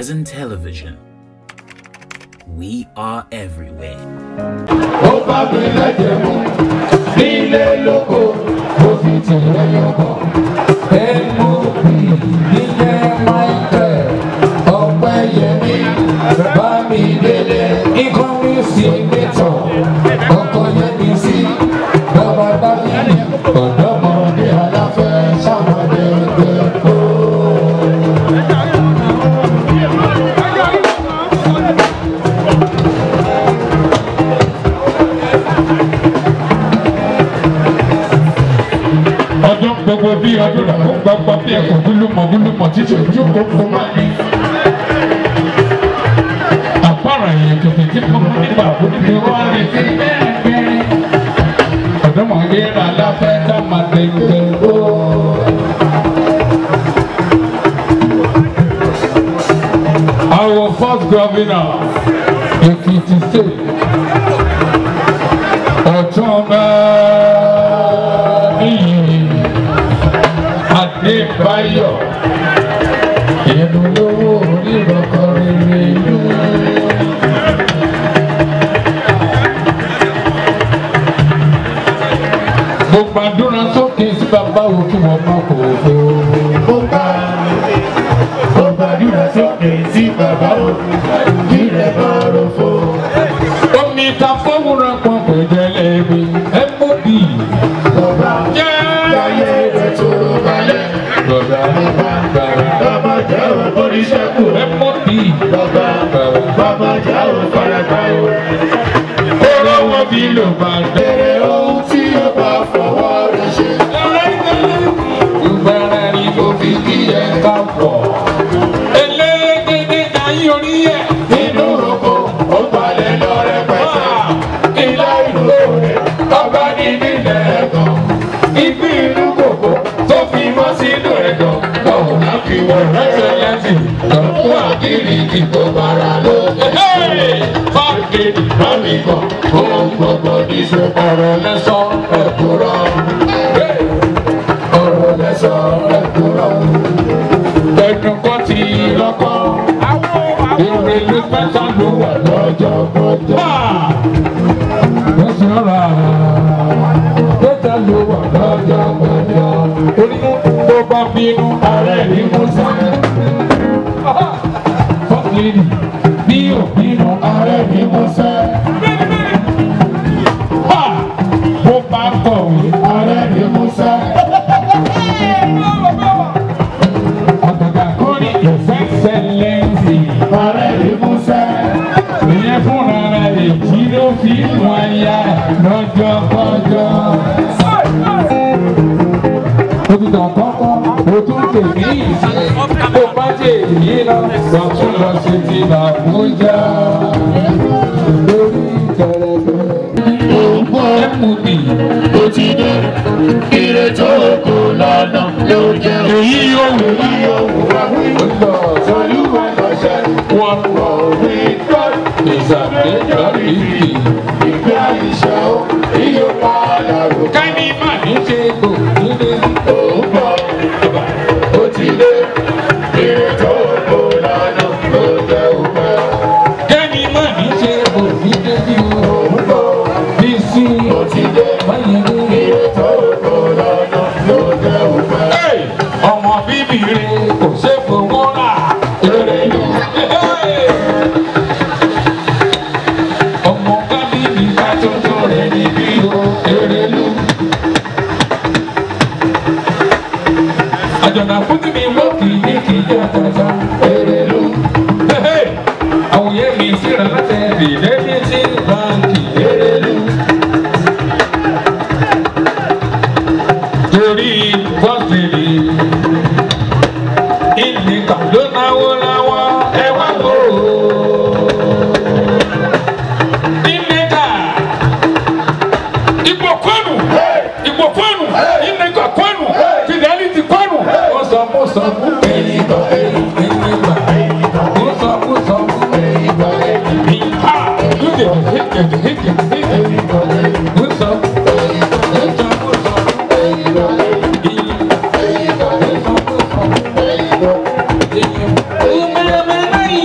Horizon Television. We are everywhere. ó bá mi lẹ́jẹ̀ mú nílé lóko ó fi tìrẹ yọkọ̀. ẹnu bí nílé michael ọpẹ́ yẹmi bá mi délé ikọ́ mi sí nítọ̀ ọkọ̀ yẹmi sí bàbá bá mi ní ọ̀dọ́mọdé aláfẹ́ sàmọ́dé gbẹ̀gbọ́. ọdún gbogbo bí ọdún rà ó gbọgbọ bí ẹkọ gúlùmọ gúlùmọ títí ojú kókó máa ní. àpárá yẹn kẹfẹ tí mo mú nígbà ó ní bí wọn lè fi bẹ́ẹ̀ bẹ́ẹ̀. ọ̀dọ́mọdé rà láfẹ́ ká máa lè gbẹ ó. Our first governor, Ekiti State, Ọ̀túnba níyì Adébáyọ̀ ìlú lówó onírọ̀kọ̀ rere ìlú. Mo gbàdúrà sókè sí bàbá wo kí wọ́n má kò fò. Mo gbà mo gbàdúrà sókè sí bàbá wo kí rẹ̀ má rò fò. Omi ta fọ́wọ́rọ̀ kan kò jẹ́ lẹ́bi ẹ mọ́ bí. Bàbá jẹ́ ayé rẹ̀ tó balẹ̀. Bàbá bàbá bàbá jẹ́ oníṣẹ́kù ẹ mọ́ bí. Bàbá bàbá jẹ́ òfarapa o. Kóró wọn bí ló bá bẹ̀rẹ̀ ohun tí ó bá fọwọ́ rẹ̀ ṣe. Ìgbàlá ni mo fi kí ẹ ká pọ̀. Elégédé ayé orí ẹ̀. Nínú oko, ó balẹ̀ lọ rẹpẹtẹ. Ilé ìlú rẹ̀, ọba ní nílẹ̀ ẹ̀gàn. Ibi inú kòkó tó fi mọ́ sínú ẹ̀gàn. Lọ́wọ́ náà fi wọ̀ rẹ́sẹ̀ lẹ́sìn. Lọ́kùn àkìrì ìdìbò bàrà ló. Fáàkìrì bá mi kàn, ohun gbogbo ní ṣe ọ̀rọ̀ lẹ́sọ̀ ẹ̀kúrọ̀. Ọ̀rọ̀ lẹ́sọ̀ ẹ̀kúrọ̀. Ẹnu kan ti lọ́kọ́. Ìrèlú pẹ́sà ló wà lọ́jọ́ gbọ́dọ̀. Lọ́sọ̀ rà pẹ́sà ló wà lọ́jọ́ gbọ́dọ̀. Orí tó bá bínú ààrẹ ní Musa. Fọ́ọ̀lì bí òbínú ààrẹ ní Musa. Bó bá kọ̀wé ààrẹ ní Musa. Àgàgà kórì ìfẹsẹ̀lẹ́sì. Ààrẹ ní Musa. Ìyẹn fúnra rẹ̀ èjì ló fi wọn ya lọ́jọ́ kọjọ́. Òtítọ́ kọ́kọ́, o tún tè ní ìsìn. Bó bá tè yí lọ, wọ́n tún lọ sí ti Àbújá. Lórí kẹrẹkẹrẹ. Ògbó ẹ̀mùbì. Ó ti dé. Ire tó kò lọ́nà ló jẹ́. Èyí yóò wù èyí yóò wù wá. Ó lọ sọ́lúwẹ̀ lọ́sẹ̀. Wọ́n wọ̀ wí gbọ́. Ìsàlẹ̀jọ́ ìbí. Ìgbé àyíṣẹ́ ó. Iyọ̀ pa àlàrò. Kẹ́ni mà ní ṣe kò nílé. Ògbó ó ti dé. Ire tó kò lọ́nà ló jẹ́ òpẹ́. Kẹ́ni mà ní ṣe kò nílé bí o. Ògbó bí sí. Ó ti dé. Báyìí ní. Ire tó kò lọ́nà ló jẹ́ òpẹ́. Ọmọ bíbí rẹ̀ kò ṣe fowó rà. Èrè lù. Ọmọ kábíyì ká tuntun rẹ̀ níbí o. Èrè lù. Àjọ̀dá fún tí mi mọ́ kì í ní kì í jẹ́ àtàtà. Èrè lù. Àwòyé mi síra láti ẹ̀rì lẹ́bí tí báńkì. Èrè lù. Torí bọ́sìlì. Ìnìkà ló náwó láwọ́ ẹ wá wò ó. Ìnìkà. Ìgbò kwanu. Ìgbò kwanu. Ìnìkà kwanu. Fidelity kwanu. Ó sọ mú sọ mú. Ìnìkà ìnìkà. Ó sọ mú sọ mú. Ìnìkà ìnìkà. Lóde hìkìdì hìkìdì hìkìdì. Ó sọ mú. Ó sọ mú sọ mú. Ìnìkà.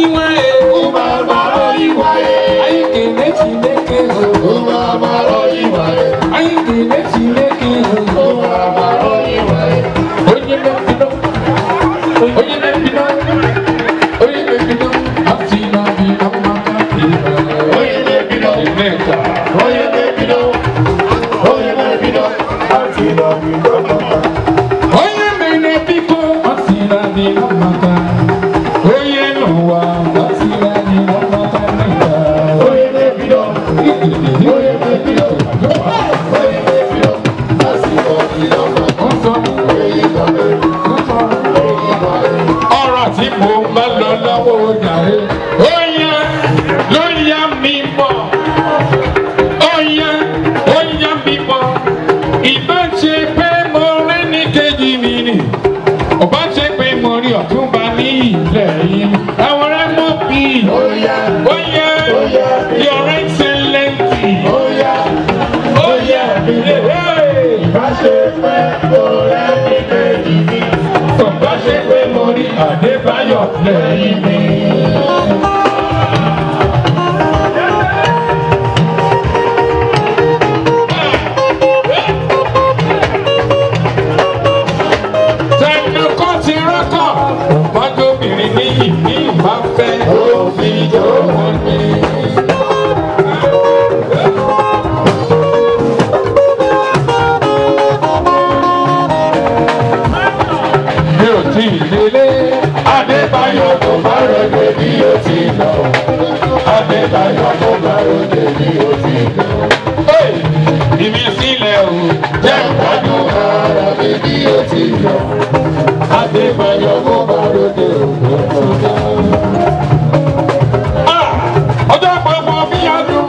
ni ọmọta oyè nù wá bàtìrà ni ọmọta nígbà. Oye Davido, oye Davido, oye Davido, lásìkò ìlọ́mọ, Wọ́n sọ èyí kọ́lé, wọ́n sọ èyí kọ́lé. ọ̀rọ̀ tí mo bá lọ lọ́wọ́ jàre. ó yá ló yá mi bọ̀ ó yá ó yá mi bọ̀ ìbá ṣe pé mo rí ní kejì mi nì ọba ṣe pé mo rí ọ̀túnba ní ilẹ̀ yìí àwọn ará mọ̀ bí Oya, ó yá your excellency oya, ó yá hey. ìbáṣe pẹ́ ọ̀rẹ́ mi kejì mi. ọba ṣe pé mo rí Adébáyọ̀ lẹ́yìn mi. tẹnukọ́ ti rọ́kọ̀ ọmọdébìnrin níyì ní ìbáfẹ́ òfin tó wọ́n ní. mi ò tí ì délé Adébáyọ̀ tó bá ròde bí ó ti lọ Adébáyọ̀ tó bá ròde bí ó ti lọ. ìmísílẹ̀ o jẹ́ ìgbádùn Ara mi bí ó ti lọ, Adébáyọ̀ tó bá ròde ògbó tó dá. ọjọ́ gbogbo bí ọdún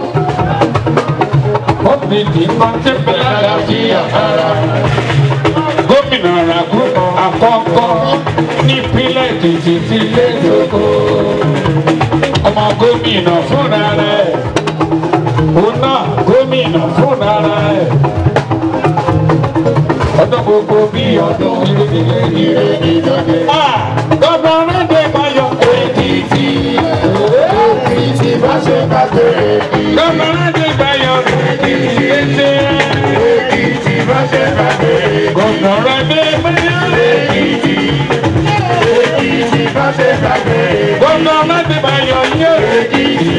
ó ní kí n máa ṣe pé àlàáfíà ara gómìnà ràgùn àkọ́kọ́ nípínlẹ̀ èkìtì ti lé lóko ọmọ gómìnà fúnra rẹ̀ òun náà gómìnà fúnra rẹ̀ ọdún gbogbo bí ọdún ìrèlè ire ìdọ́dẹ. gbọ́dọ̀ rẹ́dẹ̀ bayọ̀ èkìtì Èkìtì bá ṣe gbàgbé èkìtì. gbọ́dọ̀ rẹ́dẹ̀ bayọ̀ èkìtì ètè Èkìtì bá ṣe gbàgbé èkìtì. gbọ́dọ̀ rẹ́dẹ̀ bayọ̀ èkìtì. Èkìtì bá ṣe gbàgbé èkìtì. gbọ́dọ̀ rẹ́dẹ̀ bayọ̀ yé Èkìtì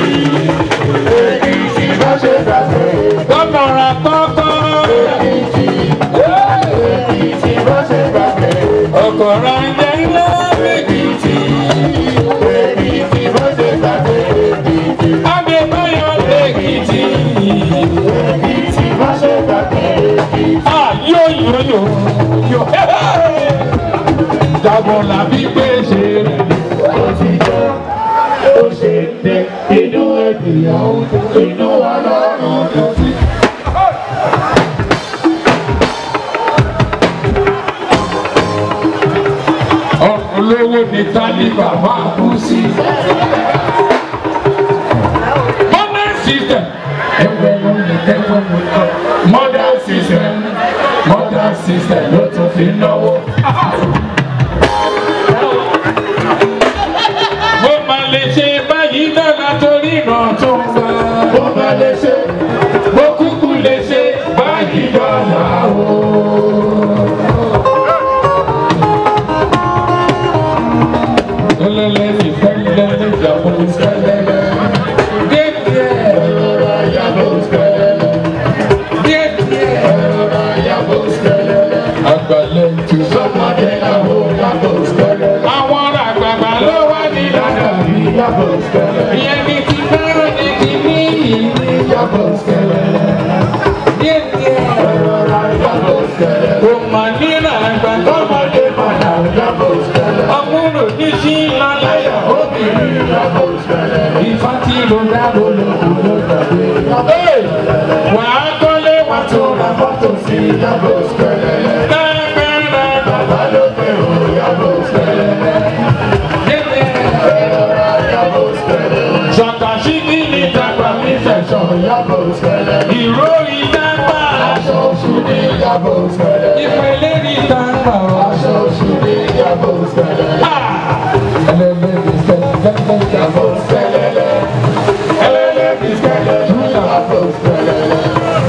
bá ṣe gbàgbé èkìtì. gbọ́dọ̀ rà kọ́kọ́ Èkìtì Èkìtì bá ṣe gbàgbé èkìtì. ọkọ̀ rà jẹ́ ilé èkìtì. Èkìtì bá ṣe gbàgbé èkìtì. Adébáyọ̀ èkìtì. Èkìtì bá ṣe gbàgbé èkìtì. Ah, yóò yóò yóò yóò. Jàbọ̀ làbí pé ṣe rẹ̀. Ó ti jẹ́ ó ṣe tẹ inú ènìyàn ó dùn, inú ọlọ́run dùn sí. olówó ni tálíbà máa kú sí. modern system ẹgbẹ́ ló ń tẹ́wọ́ mu lọ. modern system modern system ló tún fi náwó. mo máa lè ṣe báyìí dára torí ìran tó ń bá. Ó máa lè ṣe mo kúkú lè ṣe báyìí dára o. Lẹ́lẹ́lẹ́ ní fẹ́lẹ́lẹ́ ìyàwó sẹ́lẹ́lẹ́. Díẹ̀ ọ̀rọ̀ ayábò skẹ́lẹ́lẹ́. díẹ̀ díẹ̀. Ọ̀rọ̀ ayábò skẹ́lẹ́lẹ́. Àgbàlẹ̀ tù sọ. Ọmọdé làwọn yàbò skẹ́lẹ́lẹ́. Àwọn ọ̀rọ̀ àgbààgbà ló wá ní lọ́dọ̀. Yàbò skẹ́lẹ́lẹ́. Ìyẹn ní ti fẹ́ràn ní ti ní ìyí. Yàbò skẹ́lẹ́lẹ́. Díẹ̀ díẹ̀. Ọ̀rọ̀ ayábò skẹ́lẹ́lẹ́. Kò mà nílò àgbàdo. Ọmọdé padà yàbò skẹ́lẹ́lẹ́. Ọmúlò ní sí lọ́láyà. Obìnrin yàbò skẹ́lẹ́lẹ́. Ìfá tí ló dábò lóko ló gbàgbé. Wàá kọ́lé wàá tó ra Fọ́tò sí yàbò skẹ́lẹ́lẹ́. dáadáa. Bàbá ló pè ó yàbò skẹ́lẹ́lẹ́. Díẹ̀ díẹ̀. Ọ̀rọ̀ ayábò skẹ́lẹ́lẹ́. Ṣọ̀kàṣí kí ni tàgbà mi fẹ̀sọ̀? Yàbò skẹ́lẹ́lẹ́. Ìró ìdágbà. Aṣọ oṣù ní yàbò skẹ́lẹ́lẹ́. Ìpele ní tàgbà. Aṣọ oṣù ní yàbò skẹ́lẹ́lẹ́. Yàbò skẹ́lẹ́lẹ́. Ẹlẹ́lẹ́bí skẹ́lẹ́lẹ́. Yàbò skẹ́lẹ́lẹ́.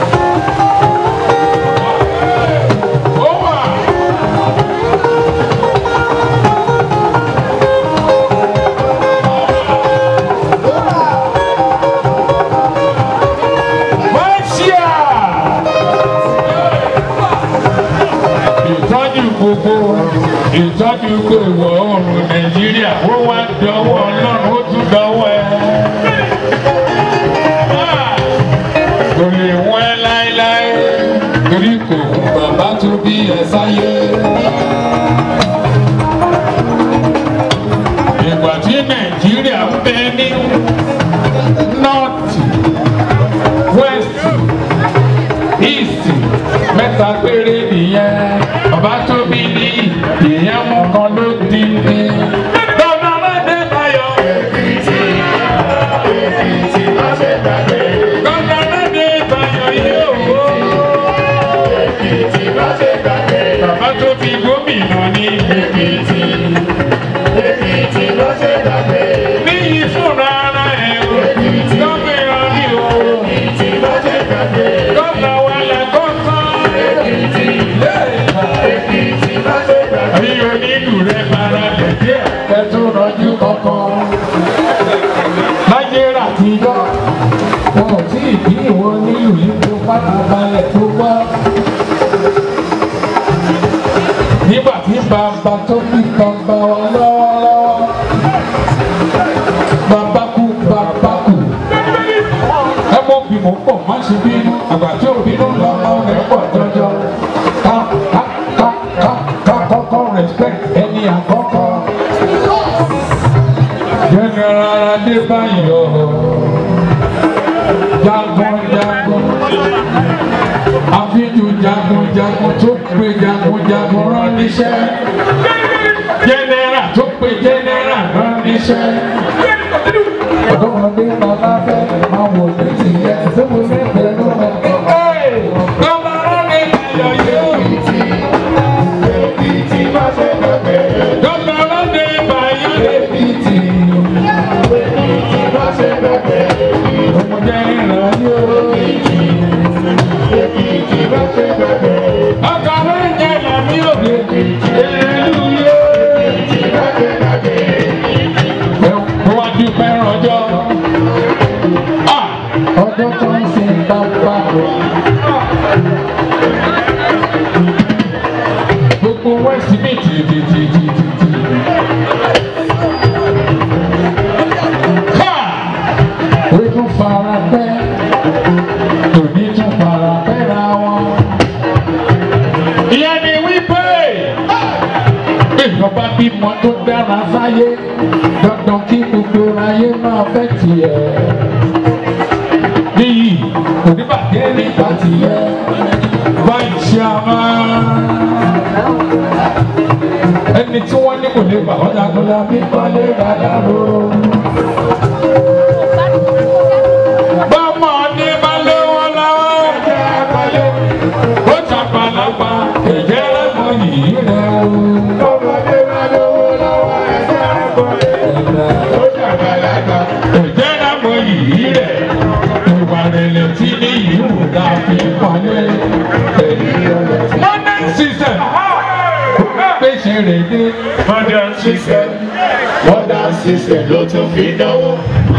Ó wà. Mọ́ṣíà. Ìtọ́jú gbogbo ìtọ́jú kò ìwọ̀ oòrùn nàìjíríà ó wá dọwọ́ ọlọ́run ó tún dọwọ́ ẹ. kò lè wọ́n ẹ láéláé torí kò kún bàbá tó bí ẹ sáyé. ìgbà tí nàìjíríà ń bẹ ní nọ́ọ̀tì wẹ́ẹ̀sì ìsì mẹ́ta péré nìyẹn bàbá tó bí ní ìyẹn mú kan ló dín ní. Dọ́nà Ládé Bayọ̀. Dọ́nà Ládé Bayọ̀ yóò wó. Bàbá tó bí gómìnà ní Èkìtì. Níyì fúnra ara ẹ̀ o. Gómìnà ní o. Gómìnà wẹlẹ̀ kó tán. Àbí onílù rẹ̀ para lẹ̀ díẹ̀. Ẹ̀tún rọjú kankan. Láyé rà tíjọ́. Wọn ò tí ì bí ìwọ nílù yìí tó pátá balẹ̀ tó wá. Nígbà tí bàbá tó bí bàbá wa lọ́wọ́lọ́wọ́. Bàbá kú bàbá kú. Ẹ mọ̀ bí mò ń pọ̀ má ṣe bínú. Àgbà tí ò bínú lọ́mọ rẹ̀ pọ̀ jọjọ. Ká ká ká ká ká kọ́kọ́ respect ẹni àkọ́kọ́. General Adébáyọ̀ jagun jagun àfijù jagun jagun tó pe jagun jagun rán níṣẹ́. General tó pe general rán níṣẹ́. Ọ̀dọ́mọdé bàbá fẹ́ máa wò ní tìyẹ tí mo fẹ́ pẹ̀lú ẹ̀. Bàbá rán mi ayọ̀ yóò. Bàbá rán mi ayọ̀ lébìtì. Ọmọdé ìrìn yóò. Ọkọ̀ rẹ̀ ń jẹ́ làmí òde. Èlú yóò. Mo wá dúpẹ́ rọjọ́. Ah! Ọjọ́ tó ń sin bàbá rẹ̀. Gbogbo West mi tì tì tì tì tì tì. Ha! Ojú fara pẹ́, tòní tún fara pẹ́ra wọn. Ìyẹn ni wípé ìjọba bímọ tó dára sáyé dandan kí gbogbo ayé máa fẹ́ tiẹ̀. Níyì oníbàjẹ́ nípa tiẹ̀ báyìí ṣe a máa. Ẹni tí wọ́n ní kò lè gbà wọ́n jagunlá bí kọ́lé dáadáa lóró. Bọ́mọ ní bá lé wọn lọ́wọ́ ẹ̀jẹ̀ àgbáyé. Ó ṣàpàlàpà ẹ̀jẹ̀ lẹ́mọ̀ yìí rẹ̀ o. Bọ́mọdé bá lówó lọ́wọ́ ẹ̀jẹ̀ àgbáyé. Ó ṣàpàlàpà ẹ̀jẹ̀ lẹ́mọ̀ yìí rẹ̀. Ìwà rẹ̀lẹ̀ tí ní ìlú ga fi pọ̀lẹ́. Modern system. Pèsè rẹ̀ dé. Modern system, modern system ló tún fi dánwò.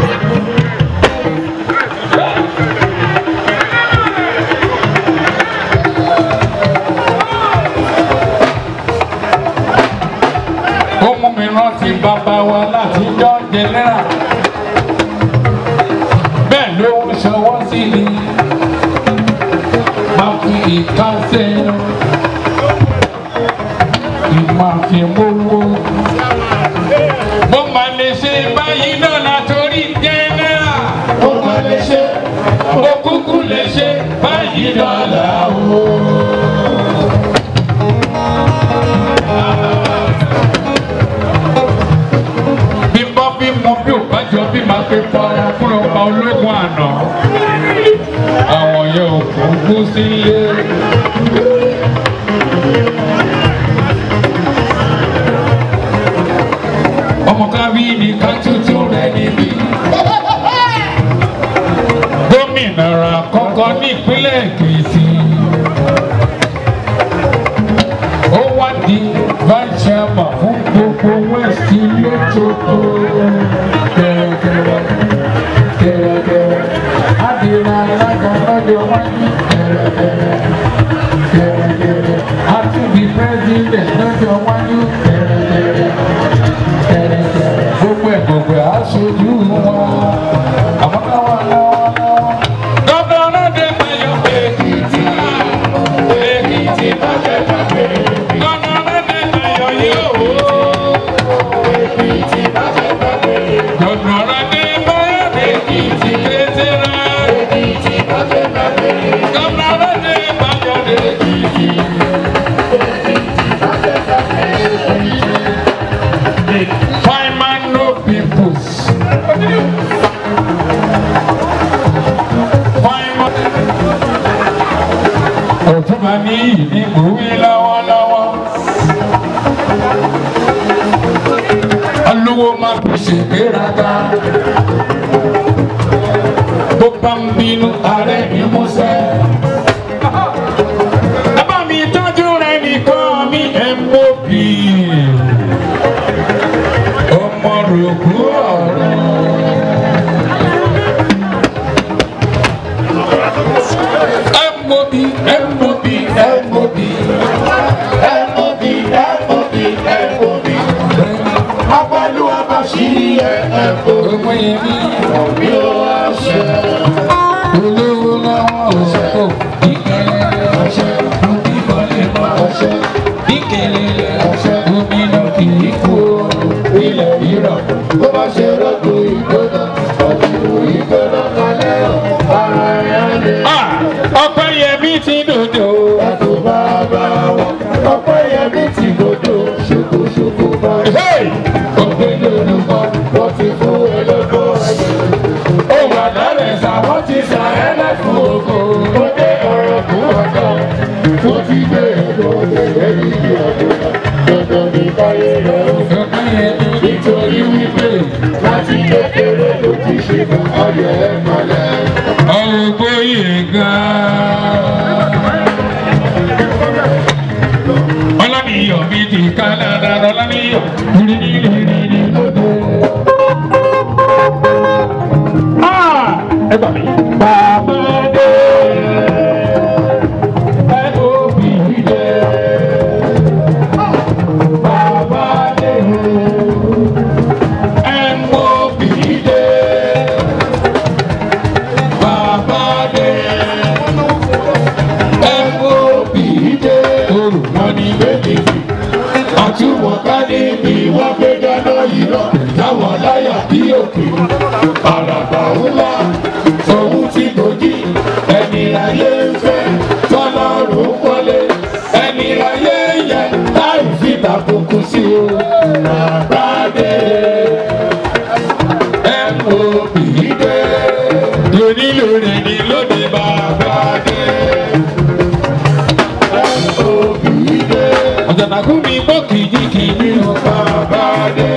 ó mú mi rántí bàbá wa láti jọ jẹnẹra bẹ́ẹ̀ ló ń ṣọwọ́ sí ni máa fi ìka sẹ́yìn ìmọ̀ àfimówó mo máa lè ṣe báyìí náà látòrí jẹnẹra Ó máa lè ṣe, mo kúkú lè ṣe báyìí náà làwọ̀. bí bọ́ bí mo bí ò bá jọ bí máa fi fara fún ọba ológun àná àwọn yẹn ò kún kú sílé. ọmọ káwí ni ká tuntun rẹ níbí. gómìnà ra kọ́kọ́ ní ìpínlẹ̀ èkìtì. ó wá di vice chairman fún gbogbo west lójoojú. kẹ̀rẹ̀kẹ̀rẹ̀ kẹ̀rẹ̀kẹ̀rẹ̀ adìrẹ alága lọ́jọ́ wájú. kẹ̀rẹ̀kẹ̀rẹ̀ kẹ̀rẹ̀kẹ̀rẹ̀ àtúndì president lọ́jọ́ wájú. kẹ̀rẹ̀kẹ̀rẹ̀ yìí ni mò ń wí lọ́wọ́lọ́wọ́. olówó máa fi ṣègbéraga. bó bá ń bínú ààrẹ ní músẹ́. bàbá mi tọ́jú rẹ̀ nìkan mi ẹ̀ mọ́ bí. ọmọ rògbò ọ̀rọ̀. M.O.B. M.O.B. M.O.B. MOB, MOB, MOB. Apẹ̀lú àbáṣírí ẹ̀ ẹ̀kọ́. Ọmọ yẹn ní Bí ó wá ṣe olówó lọ́wọ́ òṣèkò ìkẹlẹ̀ ọ̀ṣẹ́ òbí bọ́lẹ̀ mọ́ ọ̀ṣẹ́ ìkẹlẹ̀ ọ̀ṣẹ́ omi náà kì í kú ilẹ̀ rírọ̀. bó bá ṣe rọ́gbò ìgbóná, ọ̀dùnkù ìgbóná kalẹ̀ ọ̀. Ara ẹ̀ á lè Ọpẹ́ yẹmí ti dòdò. yàtọ̀ bàbá wọn. Ọpẹ́ yẹmí ti gbódò, ṣòkòṣòkò bá Hey! ògbélé olùkọ́, wọ́n ti fún ẹlẹ́gbọ́ ẹ̀yẹ. Ó wà lálẹ́ sá wọ́n ti sà ẹ́ lẹ́fún oko. Ó dé ọ̀rọ̀ fún ọ̀dọ́, ó ti gbé ẹ̀kọ́ gẹ́gẹ́ bí ọ̀dọ́. Dandan ní káyé rẹ̀ ó Ọpẹ́ yẹmí nítorí wípé láti kékeré ló ti ṣe fún ọyọ ẹ̀ mọ́lẹ̀. ọ̀gbọ́ yìí gan-an. Ọlánìyàn mi ti ká dáadáa ọlánìyàn rí rí rí rí lóde. Ẹ gbà mí. Bàbá dé. Ẹ òbí dé. Bàbá dé. Ẹ mọ̀ òbí dé. Bàbá dé. MOB dé Olùmọ̀ ní méjì. àtúwọ̀n ká níbi wọ́n gbé dáná yìí lọ táwọn láyà bí òkè àràbà ńlá òun ti gòjì ẹni ayé ń fẹ́ tọ́lọ́run wọlé ẹni ayé yẹ láì fi tàbùkù sí o bàbá dé MOB dé Lóní lórí ni lóde bàbá dé. MOB dé Ọ̀jọ̀nàkú mi gbọ́ kìjikìji o bàbá dé.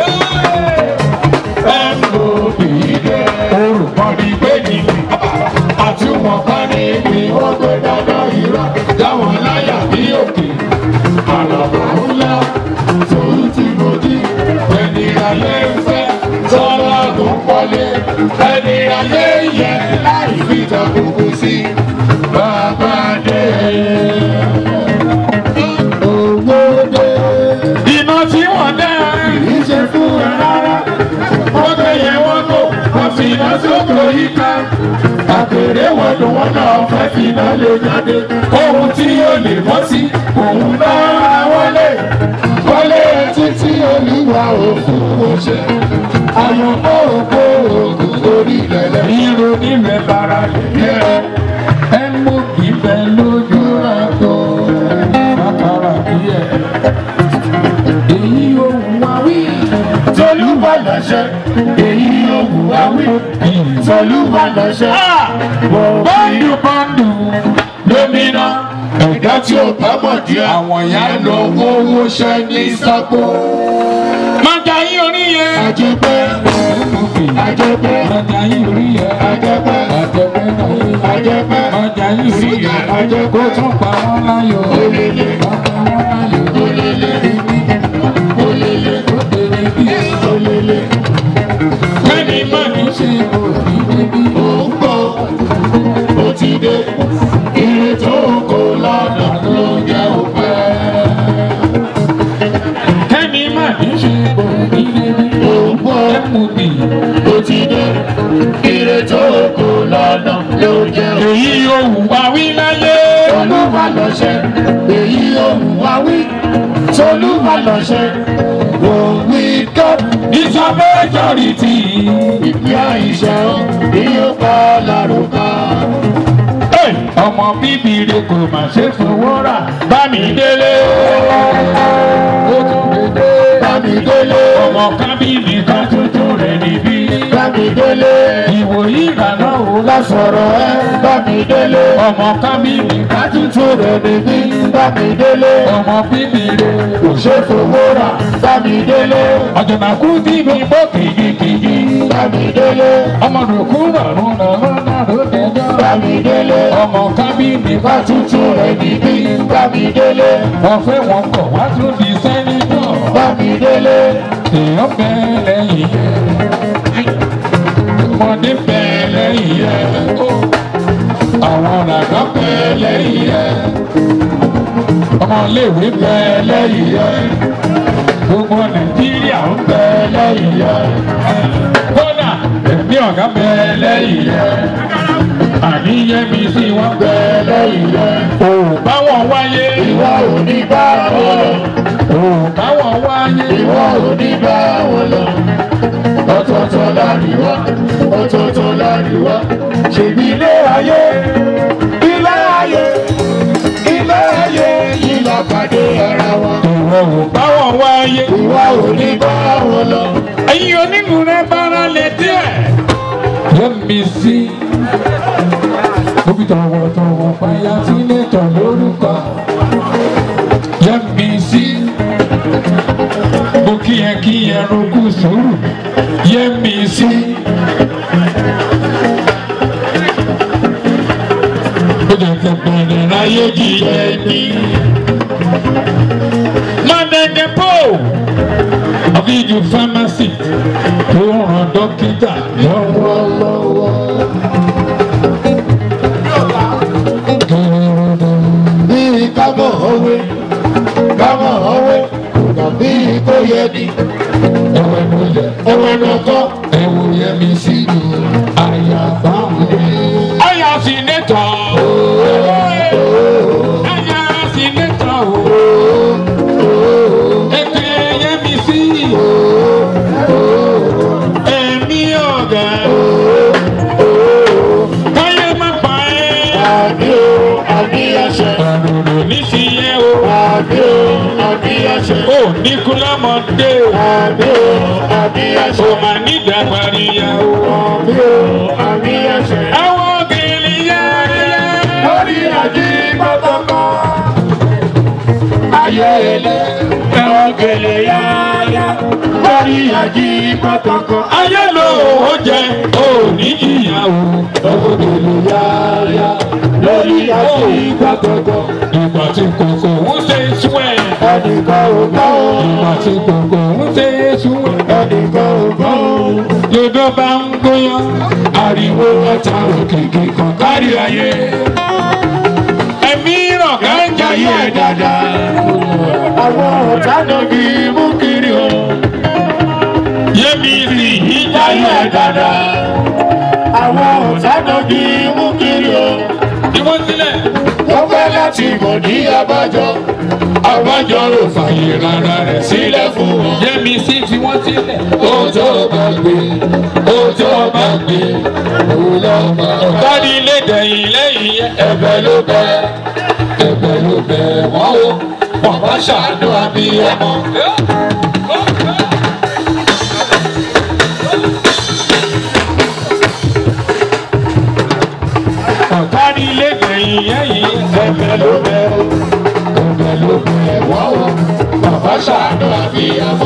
MOB dé. Olùmọ̀ ní méjì. àti wọn ká níbi wọ́n gbé dáná ìrọ̀ dáwọn láyà bí òkè àlàbà ńlá tòun ti gòdì ẹni ayé ń fẹ́ tọ́lá tó ń pọ́lé ẹni ayé yẹ láì fi tàbùkù sí bàbá dé. Owó dé Iná tí wọ́n dá. kì í ṣe fún ẹ rárá Wọ́n gbé yẹn wọ́n kò. wọ́n fi iná sóko yíká. Àpèrè wọn ló wọn náà fẹ́ fi iná lè jáde. Ohun tí ó lè bọ́ sí, òun náà wọlé. Wọlé títí olúwa òfin kò ṣe. Àyànfọ́ òkú òògùn orí ìrẹ̀lẹ̀. Irú nílẹ̀ bára lè yẹ. Ẹ mú ìfẹ́ lójú àtọ̀. Bàkàrà díẹ̀. Èyí ohun wa wí. Tolúwa lọ́ṣẹ́, èyí òwú wa wí. Tolúwa lọ́ṣẹ́, wọ́n fi Bọ́ndù bọ́ndù. lómìnà. Ẹ̀dá tí ò bá mọ̀ díẹ̀, Àwọn ìyá ìyá lọ owó ṣẹ́ ní sápò. Májà yín orí yẹn. Àjẹpẹ́, àjẹpẹ́, Májà yín orí yẹn. àjẹpẹ́, Àjẹpẹ́ náà yín. àjẹpẹ́, Májà yín orí yẹn. àjẹpẹ́, Kó tún pa wọ́n láyọ̀. olèlè, Wọ́n pa wọ́n láyọ̀. olèlè, olèlè, Ó dèrè bí. olèlè. Kẹ́ni má ní ṣe òbí débi. Ó ń bọ̀, ó ti dé. Ire tó kò lọ́nà ló jẹ́ òpẹ́. Kẹ́ni má ní ṣe òbí débi. Ó ń bọ̀, Ẹ mú bì. ó ti dé. Ire tó kò lọ́nà ló jẹ́ òpẹ́. Èyí yóò wù wá wí láyé. Olúwa lọ́ṣẹ́, èyí ohun wa wí. Tolúwa lọ́ṣẹ́, wọ́n wí kọ́. Ìjọ majority. Ìpín àìṣẹ́ o, bí ó pa lárúkà. Hey! Ọmọ bíbí rẹ kò mà ṣe fowó rà. Bámidélé. Ó tún dédé. Bámidélé, Ọmọ kábìnì kan tuntun rẹ̀ níbí. Bámidélé, Ìwòyí ìgbàna wò bá sọ̀rọ̀ ẹ bá mi délé. ọmọ kábìlì Àtúntò rẹ̀ níbí bá mi délé. ọmọ bíbí rẹ̀ Kò ṣe fowó rà bá mi délé. ọ̀jọ̀nàkú tí mi bọ́ kìkìkìkì Bá mi délé. ọmọ rògbò rọrùn rọrùn rọrùn dẹjọ́ Bá mi délé. ọmọ kábìlì Àtúntò rẹ̀ níbí bá mi délé. wọ́n fẹ́ wọn kọ̀ wá tún di sẹ́nitọ̀ Bá mi délé. èèyàn bẹ́ẹ̀ lẹ́yìn yẹn ọmọdé bẹ́ẹ̀ lẹ́yìn yẹn àwọn ràgá bẹ́ẹ̀ lẹ́yìn yẹn ọmọléèwé bẹ́ẹ̀ lẹ́yìn yẹn gbogbo nàìjíríà ń bẹ́ẹ̀ lẹ́yìn yẹn kódà ẹ̀mí ọ̀gá bẹ́ẹ̀ lẹ́yìn yẹn àníyẹ́mi sí wọn bẹ́ẹ̀ lẹ́yìn yẹn òun báwọn wáyé Ìwọ ò ní bá wọn lọ. òun báwọn wáyé Ìwọ ò ní bá wọn lọ. Ọ̀tọ̀ọ̀tọ̀ láríwá, ọ̀tọ̀ọ̀tọ̀ láríwá. Ṣèbí ilé ayé, ilé ayé, ilé ayé yìí la pàdé ara wa. ìwọ ò báwọn wáyé. Ìwọ ò ní bá wọn lọ. ẹ̀yin onínúure bára lè díẹ̀. yẹ́mi sí. Bóbi tọ̀wọ̀tọ̀wọ̀ fàyà sínétọ̀ lórúkọ. Yẹ́mi sí. Mo kí ẹ kí ẹ rogún sùúrù. Yẹ́mi sí. Ó jẹ́ kẹ́ bẹ̀rẹ̀ láyé jíjẹ ní. Mọ̀dẹ̀dẹ̀ pò àbíjú fámásì tó ràn dókítà lọ́wọ́. Bí kámọ̀ òwe, kámọ̀ òwe, tàbí kó yẹ ni. ẹwẹ́ ló yẹ Ẹ̀wọ̀n lọ́kọ́, ẹwù yẹmi sí i àyàbá òde. àyà sínétọ̀ àyà sínétọ̀ ẹgbẹ́ yẹmi sí i ẹ̀mí ọ̀gá káyé má pa ẹ́. àbí o, àbí ẹsẹ̀. àròrò ní sí yẹ o. Àbí o, àbí ẹsẹ̀. ó ní kúlámọdé o. Àbí o, àbí ó ẹsẹ̀. máa ní ìdàgbàríyá o. Àbí o, àbí ẹsẹ̀. àwọn gèlè yáyá. lórí àjí pátákó. Ayé ilé ẹ̀rọ gèlè yáyá. Lórí àjí pátákó. ayé ló ó jẹ ó ní ìyàwó. Ẹ̀rọ gèlè yáyá. Lórí àjí pátákó. ìgbà tí kòkò ń ṣe súwẹ̀. Ẹnìkan ò gbọ́ o. ìgbà tí kòkò ń ṣe súwẹ̀. Ẹnìkan ò gbọ́ o. lọ́dọ̀ bá ń gbóyán. ariwo ọ̀tá òkèké kan kárí ayé. ẹ̀mí rọ̀gá ń jayé ẹ̀ dáadáa. Àwọn ọ̀tá náà kì í mú kiri o. yẹ́mi sì yí jayé Ayé ẹ̀ dáadáa. dáadáa. Àwọn ọ̀tá náà kì í mú kiri o. ìwọ sílẹ̀. Wọ́n fẹ́ láti mọ̀ ní abájọ. àbájọ ló fàyè rárá rẹ̀ sílẹ̀ fún wọn. yẹ́mi sì fi wọ́n sílẹ̀. ó tó bá gbé ó tó bá gbé òun lọ bá. ọ̀gáni ilé dẹ̀yìn lẹ́yìn yẹn. ẹ̀bẹ̀ ló bẹ̀ ẹ̀bẹ̀ ló bẹ̀ wọ́n o wọ́n bá ṣàánú abiyamọ. ọ̀gáni ilé dẹ̀yìn lẹ́yìn yẹn. Ẹ̀bẹ̀ ló bẹ̀ o. Ẹ̀bẹ̀ ló bẹ̀ wọ́n o. Bàbá ṣàánú àbíyamọ.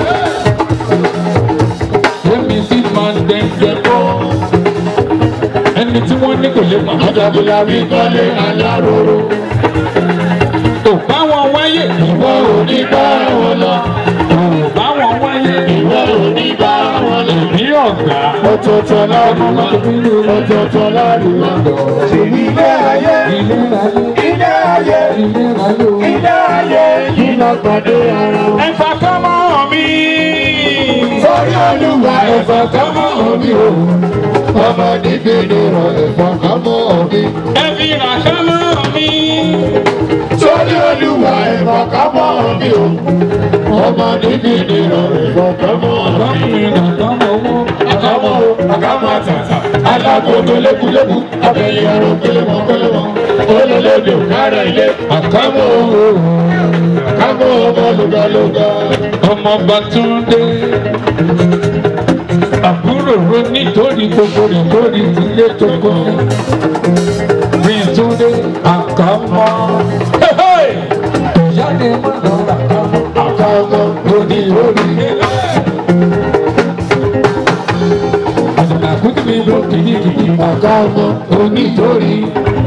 Yẹ́mi sì máa ń dẹ́gbẹ́ bọ́. ẹni tí wọ́n ní kò lè pa. Àjàgbélá bí kọ́lé aláròrò. ò bá wọn wáyé. Ìwọ ò ní bá wọn lọ. ò bá wọn wáyé. Ìwọ ò ní bá wọn lọ. ní ọ̀gá. Ọ̀tọ̀ọ̀tọ̀ láríwá. Ọ̀tọ̀ọ̀tọ̀ láríwá. Ṣèlú ilé ayé. ilé ayé Ilé ayé. ilé ayé o. Ilé ayé yìí lọ pàdé ara wọn. ẹ̀fà kan mọ́ mi. Sọ́rí olúwa ẹ̀fọ́ kan mọ́ omi o. Ọmọ nígbèdè rọ ẹ̀fọ́ kan mọ́ omi. ẹ̀fì rà kan mọ́ mi. Sọ́rí olúwa ẹ̀fọ́ kan mọ́ omi o. Ọmọ nígbèdè rọ ẹ̀fọ́ kan mọ́ omi. ọkùnrin rà kan mọ́ owó. Àkámọ́ o, àkámọ́ àtàtà. Alágbogbo lékúlékú. Abẹ́yẹ ẹ̀rọ pélémọ̀ pélémọ̀. Olólèdè òkárẹ̀ ilé. àkàmọ́ Àkámọ́ ọmọ lùgàlùgà. ọmọ Bàtúndé. àbúrò ro nítorí gbogbo rẹ̀ lórí ilé tó kọ́ mi tún dé àkàmọ́. ìyá ni mo lọ àkàmọ́ àkàmọ́ lórí orí. àdàkùn mi ló kìíní àkàmọ́ onítorí.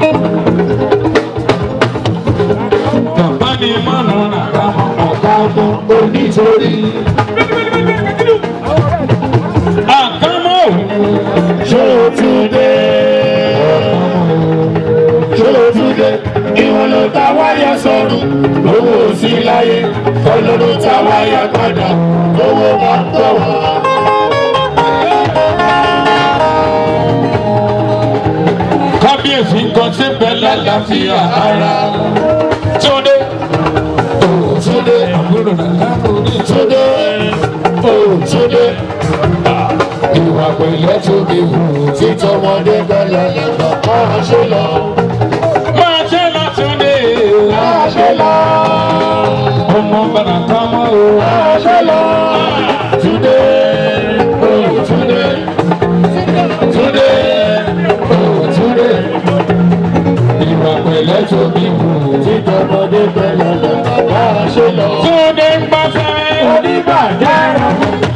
bàbá ni mo lọ àkàmọ́ àkàmọ́ onítorí. àkàmọ́ òun. ṣé o tún dé? ṣé o tún dé? ìwọ̀n ló ta wáyà sọ̀rùn owó sí láyé ọlọ́run ta wáyà padà owó máa ń tọ̀ wá. kábíyèsí kan ṣe bẹ́ẹ̀ lálàáfíà ara. Túndé. Túndé àbúrò nàlá orí Túndé ó Túndé ìwà pẹ̀lẹ́ tóbi wù títọ́mọdé bẹ́lẹ̀ lẹ́gbọ̀n máa ṣe lọ. máa ṣe lọ Túndé. máa ṣe lọ. ọmọ bàrà kan mọ́ o. máa ṣe lọ. Túndé ó Túndé Túndé ó Túndé ìwà pẹ̀lẹ́ tóbi wù títọ́mọdé bẹ́lẹ̀ lẹ́gbọ̀n máa ṣe lọ. Túndé ń bá fẹ́. oníbàjẹ́ rẹ̀.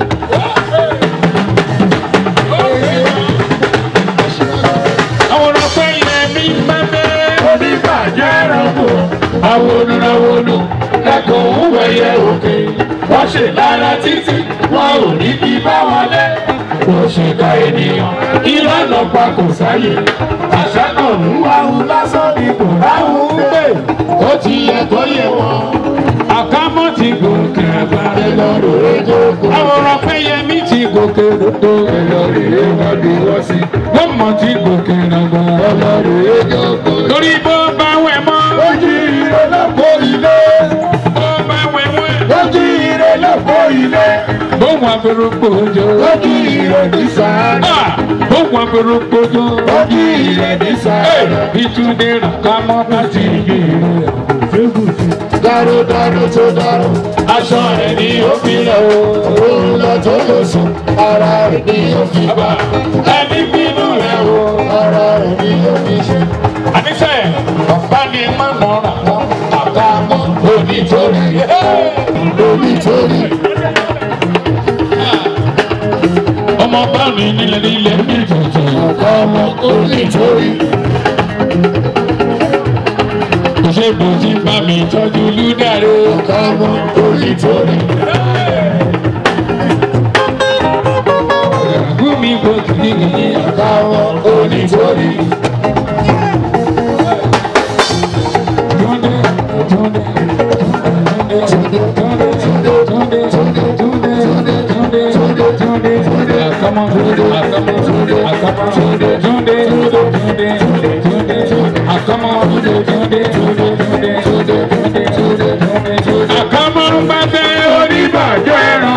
àwọn ọ̀pẹ ilẹ̀ mi bá fẹ́. oníbàjẹ́ rẹ̀kù awonúrawonú lẹ́kọ̀ọ́ òwẹ̀yẹ òkè wọ́n ṣe lára títí wọn ò ní kí bá wọlé. wọ́n ṣe ka ènìyàn ìlànà pa kò sáyè àṣà kan ń wáhùn lásán ni kò ráhùn gbé. ó ti yẹ kó yẹ wọn. àkámọ́ ti gòkè àgbà. ẹ lọ rò ó jókòó. àwọn ọ̀pẹ yẹmí ti gòkè lódò. ẹ lọ rè é wọ́n bí wọ́n sí. wọ́n mọ̀ ti gòkè nàgbà. ẹ lọ rè é jókòó. torí bó bá wẹ̀ mọ́. ojú ire lọ́pọ̀ ilé. bó bá wẹ̀ wẹ̀. ojú ire lọ́pọ̀ ilé. bóun abẹ́rẹ́ gbòòjò. ojú ire ní sàárà. bóun abẹ́rẹ́ gbòòjò. ojú ire ní sàárà. ìtúndé ràkámọ́ láti ibi ìrora. dárúdárú tó dárú. aṣọ rẹ̀ ni ó fi lọ o. òun lọ tó lọ sùn. ara rẹ̀ ni ó fi bá. ẹni bínú rẹ̀ o. ara rẹ̀ ni ó fi ṣe. àníṣe bàbá ni má nà ràkámọ́. àkàmọ́ onítorí. onítorí. ọmọ bá mi nílẹ̀ nílẹ̀ ní tuntun. àkàmọ́ onítorí. kò ṣe bò tí bá mi tọ́jú lúdàrú. àkàmọ́ onítorí. gúmi bò kìkìkì. àkàmọ́ onítorí. túndé túndé túndé túndé túndé túndé túndé túndé túndé túndé túndé àkámọ́ túndé àkámọ́ túndé àkámọ́ túndé túndé túndé túndé túndé àkámọ́ túndé túndé túndé túndé túndé túndé túndé túndé túndé àkámọ́ ń bá tẹ oníbàjẹ́ ẹran.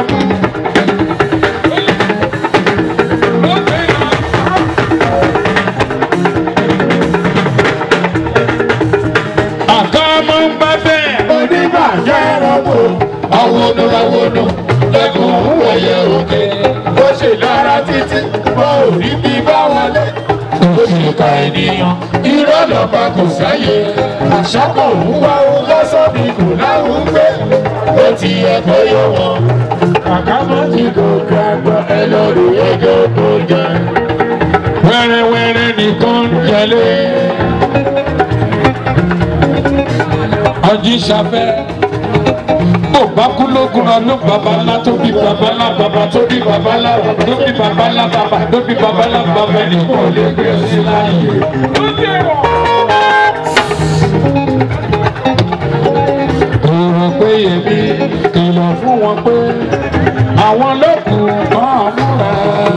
àkámọ́ ń bá tẹ. oníbàjẹ́ rọ́bù awonúrawonú lẹ́kùn wẹ̀yẹ òkè ó ṣe lára títí wọn ò rí bí bá wọlé. ó ṣe ka ènìyàn irọ́ lọ́ba kò sáyé àṣà kan ń wá ohun lọ́sàn ní kò láwùn gbé ó ti yẹ kó yọ wọn. àkámọ́ ti gòkè àgbà ẹ lọ rí ẹjọ́ tó jẹ. wẹ́rẹ́wẹ́rẹ́ nìkan ń jẹlé. ọjí ṣafẹ́ bó bá kú lógun ọdún babalá tó bí babalá bàbá tó bí babalá tó bí babalá bàbá tó bí babalá bàbá nìkan ò lè gbé sí láàyè. Òrò pé èmi kìlọ̀ fún wọn pé àwọn lókun máa múra.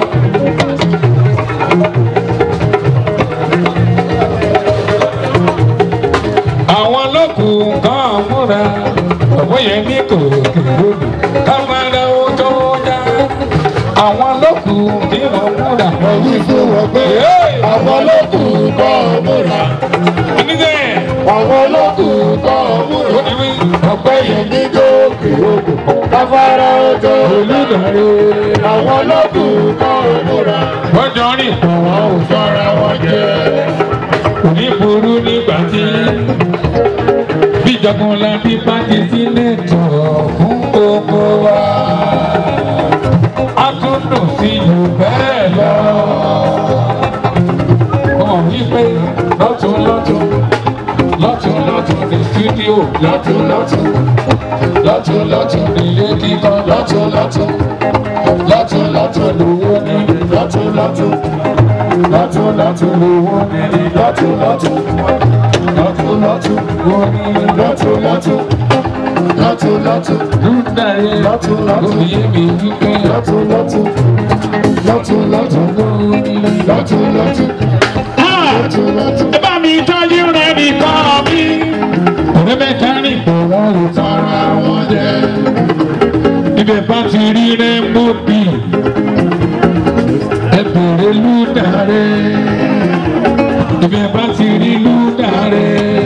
àwọn lókun kan múra ọ̀pọ̀ yẹn ní kò kéré káfárá ó tó já àwọn lókun tí wọ́n múra. wí fún wọn pé àwọn olókùn kọ́ múra. oníṣẹ́ àwọn olókùn kọ́ múra. ó ní wí ọ̀pẹ yẹn ní gòkè òkò káfárá ọjọ́ olùdarí. àwọn olókùn kọ́ múra. wọ́n jọ rìn pọ̀ wọ́n ò Fọ́ra wọn jẹ́. kò ní burú nígbà tí bíjọkan la bí pàdé sílẹ̀ tọ̀ fún gbogbo wa. a tún dùn sí jù bẹ́ẹ̀ lọ. wọ́n wí pé lọ́tún lọ́tún lọ́tún lọ́tún ní stúdíò Lọ́tún lọ́tún. lọ́tún lọ́tún ní ilé kíkọ́ lọ́tún lọ́tún lọ́tún lọ́tún lówó ní Lọ́tún lọ́tún. Lọ́tún lọ́tún. lówó ní Lọ́tún lọ́tún. Lọ́tún lọ́tún. lówó ní Lọ́tún lọ́tún. Lọ́tún lọ́tún. lúdàrí Lọ́tún lọ́tún. lóye mi wípé Lọ́tún lọ́tún. Lọ́tún lọ́tún. lówó ní. Lọ́tún lọ́tún. Lọ́tún lọ́tún. ẹ bá mi tọ́jú rẹ̀ nìkan mi. ọ̀rẹ́ mẹ́ta ní ìbọ̀wọ́ ò Fọ́ra wọn jẹ́. ibẹ̀ bá ti rí rẹ́ńbó bì ẹ bèrè lúdàrí ibẹ̀ bá ti rí lúdàrí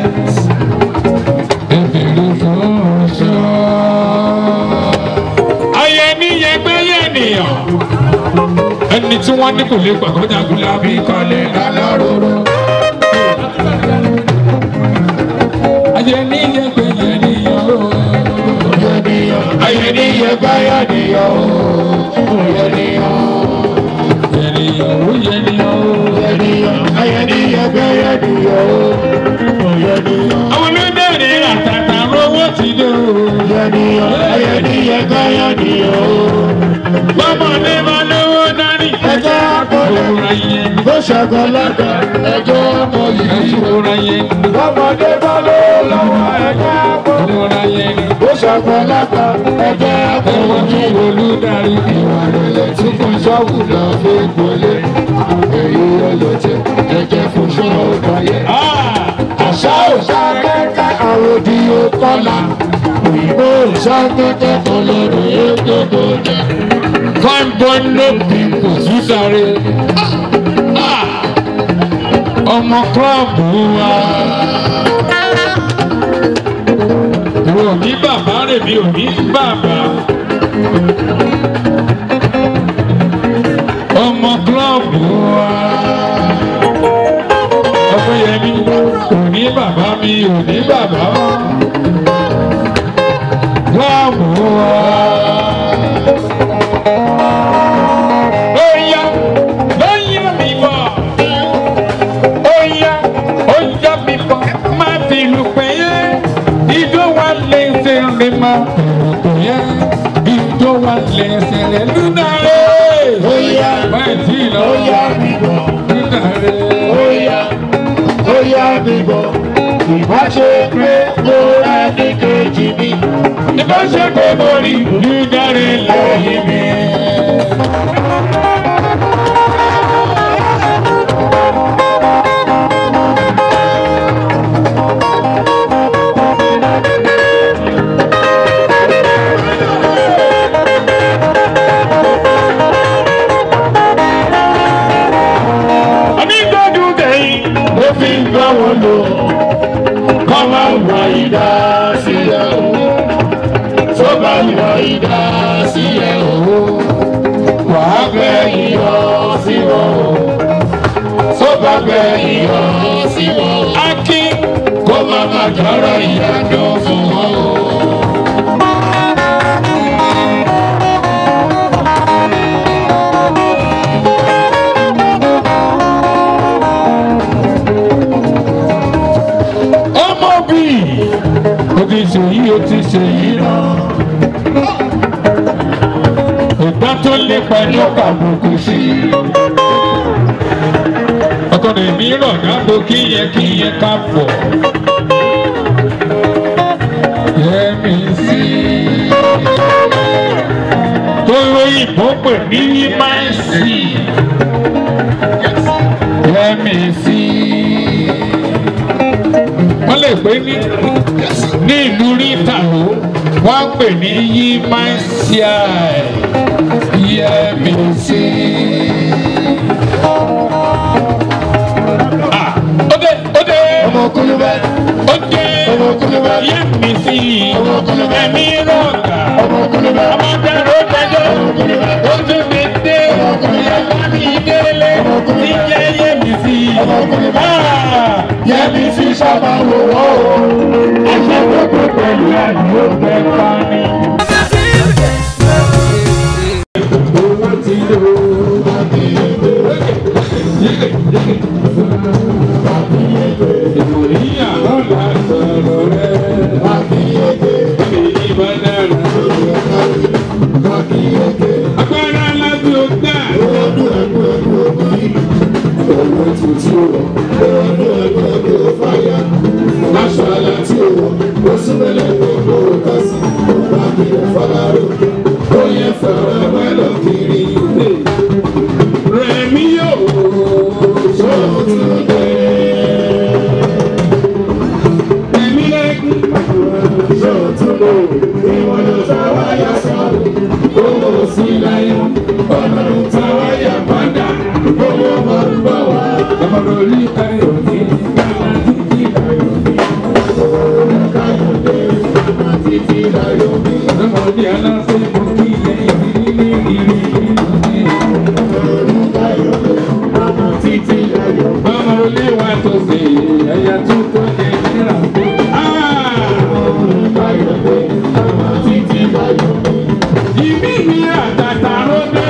ẹ bèrè fọ́ṣọ́. ayé níyẹn gbẹ́yẹ nìyàn ẹni tí wọ́n ní kò lè pàkọ́jà gúlábí kọ́lé lálọ́rọ́rọ́. ayé níyẹn gbẹ́yẹ nìyàn o. Ayé ní yẹgbẹ́ yẹ nìyọ o. Yẹ nìyọ. Ènìyàn ó yẹ ni ó. Yẹ nìyọ. Ayé ní yẹgbẹ́ yẹ nìyọ o. Yẹ nìyọ. Àwọn olóbẹ̀rẹ̀ àtàtà owó ti dé o. Yẹ nìyọ. Ayé ní yẹgbẹ́ yẹ nìyọ o. Bọ́mọdé máa lówó dání. Ẹjẹ́ àpọ̀lẹ̀. Òwúrọ̀ yẹn ni. Bó ṣẹ̀gbọ́n lọ́dọ̀ ẹjọ́ ọmọ yìí. Òwúrọ̀ yẹn ni. Ọmọdé bá ló lọ́wọ́ ẹjẹ́ àpọ̀lẹ̀. Òwúrọ̀ yẹn ni. Bó ṣẹ̀gbọ́n lọ́dọ̀ ẹjẹ́ àpọ̀lẹ̀. Ẹ̀wọ̀n tí olùdarí fi wà Ìrẹ̀lẹ̀ tí fún ṣọ́ọ̀bù lọ fi gbolé. Èyí ọlọ́tẹ̀ ẹ̀jẹ̀ fún ṣọ́ọ̀bù ayé. Àṣà òṣà kẹ́kẹ́ àròdì òkọ́lá. Òyìnbó òṣà kẹ́kẹ́ ọlọ́run yóò gbogbo jẹ. Fine boy no people sísáré. Ọmọ kílọ̀bù wa. Ìwọ ò ní bàbá rẹ̀ mi ò ní bàbá. Ọmọ kílọ̀bù wa. Ọpẹ́yẹmí ò ní bàbá mi ò ní bàbá. Kílọ̀bù wa. Oya, oya mi bọ̀. Oya, oya mi bọ̀. Má fi lù pé yé. Ijó wa lè ṣe lè má pè yé. Ijó wa lè ṣe lè lúnà rẹ̀. Óyá, Báyìí tí ì lọ. óyá mi bọ̀. Lúnà rẹ̀. Óyá, óyá mi bọ̀. Ìbá ṣe pé mo rà ní kejì mi. Ìbá ṣe pé mo rí lúnà rẹ̀ lẹ́yìn mi. Onígbọ́dún tẹ̀yìn. Mo fi ń gbọ́ wọn lò. Kọ́ máa wà ìdá sílẹ̀ o. Tó bá wà ìdá sílẹ̀ o. Wàá gbẹ iyọ̀ sí wọn o. Tó bá gbẹ iyọ̀ sí wọn o. Akin. Kó má má jọ̀rọ̀ ìyàdọ̀ fún wọn o. ọmọ bí o ti ṣe yí o ti ṣe yí náà ìgbà tó lé pẹ̀lú kàbùkù sí ọkọ rẹ̀ mi rọ̀ gábò kíyẹn kíyẹn ká pọ̀ yẹmi sí tó lóyìnbó pè ní máìsì yẹmi sí wọ́n lè pè ní ní ìlú rítàló wọ́n á pè ní yí máìsíà yẹmísí. Ah, Ode ode Ọmọ kúlúbẹ́, ode ọmọ kúlúbẹ́, yẹmísí ẹ̀mí rọ̀gà ọmọ kúlúbẹ́, ọmọdé ló dájọ́ ó tún fi dé ọmọ kúlúbẹ́. máa wò wọ́n o. Aṣọ gbogbo pẹ̀lú àdúgbò kẹfà ni. Owó ti lò ó. Ìmọ̀lẹ́yà lọ́la sọ̀rọ̀ rẹ̀. Èyí bá dára. Agbára lábẹ́ ọgbà. Owó tuntun wọ̀. Aṣọ àlà tí o wọ̀. Ó súnmọ́lẹ̀ gbogbo kásì. Wà á kiri fọlárò. Ó yẹ fẹ́rẹ̀ wẹ́ lọ kiri. Rẹ̀mí yóò sọ̀tún dé. Rẹ̀mí lẹ́kùn. Sọ̀tún lò. Ìwọ̀n ló ta wáyà sọ̀rọ̀. Owó sí láyé. Ọlọ́run ta wáyà padà. Owó máa ń bọ̀ wá. Ọmọdé orí ayọ̀ ní. Bàbá títí láyọ̀ ní. Ọmọdé káyọ̀dé. Bàbá títí láyọ̀ ní. Ọmọdé aláṣẹ kò kí lẹ́yìn nílé ìrírí. Ọmọdé káyọ̀dé. Bàbá títí láyọ̀ ní. Ọmọ olé wa tó ṣe ẹ̀yà tó tó jẹ níra tó. Ọmọdé káyọ̀dé. Bàbá títí láyọ̀ ní. Ìmí mi àtàtà ló dé.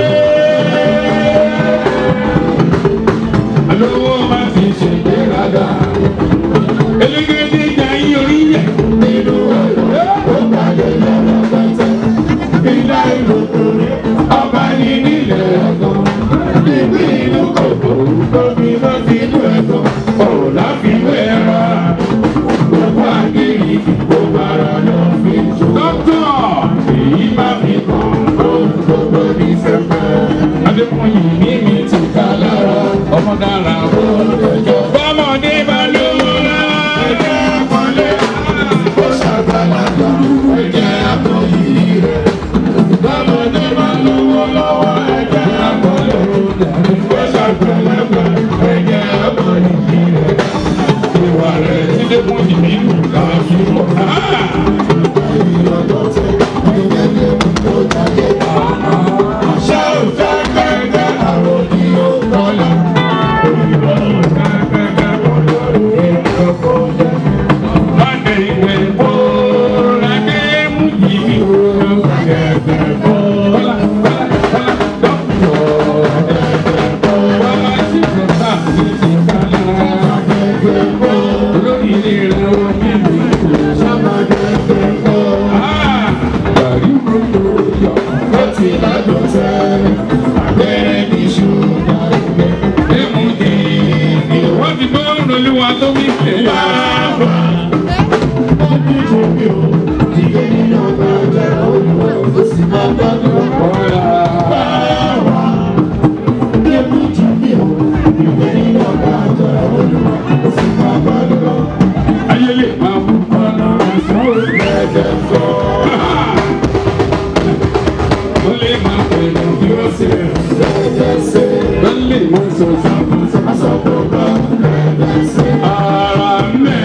Alówó máa fi ṣe ìgbéraga. Elégédé jà yín orí yẹ. Nínú ọ̀rọ̀ ó gbàgbé lọ́wọ́ pẹ́tẹ́. Ilá ìlòkò rẹ̀ ọba ní nílẹ̀ ẹ̀gbọ́n. Ìgbín inú kòkó lómi ló ti inú ẹ̀gbọ́n. Ọ̀rọ̀ láfiwé ẹ̀rọ. Gbogbo àgéyìí gbogbo ara ló fi jù. Dókítà èyí má fi kàn ohun gbogbo ní sẹ́fẹ̀. Adékùnyìn ní mi ti ká lára ọmọ dára ó lẹ́jọ́. Bọ́mọdé bá lówó lára ẹ̀jẹ̀ àpọ́nlé. Ó ṣàgbàlagbà ẹ̀jẹ̀ àpọ́yì rẹ̀. Bọ́mọdé bá lówó lọ́wọ́ ẹ̀jẹ̀ àpọ́nlé. Ó ṣàgbàlagbà ẹ̀jẹ̀ àpọ́yì rẹ̀. Ìwà rẹ̀ ti Adékùnyìn nínú làásùrọ̀. Ṣé o fẹ́ gbẹ́gbẹ́ àwọn ni ó kọ́lá? Òyìnbó ò fẹ́ gbẹ́gbẹ́ olórí ìjọba jẹ́. Lọ́dẹ ìwé bó lágbé mú yìí o. Gẹ̀gẹ̀ bó. Bọ́lá bọ́lá bọ́lá dọ́kítọ̀. Gẹ̀gẹ̀ bó. Bọ́lá sì fẹ́ bá mi ti kálá. Gẹ̀gẹ̀ bó. Olórí ilé rẹ̀ ó ní ìlú. Sábà gẹ̀gẹ̀ bó. Gàrí gbogbo yọ. Ó ti ládùn sẹ́yìn. Abẹ́rẹ́ ní ṣúgà ìgbẹ́. Ẹ̀mú di ni wọ́n ti gbọ́ olúwa tó wí pé. Bàbá ọdún tó bí o, ìgbé nínú ọgbà jẹ́ olùwẹ̀ ó sì máa gbádùn ọ̀la. Bàbá ọdún tó bí o, ìgbé nínú ọgbà jẹ́ olùwẹ̀ ó sì máa gbádùn ọ̀la. Ayé lè máa mú ọ̀nà ẹ̀sán òṣèlú sọ. Ó lè máa pẹ̀lú bí ó ṣe rẹ̀ ṣe. Ó lè máa sọ sábà sábà bá rẹ̀ ṣe. Ara mẹ́.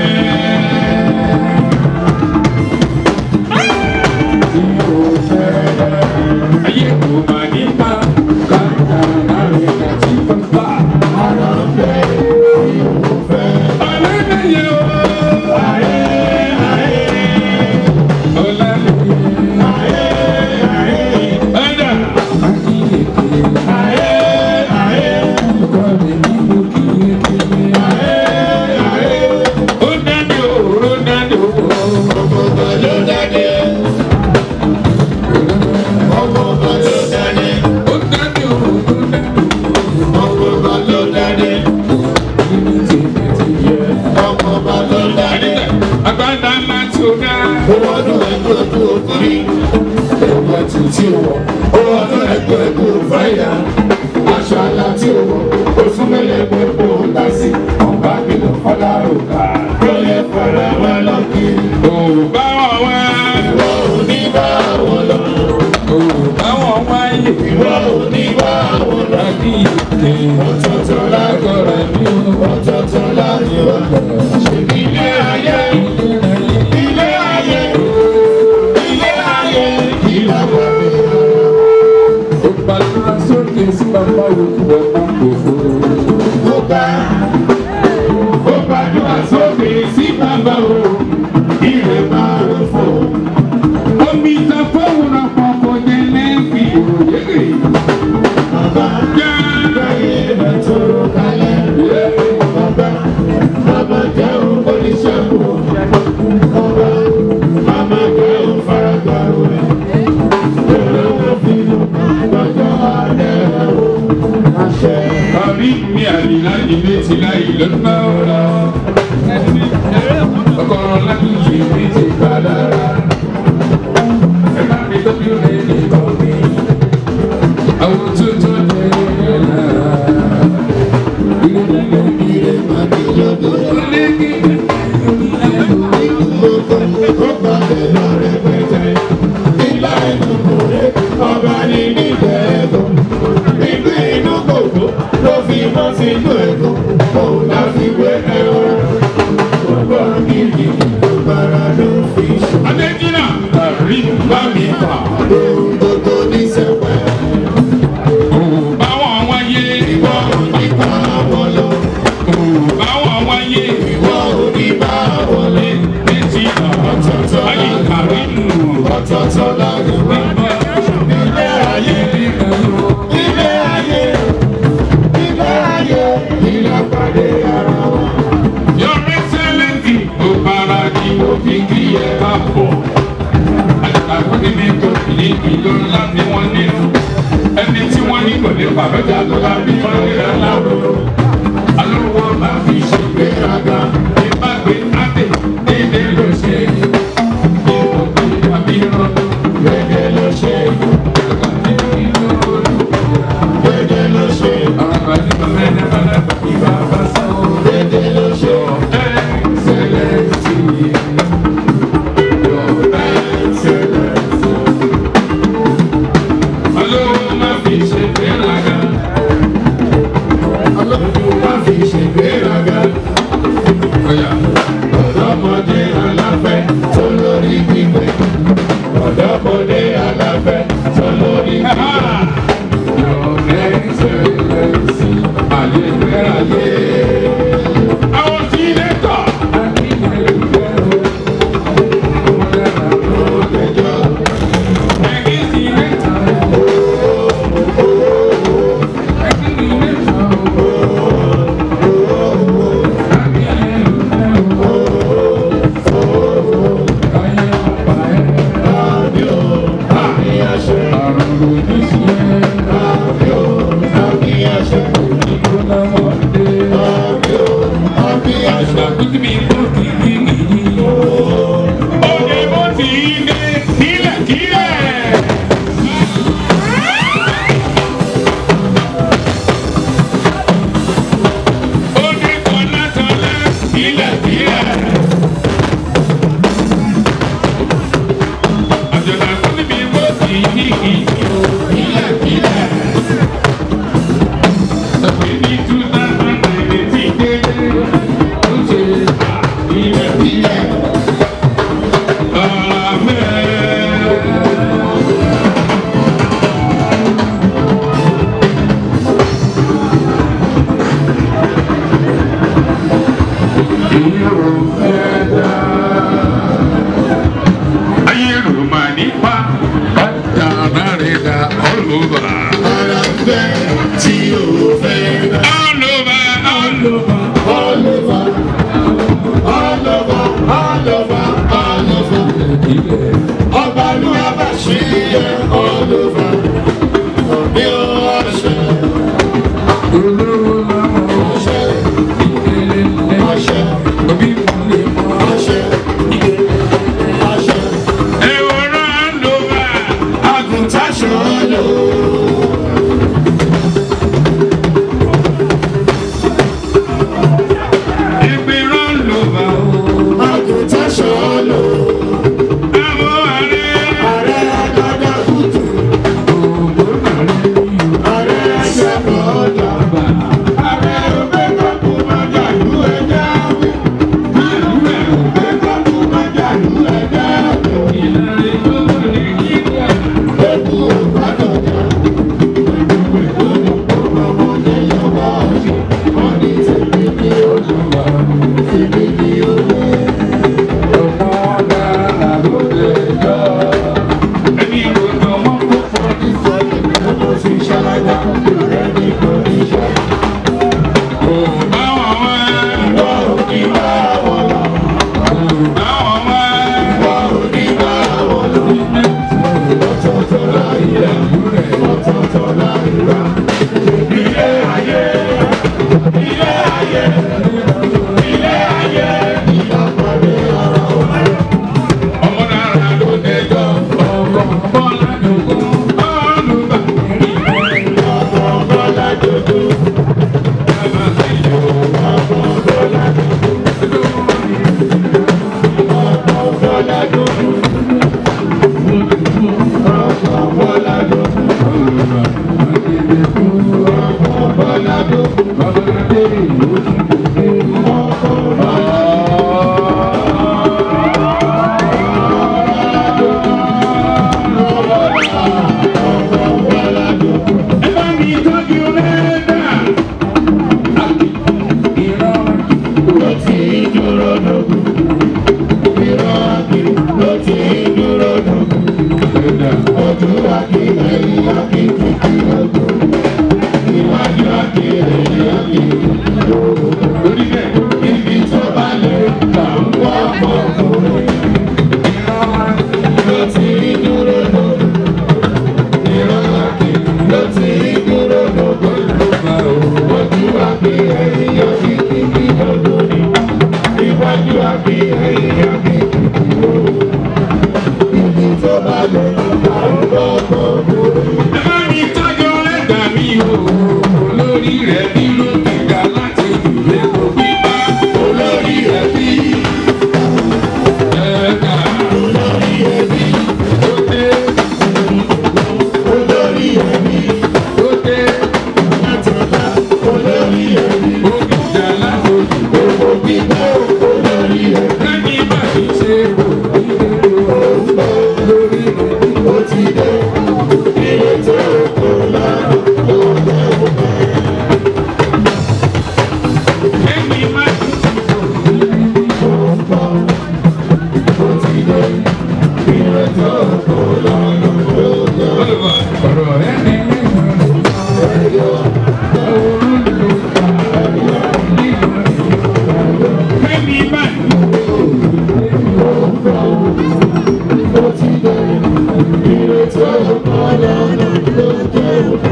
Tí o fẹ́ ayé kò máa ní bá kàkà láàrin àti bàbá. Ara mẹ́. Tí o fẹ́. Ọ̀rẹ́ mi yẹ o. Ayé ayé. Ọ̀la mi yẹ. Ayé ayé. Ẹ̀dá. Ayé ayé. Ọkọ mi ní mo kì í kiri. Ayé ayé. Ó dájú o, ó dájú o. Ọ̀gbọ̀gbọ̀ ló dájú. Ọ̀gbọ̀gbọ̀ ló dájú. Ó dájú o, ó dájú o. Ọ̀gbọ̀gbọ̀ ló dájú. Ibi tí mi ti yẹ. Ọ̀gbọ̀gbọ̀ ló dájú. Agbada ńlá tí o dá. Owó ọdún ẹgbẹ́ tó o kiri. Ẹgbẹ́ tó tí o wọ̀. Owó ọdún ẹgbẹ́ tó o fẹ́yà. Aṣọ àlà tí o wọ̀. Oṣù mẹ́lẹ̀gbẹ́ kó o dá sí. Ọba kìlọ̀ fọlá òkà. Lóye fẹ́rẹ̀ wá lọ kiri. Ò bá wọn wá. Ìwọ ò ní bá wọn lọ. Ò bá wọn wáyé. Ìwọ ò ní bá wọn lọ. Àbí ìké. Ọ̀tọ̀ọ̀tọ̀ lágọ̀rẹ̀ mi ò. Ọ̀tọ̀ọ̀tọ̀ lágọ̀rẹ̀ mi ò. Ṣèbí ilé ayé. Ilé ayé. Ilé ayé. Kí ló wà mí? Ó gbàdúrà sókè sí bàbá òkú ọmọ òfò. Ó gbà. Ó gbàdúrà sókè sí bàbá o ire máa ń fò. omi ta fóun ọ̀pọ̀ kò jẹ́ lẹ́ẹ̀kì òye. bàbá jẹ́ bẹ́ẹ̀ tó kalẹ̀. bàbá bàbá jẹ́ oníṣègùn. bàbá bàbá jẹ́ òfaragbá rẹ̀. olówó fi lọ́jọ́ alẹ́ o. àṣẹ. orí mi àlìlá ilé ti láì lọ́nà ọ̀la. ọkọ̀rọ̀ láti yí mi ti padà rà. ẹ bá mi tọ́jú rẹ̀ nìkan mi. àwọn tuntun jẹ́ ìrẹ̀lá. ilé ilé ilé máa ní lọ́dọ̀. ilé kíkẹ́. ó gbàgbé lọ rẹpẹtẹ. ilá ẹnu kò rẹ ọba ní níbẹ̀ ẹ̀gbọ́n. Inú inú kòkó ló fi mọ́ sínú ẹ̀kọ́. Òun la fi wé ẹ̀rọ. Gbogbo gidi gbàrà ló fi ṣe. Adéjìnà rí bá mi fà. Ohun gbogbo ní sẹ́pẹ̀. Òun báwọn wáyé. Ìwọ ò ní bá wọn lọ. Òun báwọn wáyé. Ìwọ ò ní bá wọn lọ. Létí ọ̀tọ̀ọ̀tọ̀ ayé kàrí nù. Ọ̀tọ̀ọ̀tọ̀ lágùn bá bá. Ilé ayé ilé ayé ilé ayé ilé pàdé ara wa. Your Excellency ó bára ní òkìkí ẹ̀ bá bọ̀. Àgbàgbé ní tó ní ìlú ńlá ni wọ́n nínú. Ẹni tí wọ́n ní kò ní pàrọ̀jà tó bá bí wọ́n rí ẹ̀ láwòrán. Alówó máa fi ṣègbéraga. Ìbágbé Adé dédé ló ṣe. Ìbòkú àbí ìrọ̀lú dédé ló ṣe. Dédé ló ṣe. Dédé ló ṣe. Excellency. Your Excellency. Olówó má fi ṣe gbéraga. Olówó má fi ṣe gbéraga. Ọ̀yà. Ọ̀dọ́mọdé aláfẹ́ tó lórí gbígbé. Ọ̀dọ́mọdé aláfẹ́ tó lórí gbígbé. Your Excellency. Ayé fẹ́ ayé. Àwọn tí ilé tọ̀. Ẹ̀yin tí ilé tọ̀. Òyìnbó ti dé kílẹ̀kílẹ̀. Ó ní tọ́látọ́lá kílẹ̀kílẹ̀. Àjọ̀dá tó níbi bó ti ní kí kílẹ̀kílẹ̀. Tàbí ní two thousand nine ti dé. Ó ṣe kílẹ̀kílẹ̀. Amen. Ayé ló máa nípa bàtà rẹ̀ dá all over. Ara ń bẹ tí o fẹ́ dá. All over, all over. All over, all over, all over, all over. Ọba ló wá bá ṣí ẹ all over. Òbí ó ọṣẹ, Olówó làwọn ọṣẹ, ìdílé lẹ́. ọṣẹ, Òbí mo lè mọ. ọṣẹ, ọṣẹ. Ewúrẹ́ all over. Àgùntàn ṣọ́ọ́lù. Ìgbìrọ̀ all over. Àgùntàn ṣọ́ọ́lù. Àwọn àrẹ. Ààrẹ agbada kùtù. Ààrẹ ẹgbẹ́ bọ́ọ̀dà. Ààrẹ ògbé kọ́kù máa jà lú ẹja wí. Ààrẹ ògbé kọ́kù máa jà lú ẹja wí. Eku ògbádọ̀jà. ló ti dúró lógo lóba o. Ojú àbí ẹ̀yìn yóò fi kíkí lọ́dún ni. Iwájú àbí ẹ̀yìn yóò fi kíkí lọ́dún ni. Ibi tó bá lọ, àrùn ọkọ̀ òwe. Ẹ̀mí tọ́jọ́ ẹ̀dá mi o, olórí rẹ̀ bí ló ti ga láti ìlú kò gbígbá. Olórí ẹbí, Ẹ̀ka olórí ẹbí, ó dé, olórí ẹbí, ó dé, látọ̀lá, olórí ẹbí, ó gbìjà látòjì. owó gbígbó, olórí ẹbí, Ẹni bá ti ṣe kò ní kéde olórí rẹ̀. ó ti dé, ilé tó kò lọ́rùn, ló jẹ́ òkè. Ẹni má ti ṣe kò ní Ó ti dé, ilé tó kò lọ́rùn, ló jẹ́ òkè. ọ̀rọ̀ ẹni lẹ́yìn Ẹni má Ó ti dé, ilé tó kò lọ́rùn, ló jẹ́ òkè.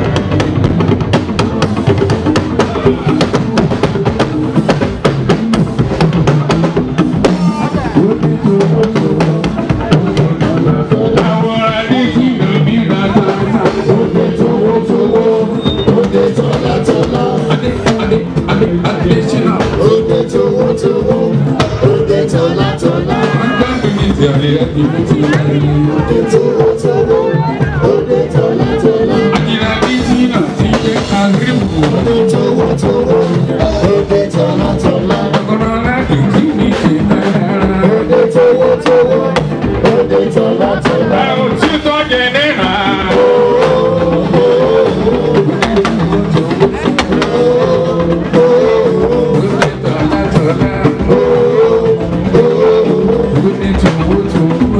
àwọn adé tí lóbi rà dáadáa. Òde tówó tówó, òde tọ́lá tọ́lá. Adé adé adé adé ṣínà. Òde tówó tówó, òde tọ́lá tọ́lá. Agbábí ní ti àlè ẹ̀dí ló ti wáyé. Òde tówó tówó, òde tọ́lá tọ́lá. Àjìnà bí Tina ti gbé agrímù. Òde tówó tówó, òde tọ́lá tọ́lá. Ọ̀rọ̀ aládùn kí ni ṣe náírà. Òde tówó tówó, òde tọ́lá tọ́lá. Àwọn tí tó jẹ náírà. Òde tọ́lá tọ́lá. Òde tòwó tòwó.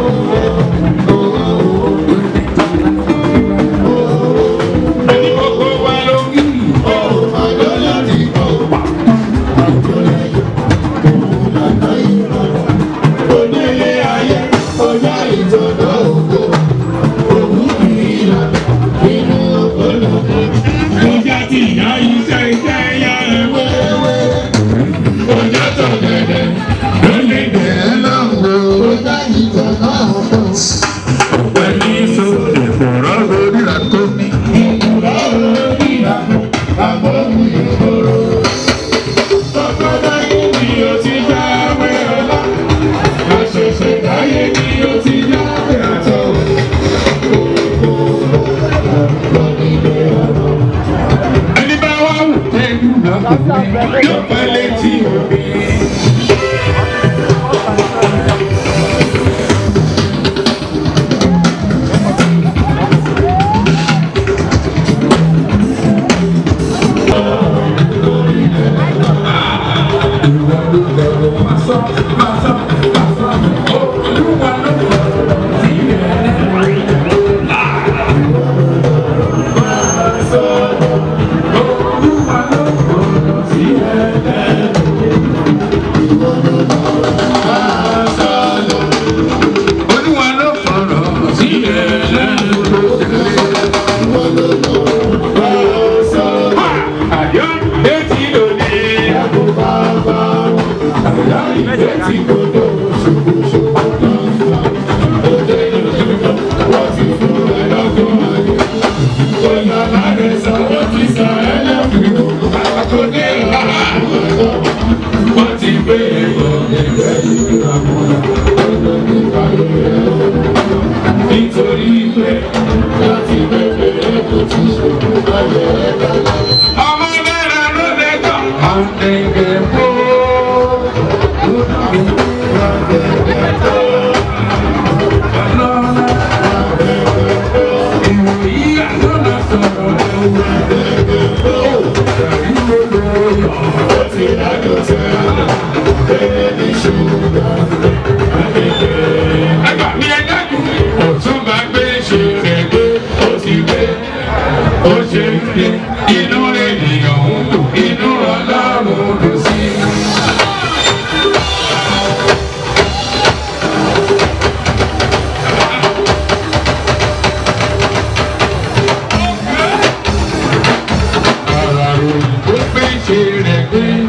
Òde tọ́lá tọ́lá. Ẹni gbogbo wa ló ń kí. Àjọyọ̀ ti kọ̀, àjọyọ̀ òun lànà ìrọ̀rùn. Onílé ayé, ọjà ìjọba ògo. Òun kì í là nínú ọ̀pọ̀lọpọ̀. Ọjà tí ìyá iṣẹ́ iṣẹ́ yá ewé. Ọjà tó gẹ̀dẹ̀ ló lè gẹ̀ ẹ́ lọ́wọ́. Ọjà ìjọba ògo. Pẹ̀lú ìṣòro ìfọ̀rọ̀ lórí àtọ́mí. Ìjọba orí àpò, àbọ̀ òun ìṣòro. Tọ́kọ́dáyé ni ó ti jáwé ọlá. Àṣẹ̀ṣẹ̀ dáyé ni ó ti jáwé àtọ̀. Ẹni bá wá wù tẹ́lú lọ́kùnrin yóò pẹ́ létí òbí. Ìwọ ló lọ́rọ̀ máa sọ, máa sọ, máa sọ. Olúwa ló lọ́rọ̀ sí rẹ̀. Olúwa ló lọ́rọ̀ sí rẹ̀. Olúwa ló fọ̀rọ̀ sí rẹ̀ lẹ́nu tó tẹ̀lé. Àyọ̀ etí lòdì. Àyọ̀ etí lòdì. Wọ́n ti gbé ẹ̀rọ ẹgbẹ́ ìgbà mọ́ra. Nítorí pé láti bẹ̀rẹ̀ kò tí ṣe ayé ẹ̀ka. Ọmọ náírà ló lẹ́tọ̀. Àǹtẹ̀gẹ̀ bó. Ọlọ́lá. Ìwòyí àlọ́lá sọ̀rọ̀ ẹ̀wọ̀. Ìwòlò Ó ti dájú tẹ́lẹ̀, bẹ́ẹ̀ ni ṣùgbọ́n. ẹgbà mi ẹ dákun. Ọ̀tún bá gbé ṣe rẹ̀ gbé. Ó ti gbé. Ó ṣe ń gbé. Inú ènìyàn ń dùn. Inú ọlọ́run dùn sí.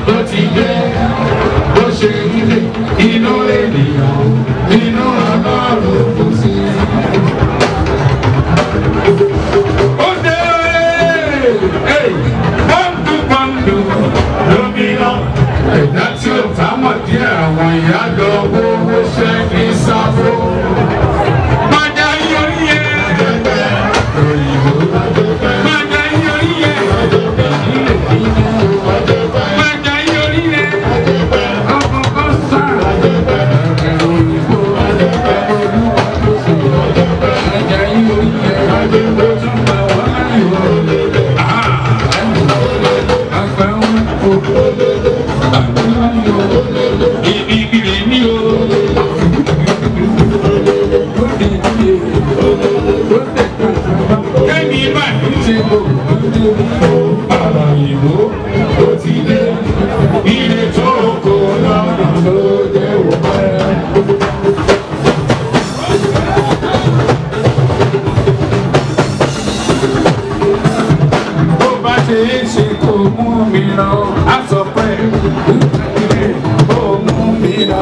ló ti dé bó ṣe ilé inú ènìyàn inú ọlọ́run kò sí. ó dé bọ́ǹdù bọ́ǹdù lómìnà ẹ̀dá tí ó bá mọ̀ díẹ̀ àwọn ìyá lọ owó ṣẹ́ ní sáfó. Májà yíyọrí yẹ. Òyìnbó. Májà yíyọrí yẹ. Májà yíyọrí yẹ. Ọkọ̀ kan sá. Òyìnbó. Májà yíyọrí yẹ. Ó tún bá wà láyò. Àgbà wọn kò. Àgbà wọn yọ. Ibi ìbílẹ̀ ní o. Kẹ́mi bá ní ṣe gbogbo ọ̀rọ̀ ìbò ó ti dé. Ilé tó kó lọ́nà ló dé òpẹ́. Bó bá ṣe é ṣe kó mú mi lọ, á sọ pé kó mú mi lọ.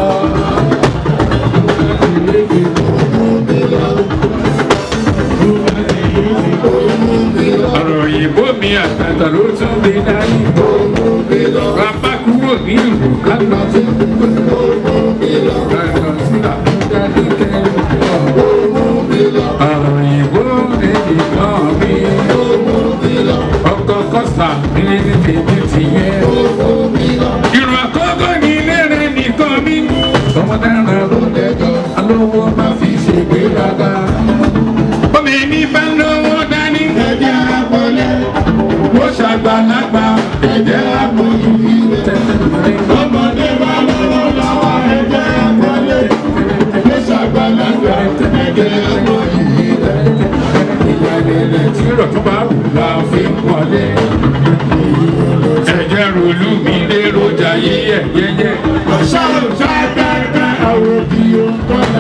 ọ̀rọ̀ òyìnbó mi àtàtà ló tún mi dání. bàbá kúrò ní ìlú kálọ̀ sí kálọ̀ sí àbújá ní kẹ́lẹ́. ọ̀rọ̀ òyìnbó èdè kan mi. ọkọ̀ kọ́sà mi ní tèmi ti yẹ. ìrù àkọ́kọ́ ní ilé rẹ̀ nìkan mi. ọmọdé rẹ̀ ló dẹjọ́ alówó má fi ṣègbéraga. Omi ní bá lówó dání. Ẹ̀jẹ̀ àpọ̀lẹ̀. Ó ṣàgbàlagbà. Ẹ̀jẹ̀ àpọ̀lẹ̀. Ọmọdé bá lówó lọ́wọ́. Ẹ̀jẹ̀ àpọ̀lẹ̀. Ó ṣàgbàlagbà. Ẹ̀jẹ̀ àpọ̀lẹ̀. Ìyàlẹ̀lẹ̀ tí rọ̀ tó bá wù la fi ń wọlé. Ẹ̀jẹ̀ ròlú mi lé rojà yíyẹ yẹyẹ. Ọ̀ṣà òṣà dáadáa àwọn òbí ó ń kọ́lá.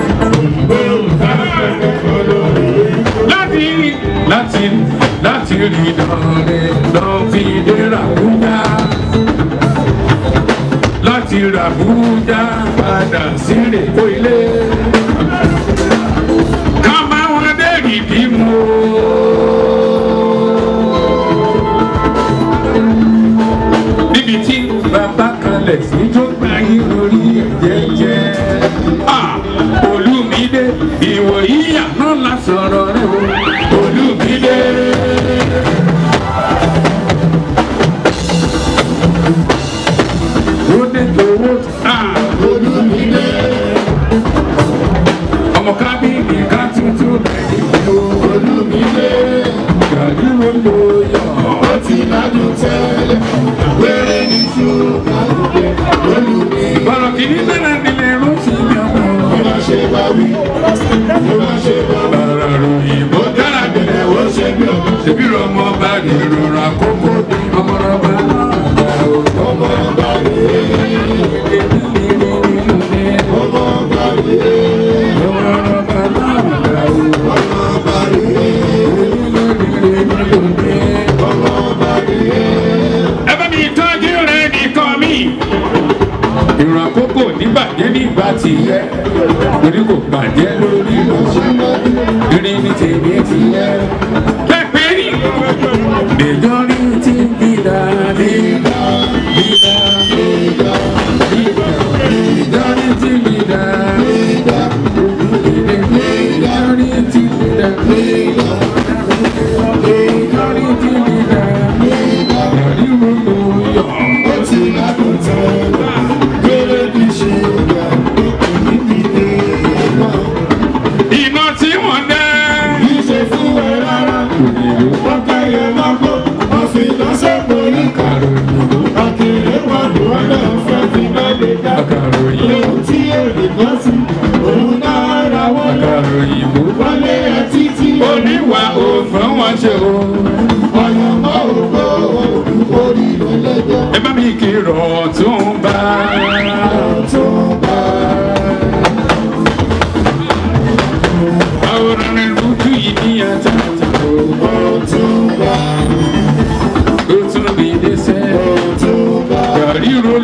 Láti láti láti rí dọ̀rẹ́ lọ fi dé Ràbújá. Láti Ràbújá padà sí Rèkó ilé. Ká máa wọn dé ìdí mu. Níbi tí bàbá kalẹ̀ sí tó gbà yín lórí ẹ̀jẹ̀ jẹ́. Ah! Olúmídé ìwò yíyà náà la sọ̀rọ̀ rẹ̀ o. Olúmídé. Ó dé tòwó. Ah! Olúmídé. Ọmọ kábíyì ká tuntun bẹ̀rẹ̀ ìlú. Olúmídé. Gàdúró ló yọ. Ó ti ládùn tẹ́lẹ̀. Wéré ní ṣùgbọ́n olùmí. Bọ̀rọ̀ kìíní náà nílé rúṣì yọ̀mọ̀. Bí wọ́n ṣe bá wí, bí wọ́n ṣe bá wí. Bàrà ròyìn bó dára bẹ̀rẹ̀ ó ṣe bí ọmọ. Ṣèbí ọmọ bá lè rọra kókó dé. Ọmọ ọba náà gbà ó. Ọmọ ọba rè é. Ọmọ ọba rè é. Ọmọ ọba náà gbà ó. Ọmọ ọba rè é. Ọmọ ọba rè é. Ẹ bá mi tọ́jú rẹ̀ nìkan mi ìrìn àkókò níbàjẹ́ nígbà tí yẹ torí kò bàjẹ́ lórí ìrìn ní tèmi ti yẹ. pẹ́pẹ́ rí. Bẹ̀jọ́rí ti dídá dídá dídá dídá dídá ìjọ́rí ti dídá dídá ìjọ́rí ti dídá dídá ìjọ́rí ti dídá dídá ìjọ́rí gbogbo yọ̀ ó ti ládùn tẹ́lẹ̀ gbére bí ṣe gbà nídìí náà. Iná tí wọ́n dẹ́. Kì í ṣe fún ẹ rárá. Wọ́n kẹ́yẹ lọ́gbọ́, wọ́n fi iná sẹ́pọ̀ ní kàròyìn. Akèrè wọn lò wọ́n náà fẹ́ fi náà lè dá. Lóhun tí èrè kan sí, òun náà ra wọ́n lọ. Wọ́n lé ẹ títí. Oníwà òfin wọn ṣe o. Ọ̀yàn mọ́ ògbó orí ló lẹ́jọ́. Ẹ bá mi kìrọ̀ tún bá. Tún bá. Àwòrán rẹ̀ lójú yìí ní àtàtà. Tún bá. Ó tún bí dé sẹ́. Tún bá.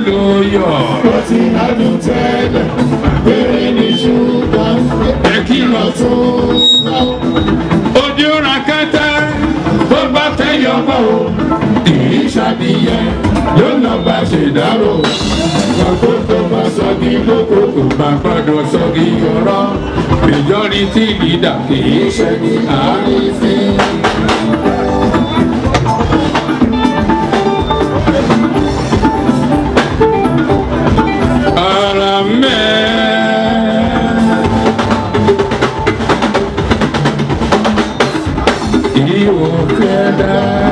ló yọ. Ó ti ládùn tẹ́lẹ̀, eré ní ṣúgà, ẹ kí lọ tó náà. ojú ra kẹtẹ tó bá fẹ́ yọ bọ̀ o. Kìí ṣàdìyẹ ló nà bá ṣe dárò. Gbàgbó tó bá sọ kí lóko kò bá gbọ́dọ̀ sọ kí ọ̀rọ̀. majority leader kì í ṣe ní Àárín sí ara mẹ́. Ìwò kẹ́dá.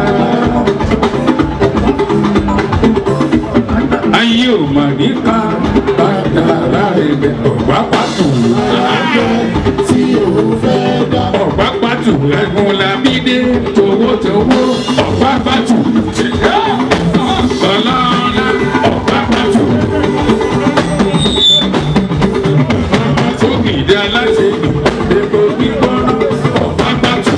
Ayé ò mà ní ká bàtà láre bẹ̀ ọ̀gbá pàtó. tí òun fẹ́ dá. Ọ̀gbá pàtó ẹ̀gùn làbídé towó towó ọ̀gbá pàtó. Ọlọ́lá ọ̀gbá pàtó. Sókìdá láti epo gbígbóná ọ̀gbá pàtó.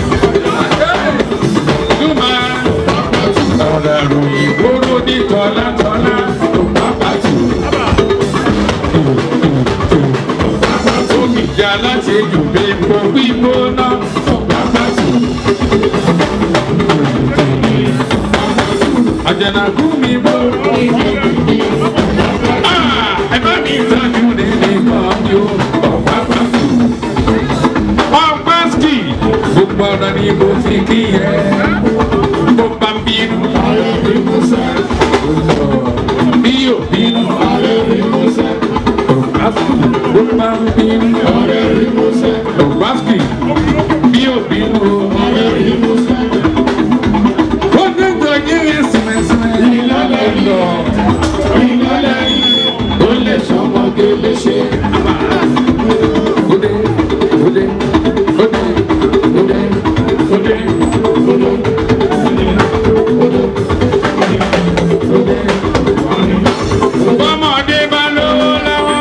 Túmọ̀ ọ̀rọ̀ ìgboro ní tọ́látọ́lá ọ̀gbá pàtó. Sókìdá láti epo gbígbóná ọ̀gbá pàtó. Àjànàkú mi bọ̀. Ah, ẹ bá mi tọ́jú nílé kan ní o. Ọ̀pá pàtó. Ọ̀pá ski. Gbogbo ọ̀nà ni mo fi kí ẹ. Mo bá ń bínú. Ààrẹ rí Musa, Bí yóò bínú. ààrẹ rí Musa, Ọ̀pá ski. Mo bá ń bínú. ààrẹ rí Musa, Ọ̀pá ski. Bí yóò bínú. ààrẹ rí Musa. Ó ní gbọ̀nyẹ́ yẹn sìmẹ̀sìmẹ̀. Ìlọ́lẹ̀ lọ, ìlọ́lẹ̀ yìí, ó lè ṣọmọge léṣe. Ode, ode, ode, ode, ode, Bọ́mọdé bá lówó lọ́wọ́.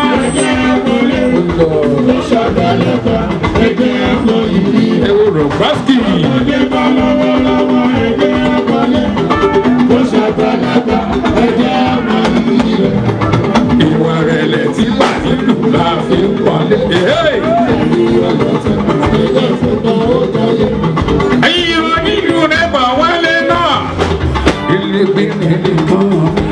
Ló ṣàgbàlagbà, ẹgbẹ́ ẹ̀kọ́ ìrí. Ẹ wo Rọ̀gbáskì. Ọdẹ bá lọ́wọ́ lọ́wọ́, ẹgbẹ́ ẹ̀kọ́ lẹ̀. Ló ṣàgbàlagbà, ẹgbẹ́ ẹ̀kọ́ ìrí rẹ̀. Ìwà rẹ̀lẹ̀ tí bà nínú la fi ń wọlé. Hey! Ilé ìfúnpá ó jọyè. Ẹyin onílù rẹ̀ bọ̀ wálé náà. Ilé gbé ní ilé kan.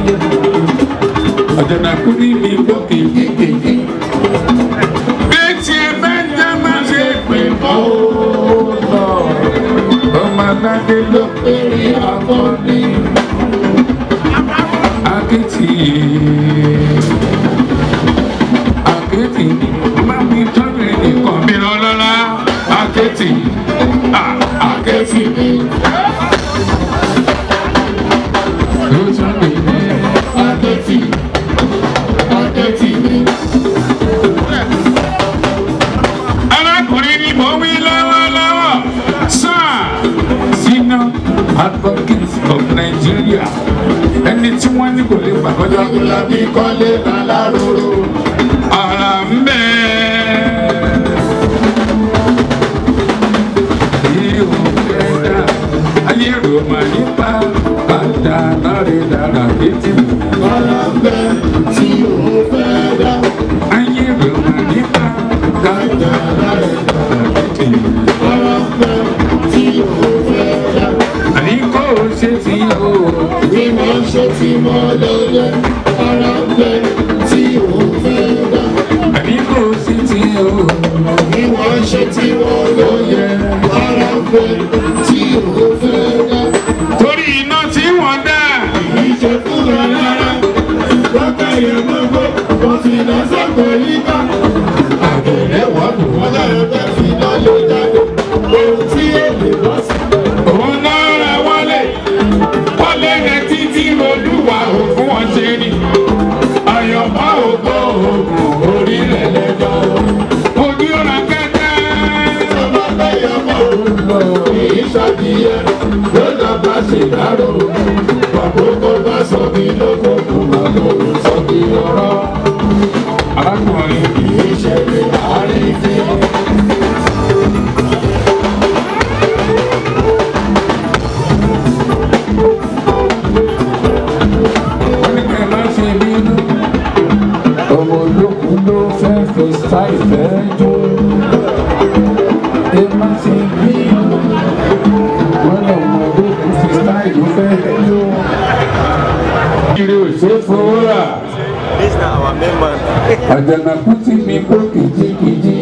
Àjànàkú ní mi gbókè kékeré. Bẹ́ẹ̀ni ẹ bá já máa ṣe pé mọ́ ó lọ. Ọmọ aládé ló Eré akọni, akéètì. Akéètì ni máa mi tọ́jú ẹnìkan mi lọ́lọ́lá. Akéètì. Ah, akẹ́tì ni, ló tún lè ní. akẹ́tì, akẹ́tì ni. arákùnrin ni mò ń wí lọ́wọ́lọ́wọ́ sáà sínú advocates of Nigeria ẹni tí wọ́n ní kò lè gbàgbọ́dọ̀ Lábí kọ́lé láláròrò. ara ń bẹ́ yíyó kẹta ayé rò mà nípa bàtà náírà dára létí Ọ̀rọ̀ ń bẹ tí òun fẹ́ dá. ayé rò mà nípa bàtà náírà dára létí. Ọ̀rọ̀ ń bẹ tí òun fẹ́ dá. àní kò ṣe ti o. Bí mo ṣe ti mọ lóye. Ọ̀rọ̀ ń bẹ tí òun fẹ́ dá. àní kò ṣe ti o. Bí wọ́n ṣe ti wọ́n lóye. Ọ̀rọ̀ ń bẹ tí òun fẹ́ dá. torí iná tí wọ́n dá. Ìṣe fún ẹ rárá. Lọ́kẹ́ yẹn gbogbo, kò sì lọ sọ́kọ̀ yíká. Àgbèrè wọ́n dùn wọ́n lọ́yọ̀ fẹ́ fi náà ló jáde. Ohun tí èlé bọ́ sí. òun náà ra wọlé. wọlé rẹ títí olúwa ò fún wọn ṣe ni. àyọ̀mọ́ ògbó oògùn orí rẹ̀ lẹ́jọ́. ojú ra kẹ́kẹ́. Ọmọ bẹ́yẹ mọ̀ ọ́n lọ. Kìí ṣàdìyẹ ló lọ bá ṣe dárò. Àkókò bá sọ mí lóko kò má lóru sọ mí ọ̀rọ̀. arákùnrin Kìí ṣe pé àárín fi. wọ́n ní kẹ́ ẹ má ṣe ṣe fowó rà This na our main man. àjànàkú tí mi kó kìjikìji.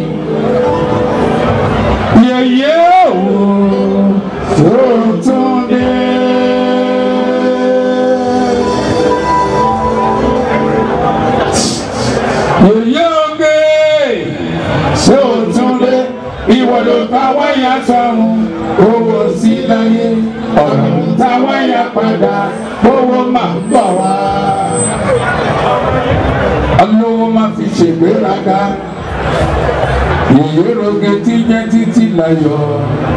yẹyẹ òun tó tún dé. yẹyẹ oge tó tún dé. ìwọ ló ta wáyà sọ̀run owó sí láyé ọ̀rọ̀ ta wáyà padà owó máa ń bọ̀ wá olówó máa fi ṣègbéraga ìyóroge tí jẹ́ títí láyọ̀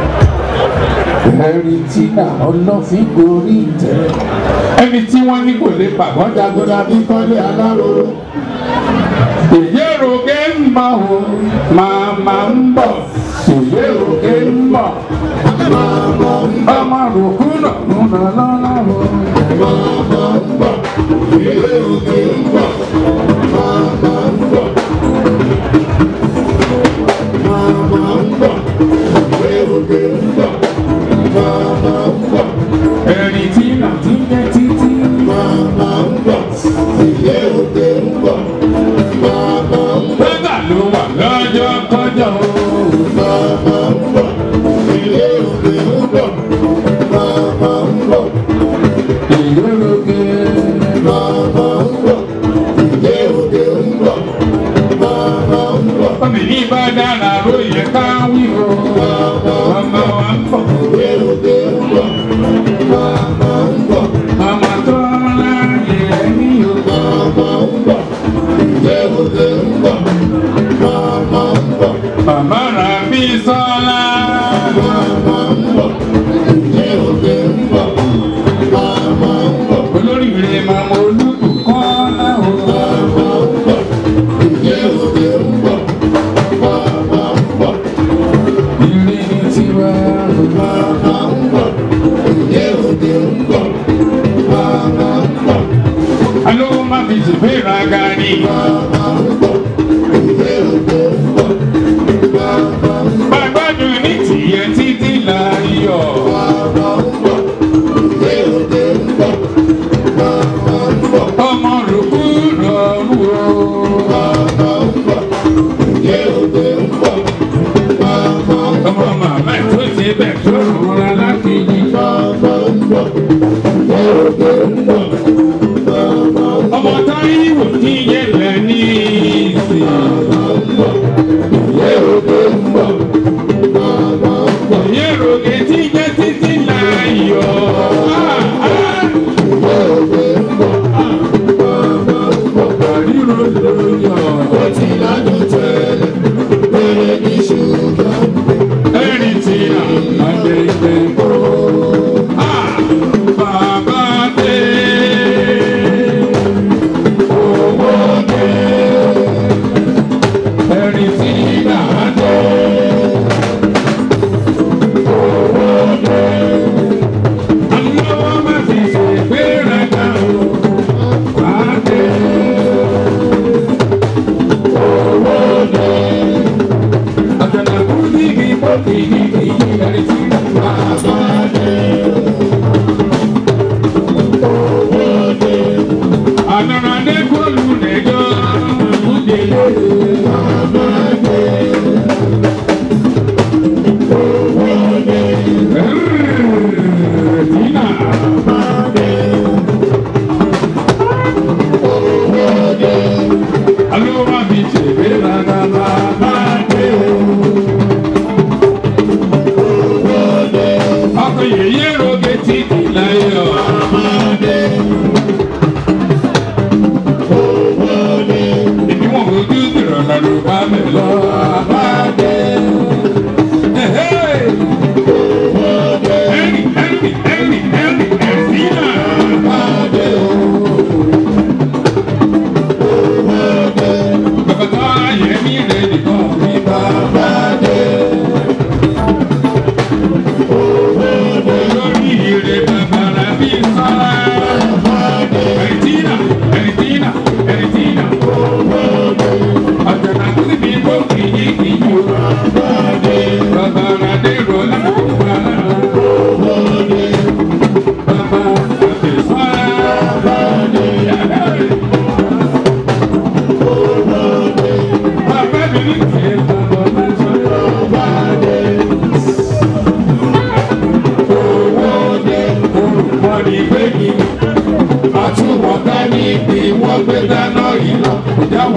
ẹ̀rí tí náà ọlọ́fin gorí ìtẹ́ ẹni tí wọ́n ní kò lè pàgọ́ jagoda bí kọ́lé aláròrò ìyóroge ń bọ̀ o màmá ń bọ̀ ìyóroge ń bọ̀ ọmọ rògbò náà ń lọ lọ́la o màmá ń bọ̀ ìyóroge ń bọ̀. ẹni tí nà ti jẹ́ títí. bẹ́gà ló wà lọ́jọ́ kọjọ́ o. ìyóroge ọmọ ní bá dára ló yẹ ká wí o. ọmọ wa ń bọ̀. ọmọ tó láyé ní o. bàbá rà bí sọ́lá. olórí rẹ̀ máa mọ olúkú kọ́ láwọn. ilé ní tiwa. alówó má fi ṣègbéraga ni. gbàgbọ́dún ní tìyẹ títí láyọ̀. ọmọ rògbò rọrùn o. ọmọ màmá tó ṣe bẹ̀ tó rọra láti yí. ọmọ táyíwò tí yẹlẹ ní ìsìn. yẹ́rọ̀gẹ̀ tí jẹ́ títí láyọ̀. Àríro lóyọ̀. Ẹni tí a lè gbé. Bàbá dé. Owó dé. Ẹni tí a dé. Àlọ́ má fi ṣègbéraga o. Wàá dé. Àjànàkú níbi pọ́kì níbi ẹni tí bàbá dé. Ànàràdé kọlù nẹjọ́ múdélé. Bàbá dé. Tina. Aló, mami, ṣègbéraga bàbá dé. Ọkọ yèyé roge títí láyọ̀. Ìdí wọn ojú ìrọ̀lẹ́ ló bá mi lọ. Bàbá dé. Ẹ̀rì, ẹ̀rì, ẹ̀rì, ẹ̀rì, ẹ̀rì náà. Bàbá dé o. Bàbá tó ayé mi rè nìkan mi bàbá dé. Olórí ire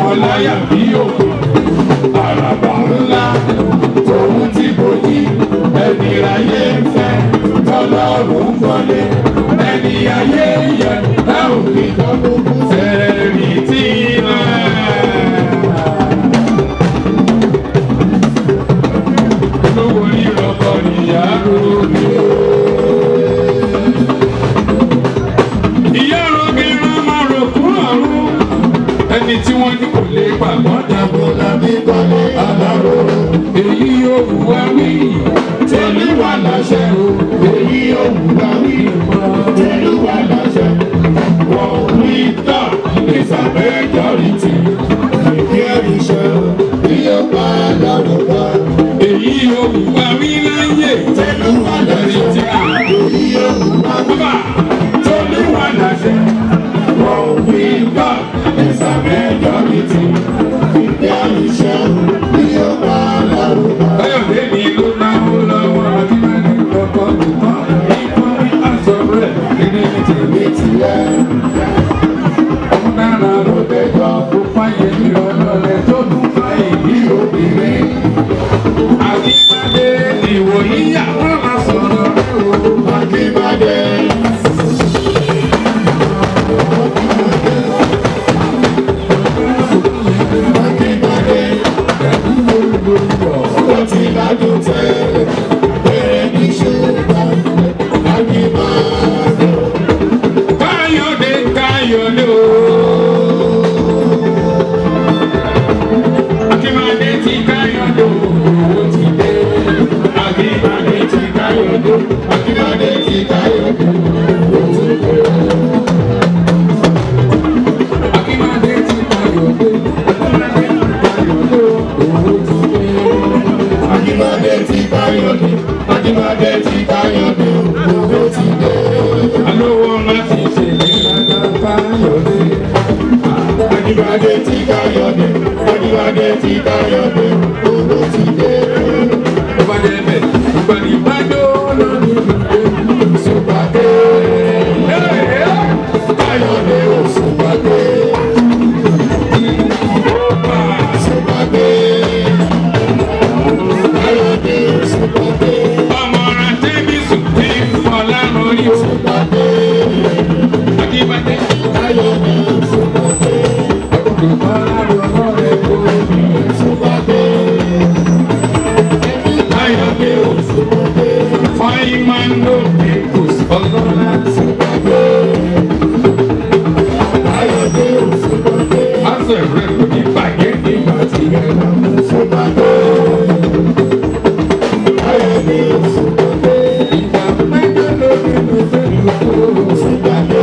wọn láyà bí òkú àràbà ńlá tòun tí kò ní ẹni ráyé ń fẹ́ tọ́lọ́run kọ́lé ẹni ayé yẹ láwọn fi tọ́kùn sẹ́ẹ̀rì tí náà. olówó ìrọ̀kọ̀ nìyá lóde. ìyá rogi rán máa rò kún àrùn ẹni tí wọ́n ní kò lè pàgọ́ dàgbọ́ lábí kọ́lé aláró. èyí yóò wù wá wí tẹ̀lé wà láṣẹ o. èyí yóò wù wá wí tẹ̀lé wà láṣẹ. wọ́n wí tán ìsàbẹ̀ jọ̀rìtì. ìdí ẹ̀rí ṣe iye pa lọ́dún kan. èyí yóò wù wá wí láyé tẹ̀lé wà láṣẹ. èyí yóò wù wá wí tẹ̀lé wà láṣẹ. wọ́n wí tán ìsàbẹ̀ jọ̀rìtì. ìdí ẹ̀rí ṣe iye pa lọ́dún kan. Báyọ̀dé ni ló náwó lọ́wọ́ Akíndé lọ́kọ́ nìkan. Ìkọ́ni aṣọ rẹ̀ kiri ní tèmi tiẹ̀. Ọmọ náírà ló dẹjọ́ kó fáyé ní ọlọ́lẹ̀ tó tún fáyé ní obìnrin. Akíndé ìwòyí àwọn máa sọ̀rọ̀ rẹ̀ o. Akíndé. Akíndé ó ti ládùn tẹ́lẹ̀ bẹ́ẹ̀ ní ṣùgbọ́n àgbìmọ̀. Káyọ̀dé Káyọ̀dé o. Akímadé ti Káyọ̀dé o. Owó ti dé. Akímadé ti Káyọ̀dé. Akímadé ti Káyọ̀dé o. Owó ti dé. Akímadé ti Káyọ̀dé. Akímadé ti Káyọ̀dé. Akímadé ti Káyọ̀dé. Owó ti dé. Alówó láti ṣe ìlànà Káyọ̀dé. Akímadé ti Káyọ̀dé. Akímadé ti Káyọ̀dé. Owó ti dé. Ó bá dé bẹ̀, ìgbà ní ìbájọ́ lórí ìgbé Sùpàdé. Káyọ̀dé ò Sùpàdé. Sùpàdé. Káyọ̀dé ò Sùpàdé. Ọmọ rẹ̀ tẹ́bí sùn tí fọlá lórí o. Sùpàdé. Akímadé. Káyọ̀dé ò Sùpàdé. Olùkọ́lá lọ́wọ́ rẹ̀ kó mi. Sùpàdé. Káyọ̀dé ò Sùpàdé. Fáyín máa ń lò ní kùsù ọlọ́lá. Sùpàdé. Káyọ̀dé ò Sùpàdé. Aṣọ ìrẹ́ kò ní bàjẹ́ nígbà tí ẹ lọ. Sùpàdé. Káyọ̀dé ò Sùpàdé. Ìgbà mẹ́jọ lórí mi fẹ́ lóko. Sùpàdé.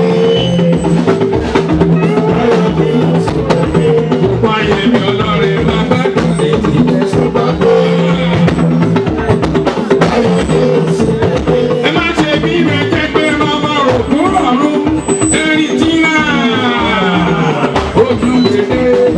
Káyọ̀dé ò Sùpàdé. Gbogbo ayé mi ọlọ́rin máa bá dùn ní ìdílé. Sùpàdé. Káyọ̀dé ò Sùpàdé. Ẹ má ṣe bí rẹ̀ jẹ́ pé màmá rò kúrò ọ̀run. Ẹni tí náà ojú gbèdé.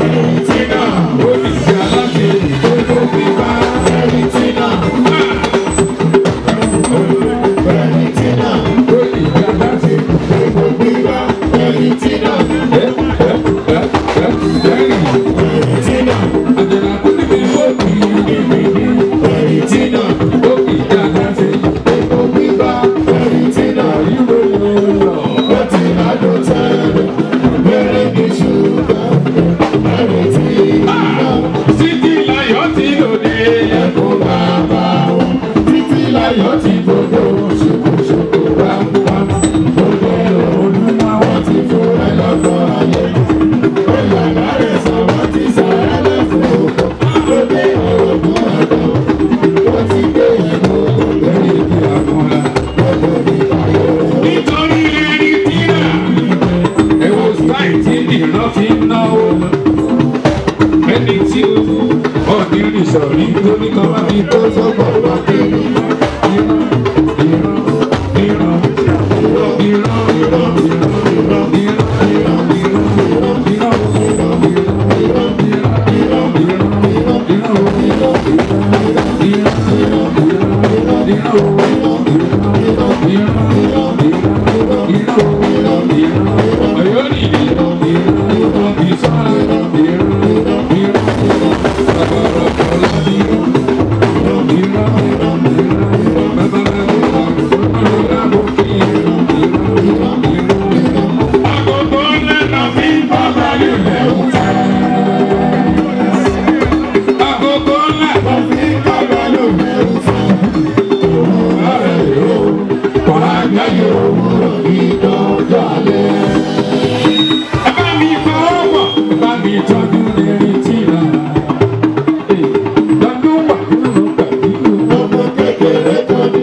lẹ́yìn òwúrọ̀ ìdọ́jọ́ alẹ́. ẹ bá mi fọwọ́ pọ̀ ẹ bá mi tọ́jú lérí tìlà. lọ́dún wà nínú pẹ̀lú ọmọ kékeré tó ní.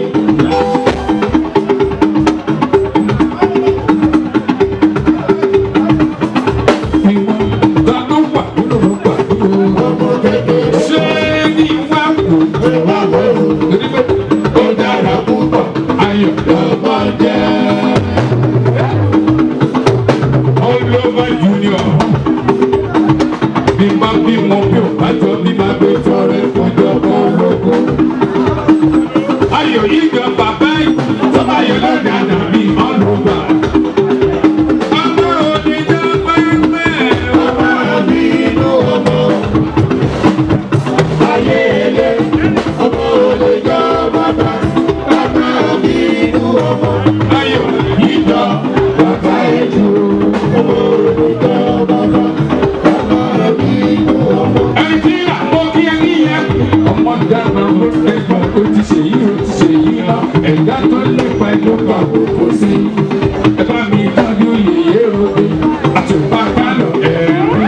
lọ́dún wà nínú pẹ̀lú ọmọ kékeré. ṣé ní wá wò ó wá wò ó ó dára púpọ̀ ayọ̀ lọ́mọ jẹ́. Oliver Junior bí bá bí mo bí ò bá jọ bí má gbé tọrẹ fọjọ́ kan lógún. Ayọ̀ yìí jọ bàbá yìí tó bá yẹ lọ́dẹ àná mi ọlọ́gbà. Ọmọ oníjà pẹ́pẹ́. Ọmọ mi inú ọmọ. Ayé ilé ọmọ oníjà bàbá. Bàbá mi inú ọmọ. Ayọ̀ yìí jọ bàbá ètò. Ọmọ oníjà bàbá. Bàbá mi inú ọmọ. Ẹni tí àpò kí ẹ ní yẹn. Ọmọ dáná ló lẹ́gbọ̀n ó ti ṣe yí ó ti ṣe yí lọ. Ẹ̀dá tó lépa ẹni ó gbà kókó sí. Ẹ bá mi tọ́jú yèyé ròde. Àtùpà kálọ̀ ẹ̀rí.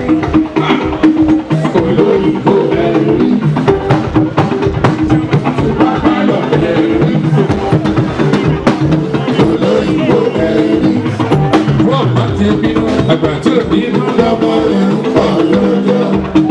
Olóyìnbó ẹ̀rí. Àtùpà kálọ̀ ẹ̀rí. Olóyìnbó ẹ̀rí. Wọ́n bá ti bínú àgbà tí ò bínú lọ́mọ rẹ̀ ń pọ̀ lọ́jọ́.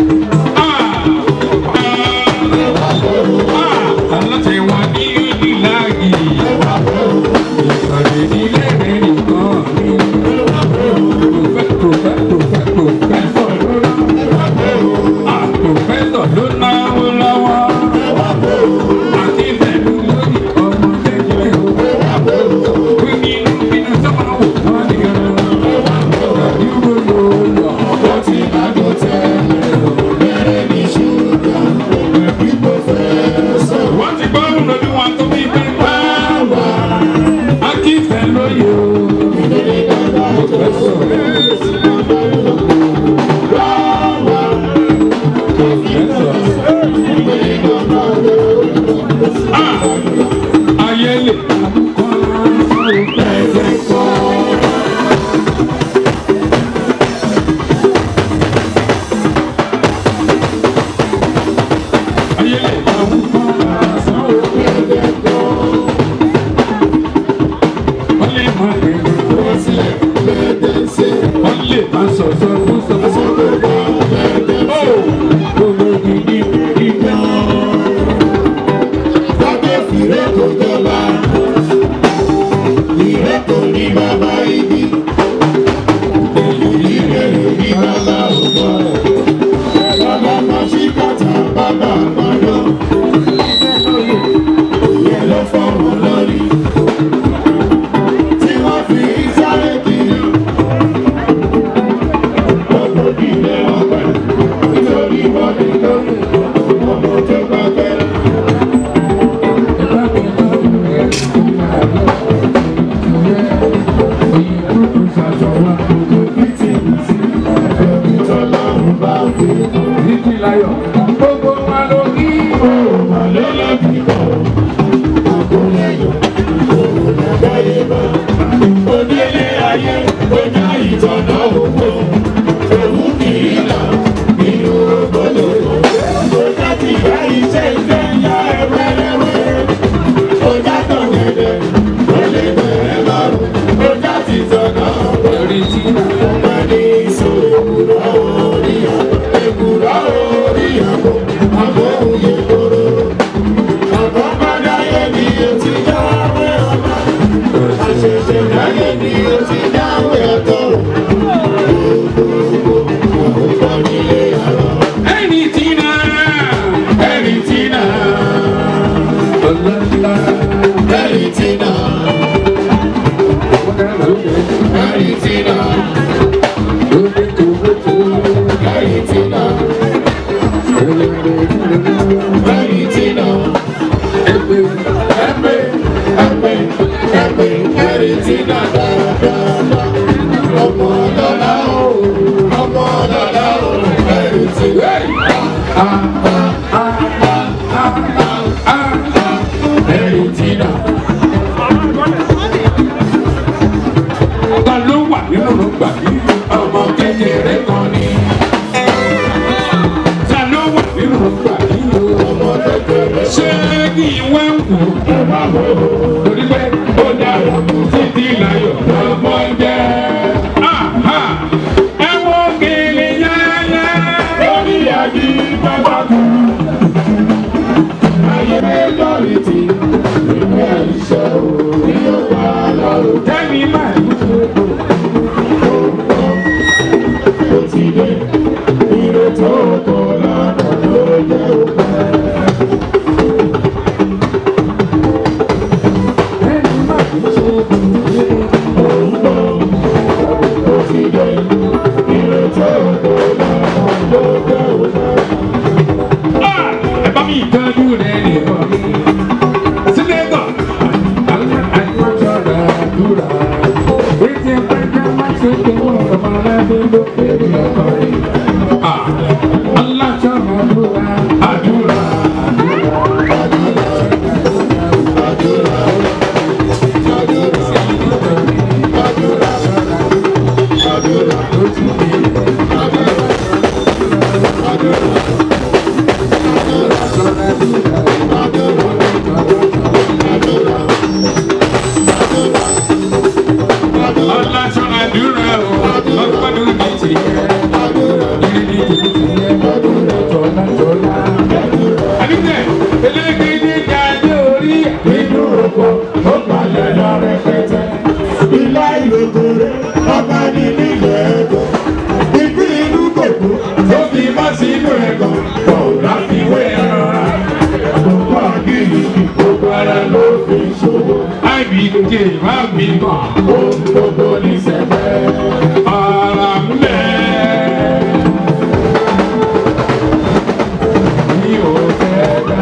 Aláṣẹ wa ní Unilag. Ìpàdé nílé rẹ̀ nìkan ní. Prọfẹ́ prọfẹ́ prọfẹ́ prọfẹ́sọ̀ ló ná. Ah, Prọfẹ́sọ̀ ló náwó lọ́wọ́. Àti pẹ̀lú lórí ọmọ kékeré o. Wí nínú inú sọ́mọ́ wò wọ́n ní ọ̀rọ̀. Ìdúró ló lọ. Ó ti bá tó tẹ́lẹ̀ o. Bẹ́rẹ̀ ní ṣùgbọ́n ẹbí kò fẹ́ sọ. Wọ́n ti gbọ́ òun lójú wọn tó bí pé báwa. Akífẹ́ lóye o. Ah! Ayé lè kọ́ ẹ̀jẹ̀ kọ́. Ayé lè kọ́ ẹ̀jẹ̀ kọ́. Wọ́n lè máa gbé wọ́n sílẹ̀ lẹ́dẹ̀ẹ́sẹ̀. Wọ́n lè máa sọ̀sọ̀ fún sọ̀sọ̀ lẹ́dẹ̀ẹ́sẹ̀. Ó ológi ní ìgbà. Lábẹ́ fìrẹ́ kò jọba. Ìrẹ́ kò ní bàbá ibi. Ìrẹ́ kò ní bàbá ògbọ́. Bàbá máa ṣí kàtà bàbá àgbàdo. Ìyẹn ló fọ́ọ̀mù lórí. Tí wọ́n fi sáré kiri. Ọ̀pọ̀ ìdílé ọgbà. Nítorí wọ́n ní lórí. Ọmọ tó gbàgbé. Gbogbo wa ló kí òun wà lọ́lọ́bí bọ̀. Onílé ayé, ojú ìtọ́nà òwò, òwú kìí là nínú ògbóló. Ọjà ti bá iṣẹ́ iṣẹ́ yá ẹwẹ́rẹ́wẹ́. Ọjà tán gẹ̀dẹ̀, ó lè bẹ̀rẹ̀ lọ́rùn. Ọjà ti tọ̀nà orí tí ọmọ ní ìṣòro èkùrọ̀ orí àpò. Èkùrọ̀ orí àpò, àbọ̀ òye kóró. Àbọ̀ padà yẹ ni o ti jáwé ọmọ. Àṣẹ̀ṣẹ̀ dáyé ni o ti jáwé ọ̀tọ̀. Àkókò nílé àrọ̀. Ẹni tí náà, ẹni tí náà. Ọlọ́lá. Ẹni tí náà. Ẹni tí náà. Ẹni tí náà. Ẹni tí náà. Ẹgbẹ́, ẹgbẹ́, ẹgbẹ́, ẹgbẹ́, ẹni tí náà dáadáa. Ọmọ ọlọ́lá o, ọmọ ọlọ́lá o, ẹni tí náà. Ah, ah, ah, ah, ah, ah, ah, ẹni tí náà. gbà mí ọmọ kékeré kan ní. ta ló wà nínú gbà mí ọmọ kékeré. ṣé kí n wá ń wò ó má wò ó torí pé ó dára títí láyọ̀ lọ́mọ jẹ́. Aha! ẹ wo gèlè yáyá lórí àbí bàbá kú. ayé lórí ti ìwé iṣẹ́ òní ó wà lọ́rùn. kẹ́mi máa ń ṣe é ó ti dé ire tó kọ lọ́nà ló jẹ́ òpẹ́. Ẹni máa ń ṣe òǹgbò ó ti dé ire tó kọ lọ́nà ló jẹ́ òpẹ́. Ẹ bá mi ìtọ́jú rẹ̀ nìkan. Sílẹ̀gọ̀. Àwọn àjọṣọ rẹ̀ dúrà. Ètò ìpẹ́jọ́ máa ṣe kí wọ́n ọmọ aláàbẹ̀ ló fèrè ọkọ̀ rẹ̀. Aláṣọ àdúrà. Àdúrà. Aláṣọ àdúrà o, ọgbọ́dún ní tìyẹ. Ìrìn ní tìyẹ, tọ́lá tọ́lá. Àdúgbẹ̀, elégédé jáde orí nínú oko, ó palẹ̀ lọ rẹpẹtẹ. Ilá ìlòkòrè, ọba ní nílẹ̀ ẹ̀kọ́. Ìpín inú kòkó, Tó fi má sínú ẹ̀gàn, kò láfiwé ẹ̀rọra. gbogbo àgìrì, gbogbo ara ló fi ṣòwò. IBK má bí kàn, Ohun gbogbo ní sẹ́fẹ́. ara ń bẹ̀. Mi ò fẹ́ dá.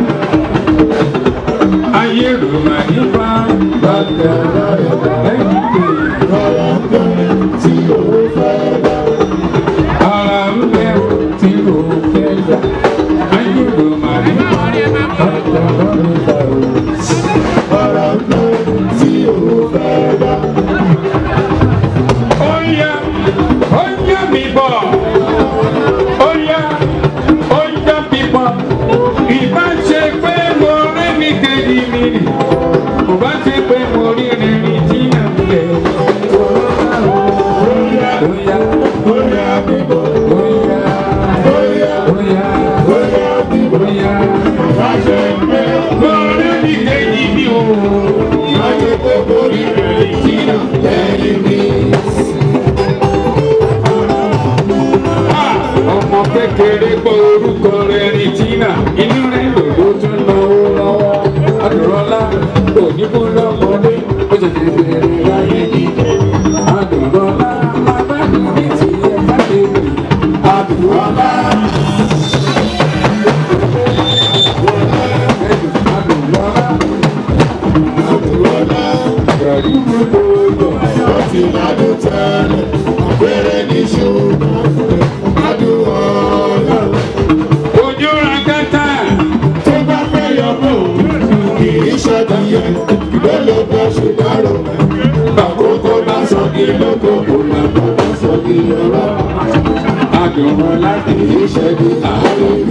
Ayé rò mà nípa Bàtà lọ́yọ̀ dá, IBK. lọ́yọ̀ ń bẹ̀ tí òun fẹ́ dá. Ara ń bẹ̀ tí kò fẹ́ dá. Ayé rò mà nípa Bàtà lọ́yọ̀ dá o. Lọ́yọ̀ ń bẹ̀ tí òun fẹ́ dá. Oya, oya mi bọ̀. Oya, oya mi bọ̀. Ìbá ṣe pé mo rí mi kejì mi nì. Kò bá ṣe pé mo rí rìnrìn tí à ń bẹ̀. Oya, oya, Bóyá bíbọ̀, oya, bóyá, oya, bóyá bíbọ̀. oya. Má ṣe pé Mo rí mi kejì mi o. má ṣe pé borí rẹ̀ jìnnà lẹ́yìn mi. Ah, Ọmọ kékeré gbọ́ orúkọ rẹ̀ ní Tina. Inú rẹ̀ lòdó tún náwó lọ́wọ́. Adùrọ̀lá òníkú lọ́mọdé. Ó ṣẹ̀ṣẹ̀ bẹ̀rẹ̀ láyé jíjẹ. Adùrọ̀lá máa bá mi ní tiẹ̀ bá lè rìn. Adùrọ̀lá. Adùrọ̀lá. Àbúrọ̀lá Rẹ̀rí gbogbo yọ̀. ó ti ládùn tẹ́lẹ̀, péré ní ṣùgbọ́n ládùn ọ̀la. Ojú ra kẹta. Tó bá fẹ́ yọkọ̀ kì í ṣàdíyẹ, ìgbẹ́ ló bá ṣe dárò. Àkókò bá sọ kí lóko, kò lábọ̀ bá sọ kí lọ́rọ̀. Adùrọ̀lá kì Kì í ṣe ní àárín.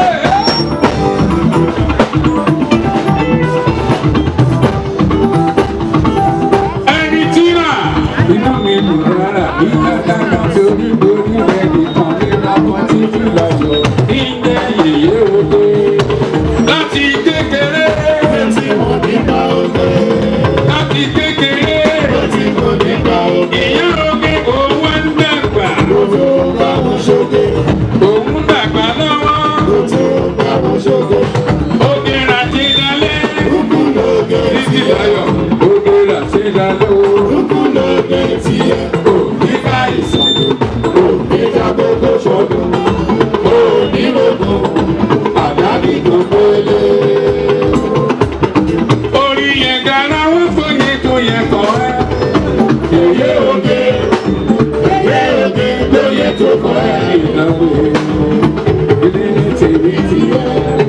ẹni tí rà. inú mi dùn rárá ìyá dáná torí lórí rẹ̀ nìkan ní lápá títí lájọ. ìjẹ́ yèyé òde. láti kékeré. Tí mo nípa oge, láti kékeré. tí mo nípa oge, ìyá oge òun wá ń dàgbà. lójó bá mo ṣoge, òun dàgbà lọ́wọ́. lójó bá mo ṣoge. oge rà ti dalẹ̀. Kúkú lóge títí tiẹ̀, láyọ̀. oge rà ti dalẹ̀ o. kúkú lóge tiẹ̀, òní ká ìsọ̀rọ̀. òní ká gbogbo ṣọdún, òní rògùn, àdáni tó pélé. orí yẹn gara wọ́n fòye tó yẹ kọ́ ẹ́. Yèyé oge, yèyé oge lóye tó kọ ẹ́. ìnáwó ilé ní tèmi tiẹ̀.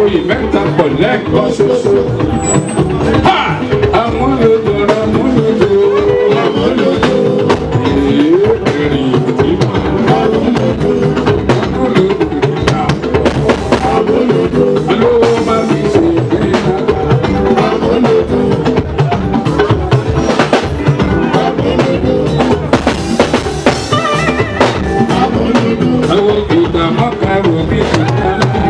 oyè mẹ́ta pọ̀ lẹ́ẹ̀kan ṣoṣo. Ha! Amúlòdò amúlòdò amúlòdò. Èé èrìn tí máa amúlòdò amúlòdò ìyá. Amúlòdò alówó máa fi ṣe ìgbéraga. Amúlòdò amúlòdò. Àwọn ìgbà mọ́ka rò bí kàkà.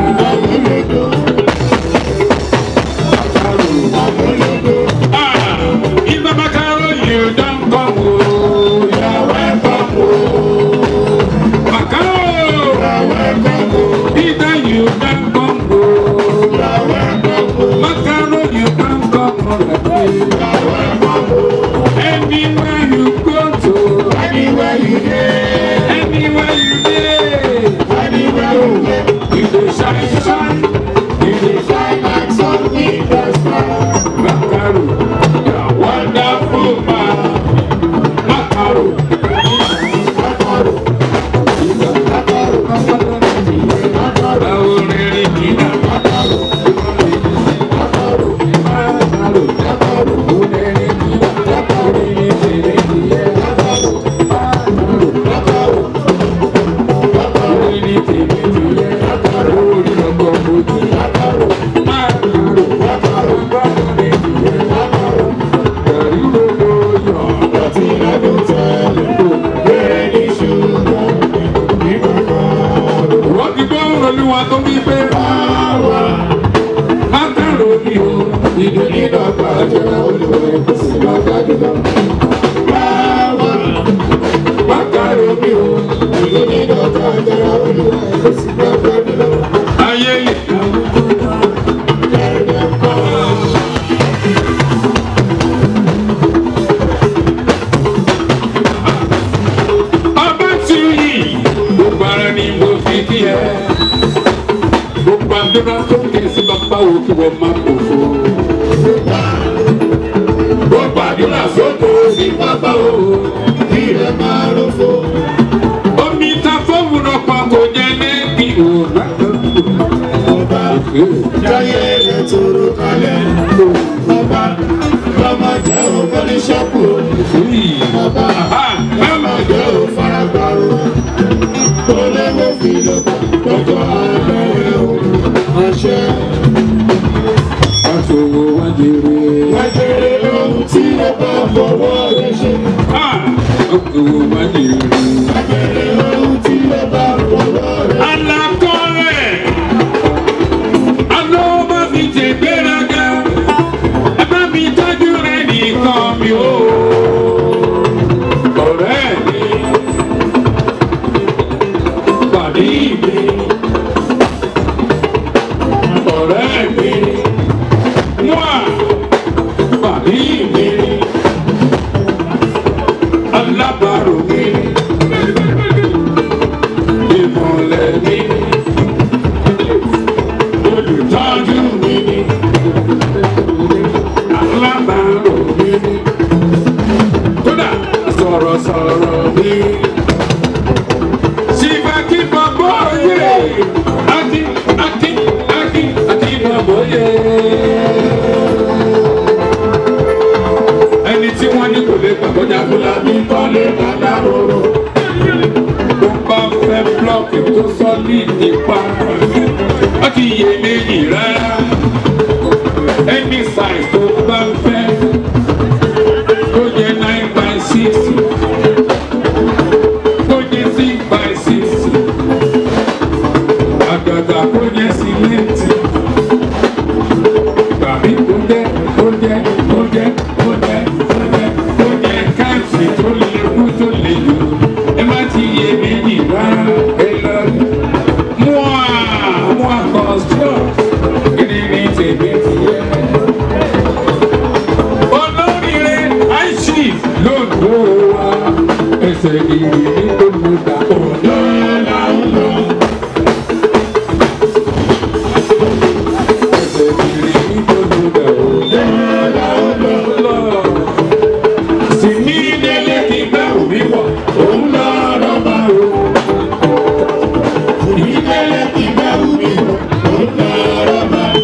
Ah, Ìgbà mọ́ka rò you don come o. You are welcome o. Màkà o. You are welcome o. Ìgbà you don come o. You are welcome o. Màkà rò you don come o. You are welcome o. Anywhere you go to. Anywhere you dey. Anywhere you dey. Anywhere you dey. You dey shine shine. You dey shine like sun in the sky. Makaro, you are wonderful man. Makaro. Makaro. Makaro. Makaro. Báwo ni rí kìnnà? Makaro. Makaro. Makaro. Makaro. Ó ní rí kìnnà. Makaro. Ní tèmi nìyẹn. Makaro. Makaro. Makaro. Makaro. Ní tèmi nìyẹn. Makaro. Orí ọkọ̀ mojú. Makaro. Makaro. Makaro. Makaro ní tìyẹn. Makaro. Ẹ̀rí gbogbo yọ̀. Ọtí lọ́dún tẹ́lẹ̀. Bẹ́ẹ̀ ni ṣùgbọ́n nígbà kan. Wọ́n ti gbọ́ olúwa tó wí pé báwa mákàrò ni o. Ìdè nídọ̀gba jẹ́ olùwẹ̀ kò sí lọ́gá jùlọ. Báwa mákàrò ni o. Ìdè nídọ̀gba jẹ́ olùwẹ̀ kò sí lọ́gá jùlọ. Ayé lè ká ẹ̀rẹ̀ kọ́. Ọba tí ó yìí, gbogbo ara ni mo fi kí ẹ. Gbogbo àdúrà tó ké sí bàbá wo kí wọ́n máa kó fún. Gbogbo àdúrà sóko sí bàbá wo kí rẹ̀ máa rò fún. Omi ta fóònù náà pa kò jẹ́ lẹ́bi òun ọba jáyé rẹ̀ tóró kalẹ̀. Ọba lọ́mọ jẹ́ ògbóni ṣọ́kù. Ọba lọ́mọ jẹ́ òfaragbárò. Olówó fi lọ gbọ́dọ̀ abẹ́rẹ́ o. Ọṣẹ. Aṣòwò wájèrè. Wájèrè ohun tí ó bá fọwọ́ rẹ̀ ṣe. Aṣòwò wájèrè. Wájèrè ohun tí ó bá fọwọ́ rẹ̀ ṣe. Alákọ̀ọ́rẹ̀ alówó má fi ṣe gbéraga ẹ bá mi tọ́jú rẹ nìkan mi ò. ọ̀rẹ́ mi pàdé mi ọ̀rẹ́ mi wá pàdé mi alábàárò mi ìmọ̀lẹ̀ mi olùtọ́jú mi ni alábàárò mi ni kódà sọ̀rọ̀sọ̀rọ̀ mi. Sìfàkì bàbá òye àti àti àti àti bàbá òye. Ẹni tí wọ́n ní kò lè gbàgbọ́ jágbóla ní kọ́lé dada roro. Tó bá fẹ́ blọ́ọ̀kì tó sọ́lì nípa. Wọ́n ti yé méjì rárá. Any size tó bá fẹ́. Tó jẹ́ nine by six. Tó jẹ́ six by six. Àgàgà kó jẹ́ sílẹ̀tì. Gbàmí kó jẹ́ kó jẹ́ kó jẹ́ kó jẹ́ kó jẹ́ kó jẹ́ káàsì tó lè kú tó lè lò. Ẹ má ti yé méjì rárá. Ẹ lọ rí. Mua mua construct. Kí ni tèmi ti yẹ? olóríire aishif lóńdó wa ẹsẹ̀ ìrì ní olùdá òjò là ń lọ. ẹsẹ̀ ìrì ní olùdá òjò là ń lọ. sì ní délé kí bẹ́ẹ̀ mi wọ̀ òun lọ rọ́bà o. sì ní délé kí bẹ́ẹ̀ mi wọ̀ òun lọ rọ́bà o.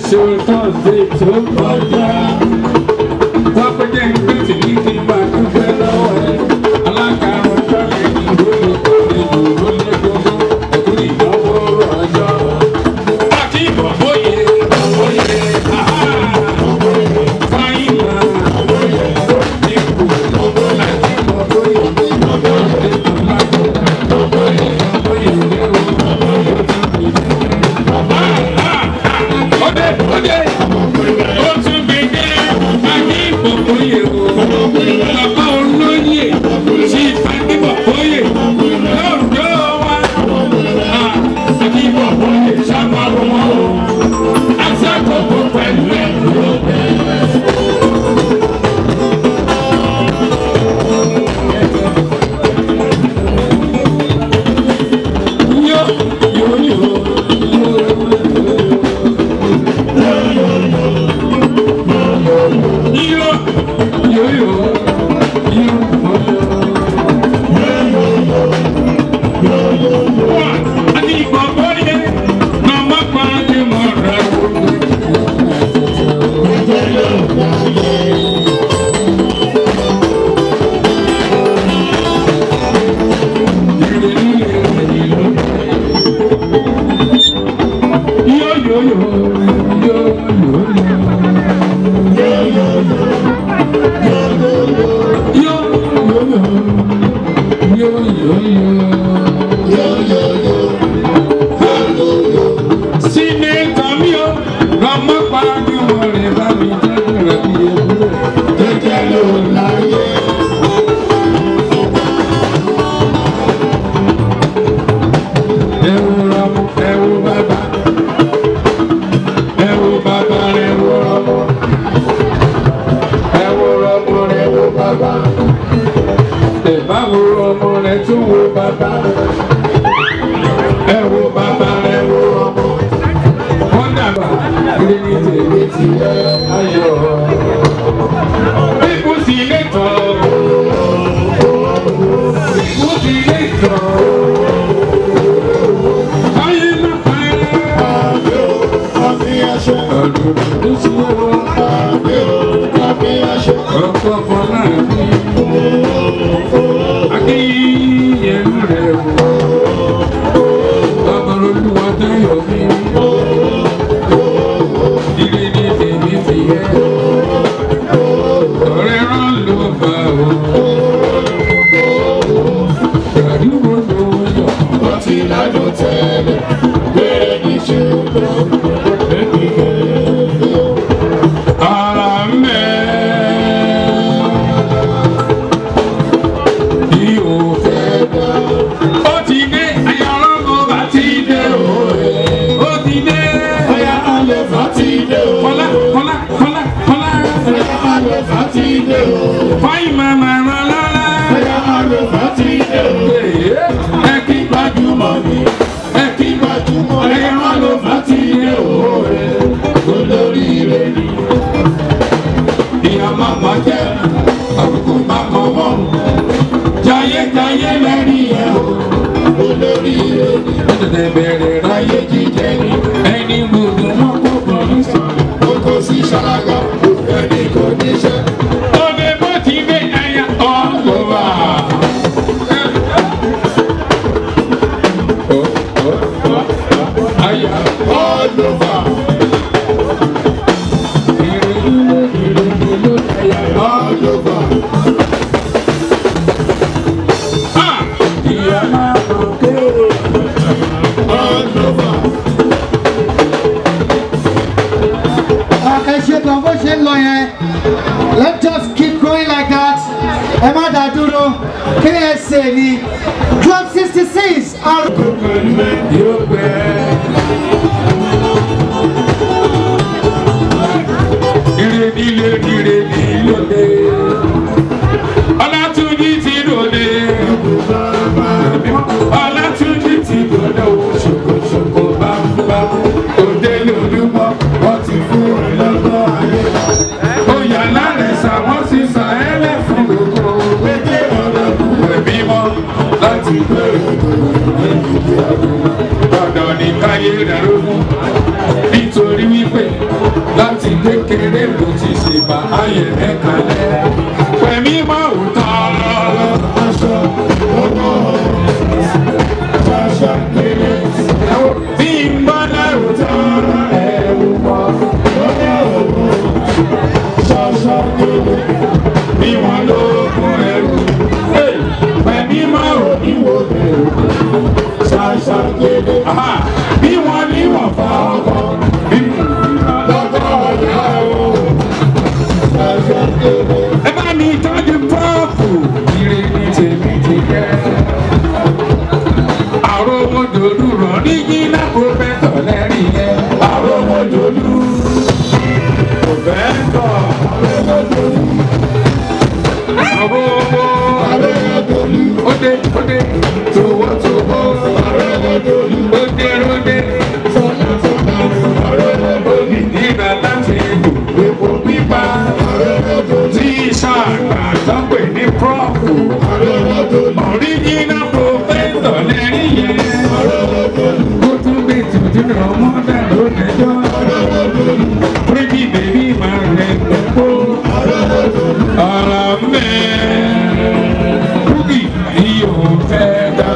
ṣe tọ́sídẹ̀ tó kọjá. wọ́n pẹ́ jẹ́ ìgbésí ní kí n bá dúpẹ́ lọ́wọ́ ẹ. alákàrún tọ́lẹ̀ ní ìwé ìkọ́lẹ̀ ìlú lé gbogbo ẹ̀kú ìdánwò ọjọ́. àti ìbọ̀bọ̀yé bọ̀bọ̀yé àhá fáyín náà bọ̀bọ̀yé dínkù àti ìbọ̀bọ̀yé bọ̀bọ̀yé lágbo bọ̀bọ̀yé bọ̀bọ̀yé lérò bọ̀bọ̀yé tí kì í ọdẹ ọdẹ ó tún gbẹgẹ àní ìbọ̀bọ̀yé o bàbá olóyè sí ìfàdébọ̀bọ̀yé lọ́dọ̀ wa àní ìbọ̀bọ̀yé sábà wọn o aṣàkóso pẹ̀lú ẹ̀ yó yó yó yó yó yó yó àní ìbọ̀bọ̀yé màmá pàdé mọ́ra yó yó yó yó yó yó Sinetọ mi o, lọ́mọ pàdúmọ̀ rẹ̀ bá mi tẹ́lẹ̀ rẹ̀ bí ewúrẹ́. Jẹ́jẹ́ ló láyé. Ẹ wo ọmọ, ẹ wo bàbá. Ẹ wo bàbá rẹ̀ wo ọmọ. Ẹ wo ọmọ rẹ̀ wo bàbá. Ẹ bá wo ọmọ rẹ̀ tún wo bàbá. Ẹ wo bàbá rẹ̀ wo ọmọ. Wọ́n dàgbà kiri ní tèmi ti yẹ ayọ̀. Bíkú sí ilé tán. Bíkú sí ilé tán. Ayé má pa ẹ́. Àbí o, àbí ẹṣẹ́. Ọdún tó ṣe wọ́n. Àbí o, àbí ẹṣẹ́. Ọkọ̀ fọlá mi. Akínyẹ̀lú rẹ̀ wò. Bàbá olúwa táyọ̀ mi. Ilé ní tèmi ti yẹ. Ọ̀rẹ́ rán ló bá o. Àdúgbò ló yọ̀. Wọ́n ti ládùn tẹ́lẹ̀. Bẹ́ẹ̀ ni ṣùgbọ́n. Bẹ́ẹ̀ni kẹ́lẹ́. Ara mẹ́. Bí o fẹ́ dá. Ó ti dé, ayọ̀rọ̀ mo bá ti dé o. Ó ti dé. Ọya alẹ́ fà ti dé o. Kọ́lá, kọ́lá, kọ́lá, kọ́lá. Ọya alẹ́ fà ti dé o. Fáyín màmá rán lọ́lá. Ọya alẹ́ fà ti dé o. Ẹ kí Gbajúmọ̀ ni. ẹ kí Gbajúmọ̀ ẹ̀yà alẹ́ fà ti dé o. Olóríire ni. ìyá màmá jẹ́ àbùkù màmá mọ́. Jayé jayé lẹ́rìí ẹ̀ o. Olóríire ni. Ẹ̀dẹ̀dẹ̀ bẹ̀rẹ̀ ráyé jíjẹ ni. Ẹni gbogbo wọn kò bọ̀ ní sọ̀rọ̀. Kókó sí ṣáláńgá. Ẹni kò níṣẹ́. Ọbẹ̀ bó ti gbé ẹyà ọ̀gbọ̀wà. Àyà All over. ìrìnnú ìrìnnú ló ẹyà lọ. All over. Ìyá máa mọ̀ kéèrè. All over. ẹ ṣe gan bó ṣe ń lọ yẹn let's just keep going like that ẹ má dá dúró ksa ni club sixty six Yóò pẹ́. Ìrèdílé ìrèdílóde. Ọlátúnjí ti dòde. Ọlátúnjí ti dòde o. Ṣòkòṣòkò bámúbámú. Òde lòdùmọ̀. Wọ́n ti fún ẹ lọ́gbọ́n ayé. Oyà lálẹ́ sà wọ́n sì sà ẹ́ lẹ̀ fún gbogbo. Pété ọ̀rọ̀ kù ẹ̀mí mọ́ láti bẹ̀rẹ̀ dandan ní káyé rẹ̀ lógún nítorí wípé láti kékeré ló ti ṣe bá ayé rẹ̀ kalẹ̀ pẹ̀mí máa wò tán. aṣọ owó ṣaṣọ kéré bí n bá lẹ́rù tán. ẹ̀rù mọ́ owó ṣaṣọ kéré bí wọ́n lóògùn ẹrù. pẹ̀mí máa wò ìwò bẹ̀rù ṣaṣọ kéré Aha, bí wọ́n ní wọ́n fa ọkọ̀. lọ́kọ̀ ọ̀yá o ṣaṣọ kéré ẹ bá mi tọ́jú pọ́ọ̀pù. ire ni tèmi ti jẹ́. àròmọdòlù rọ̀ ní yínlá pòfẹ́tọ̀ lẹ́rìn yẹn. àròmọdòlù pòfẹ́tọ̀. àròmọ arẹ́rẹ́dọ́lù òde òde tòwótòwó. arẹ́rẹ́dọ́lù òde òde sọ́nà sọ́nà arẹ́rẹ́dọ́lù òmìnira láti epo pípa. arẹ́rẹ́dọ́lù tí sàgbà tó pè ní prọ́fù. arẹ́rẹ́dọ́lù Original professor lẹ́rìí yẹn. arẹ́rẹ́dọ́lù Ó tún gbé tuntun náà mọ́ dàrú lẹ́jọ́. Pretty baby máa rẹ̀ pẹ̀pọ̀. Ọ̀rọ̀ mẹ́. Búgì ni yóò fẹ́ dá.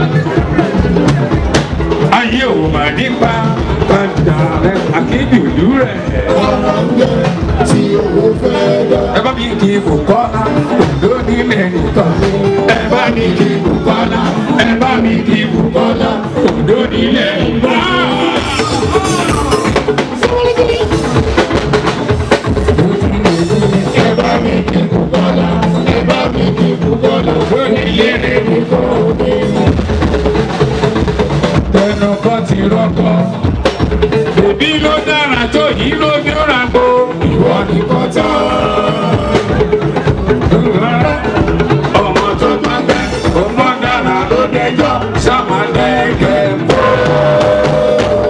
Ayé ò mà nípa padà rẹ̀ akéjòlú rẹ̀. ọ̀rọ̀ǹgẹ̀ tí owó fẹ́ dá. Ẹ bá mi kí ibò kọ́lá lónílẹ̀ nìkan. Ẹ bá mi kí ibò kọ́lá. Ẹ bá mi kí ibò kọ́lá lónílẹ̀ nìkan. ẹ bá mi kí bùkọ́lá ẹ bá mi kí bùkọ́lá Lónílẹ̀ nìkan. Tẹnu kan ti rọ́kọ̀. Bèbí ló dára tó yìí ló bí ó ra gbó. ìwọ nìkan tán. Ọmọ tó gbàgbẹ́, ọmọ dára ló dẹjọ́, sàmàlẹ́kẹ̀ mọ́.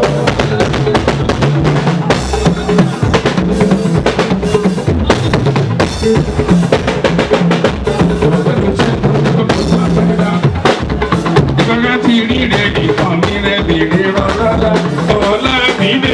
Ìgbàgbọ́ ti rí rẹ̀ nìkan mi rẹ̀ bèrè rọ́lọ́lá, ọ̀la mi dé.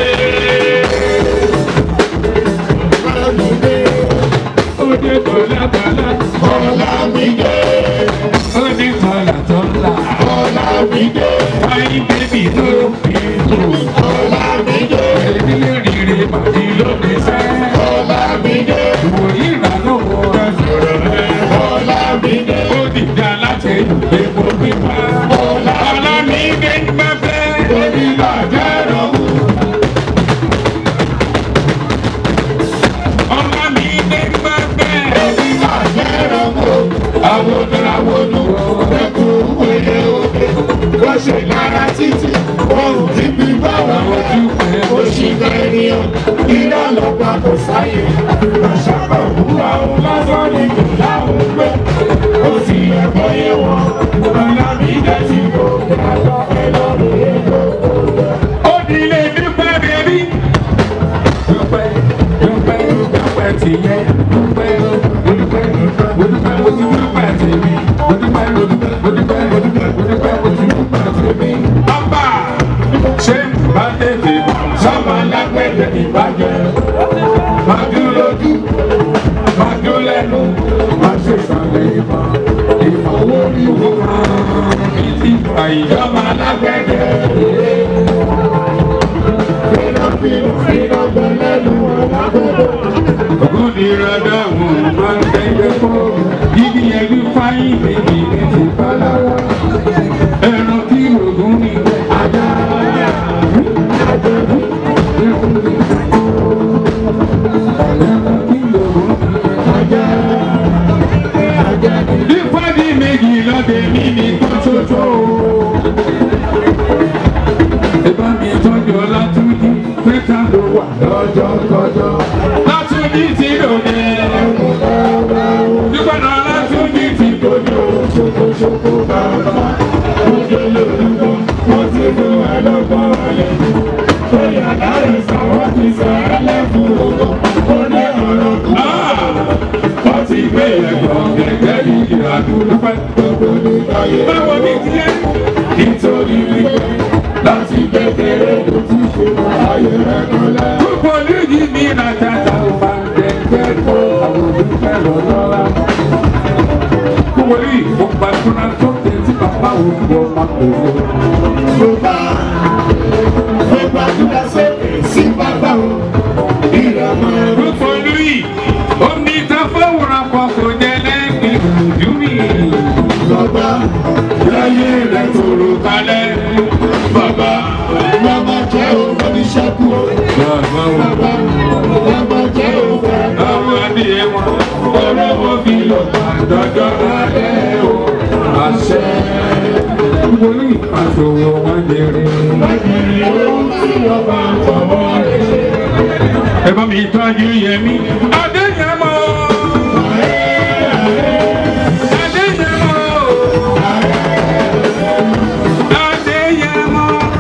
Ó dé tọ́lá-tọ́lá, ọ̀la mi dé ó dé tọ́lá-tọ́lá. ọ̀la mi dé Ayé bébì tó fi kú. ọ̀la mi dé Ìdílé rire màdí ló dé sẹ́. ọ̀la mi dé Ìwòyí ìrànlọ́wọ́ rẹ̀ sọ̀rọ̀ rẹ̀. ọ̀la mi dé Ó dìjà láti epo pípa. Ọlá mi dé gbẹ́fẹ́. orí bàjẹ́ rọ̀mù Ọlá mi dé gbẹ́fẹ́. orí bàjẹ́ rọ̀mù àwòdàwòdù ẹkùn wẹ̀yẹ òde wọ́n ṣe lára títí wọ́n ò níbi báwa Ojú pẹ̀ ó ṣì bẹ́ẹ̀nìyàn iná lọ́gbà kò sáyé àṣàkọ̀ òwúwa òun lásán ni kò láwọn gbé ó sì ẹ̀kọ́ yé wọn ọ̀la mi dẹ́ ti kò kàtọ́ ẹ lọ́rùn yẹn tó kò yẹ. Ó di ilé dúpẹ́ bẹ́bí. Dúpẹ́ dúpẹ́ dúpẹ́ tìyẹ. Dúpẹ́ dúpẹ́ dúpẹ́ mo ti dúpẹ́ tèmi. Mo dúpẹ́ mo dúpẹ́ mo dúpẹ́ mo dúpẹ́ mo dúpẹ́ mo ti dúpẹ́ tèmi. Ọba ṣé bá tètè sọ́mọ lágbẹ̀dẹ̀ ìbàjẹ́. Má dúró lójú, má dúró lẹ́nu, má ṣe sàlẹ̀ ìmọ̀. Ìfọwọ́ ní wo kan ní ti àìjọba lágbẹ̀dẹ̀. fínàfínà fínà gbẹlẹ́nu ọ̀làgbọ́dọ̀ Ògúnìràdà wò máa ń tẹ́jẹ́ fọ́. Igi ẹbí fáyín méjì ní ti pálára. Ẹran kí ògún ní ajá. Ẹran kí ògún ní ajá. Ìpàdé méjì lọ́dẹ mi ní kan ṣoṣo. Ìbá mi tọ́jú Ọlátúnjí, pẹ́ta ló wà lọ́jọ́ kọjọ́. Látúnjí ti lòdì. Dúpẹ́ náà Látúnjí ti lòdì. ṣokoṣoko bàbá ojú lórúkọ wọ́n ti fún ẹ lọ́gbọ́n àyẹ̀kú ó yàrá ìsàn wọ́n ti sọ ẹ́ lẹ́fún ògùn ó ní ọ̀rọ̀ kú. Wọ́n ti gbé ẹ̀gbọ́n gẹ́gẹ́ bí ìrànú dúpẹ́. gbogbo ní ayé Báwo ni tiẹ̀? nítorí wípé láti kékeré ló ti ṣe ayé rẹ̀ kan lẹ́. Púpọ̀ lóyún mi nàta. máa pèsè. Bàbá mo gbàdúrà sókè sí bàbá o. Ìrànmọ́ Rúfo lóyè, omi ta fọwọ́ra pọ̀ kò jẹ́ lẹ́gbẹ̀ẹ́ ojú mi. bàbá láyé rẹ̀ tòrò kalẹ̀. Bàbá bàbá jẹ́ òun ní ṣẹ́kù o. Bàbá wo Bàbá bàbá jẹ́ òun fẹ́. àwọn adìyẹ wọn, ọ̀rọ̀ wo fi lọ dọ́dọ́ alẹ́ o. Àṣẹ wòlíì àṣòwò wọn jẹrẹ. Lágbèrè ohun tí ọba ń fọwọ́ rẹ̀ ṣe. Ẹ bá mi tọ́jú Yẹmí. Adéyẹmọ. Adéyẹmọ. Adéyẹmọ.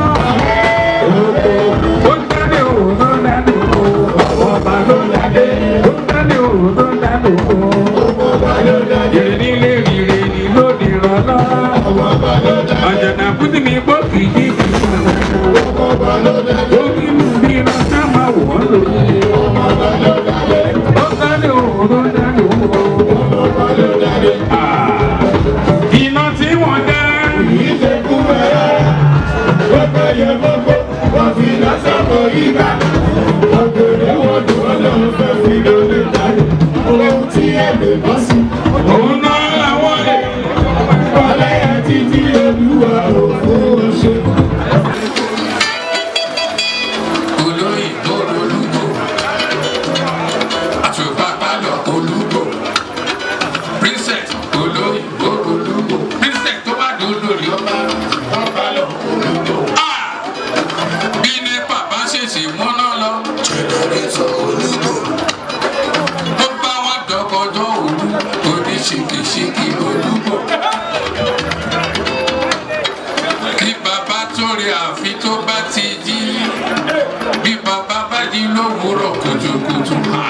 Ó dádé o, ó dádé o. Ọba ló dádé. Ó dádé o, ó dádé o. Ìrìn nílé ìrìn lóde rọlá. Àjànà kùtì mi gbọ́ kìí kìí. Ó kí mú bí iná ká máa wọ̀ ọ́ lóye. Ó dádé o, ó dádé o. Ah, Iná tí wọ́n dá. Òun náà làwọn lè. olóyìnbó olúgbò àtúbàbálọ olúgbò princess olóyìnbó olúgbò princess tó bá dùn lórí ọba ọbalọ olúgbò. bí nepa bá ṣèṣì múná lọ jẹnẹrétọ olúgbò ó bá wọn dọkọdọ òru oníṣìkìṣìkì olúgbò kí bàbá tó rí àfi tó bá ti jí bí bàbá bá jí lówùúrọ̀ kùtùkùtù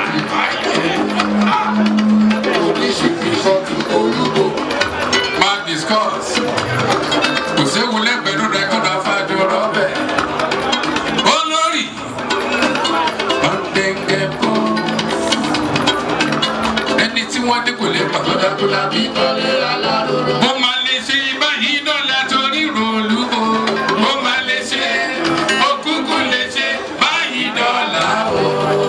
oníṣìkìṣọ́tù olúgbò máa discuss kò séwu lẹ́gbẹ̀ẹ́nu rẹ́kọ̀dù afájọ rọ́bẹ̀ olórí ọ̀dẹ̀ngẹ̀ bọ́ ẹni tí wọ́n dé kò lè pàtó dájú lábí tọ́lé aláròrò. mo máa lè ṣe báyìí dọ́là torí ròlúgbò mo máa lè ṣe òkúkú lè ṣe báyìí dọ́là o.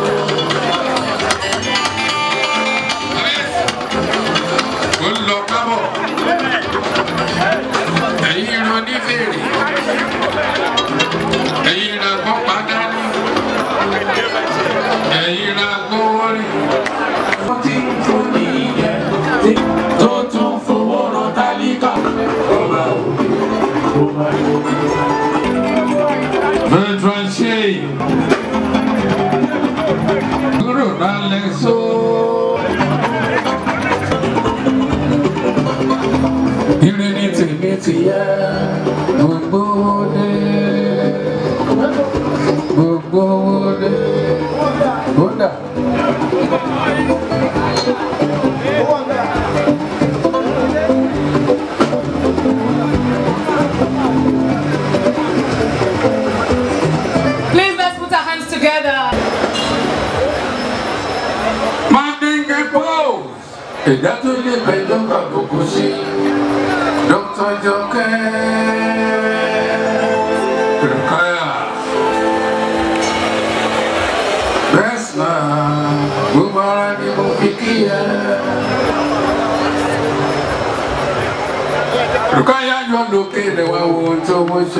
ó lọ kábọ̀ ẹ̀yin ro ní fèrè ẹ̀yin ra gbọ́ padà ní ẹ̀yin ra gbówó rí tí ń fún nìyẹn tí tó tún fowó rán tálíkà. Veteran Shea. Kúrò lálẹ́ só. Ire ní tèmi ti yẹ gbogbo dé. Gbogbo dé. Kódà. Please let's put our hands together. Mandinge pose. Ẹ̀dá tó lè bẹ̀jọ́ kàbùkù sí. Dr. Jọkẹ́. Rukaya. Bẹ́sìnà. Gbogbo ara ni mo fi kí ẹ. Rukaya yọ lókè rẹ̀ wá wo ohun tó wọ́n ṣe.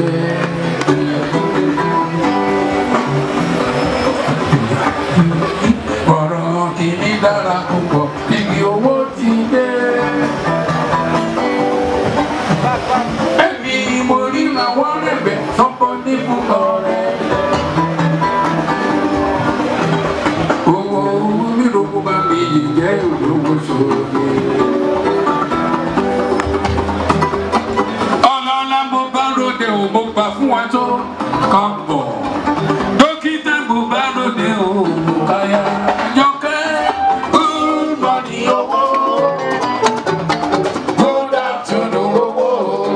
ọ̀rọ̀ kìíní dára púpọ̀ níbi owó ti dé. ẹni mo rí làwọn rẹ̀bẹ̀ sọ́kọ́ ní púpọ̀ rẹ̀. owó níròkó bá mi yìí jẹ́ olówó sóde. ọlọ́lá mo bá ròde ò mo gbà fún wa tó kàn bọ̀ dókítà mo bá ròde ò mo káyà. Àjọkẹ́ good morning owó good afternoon owó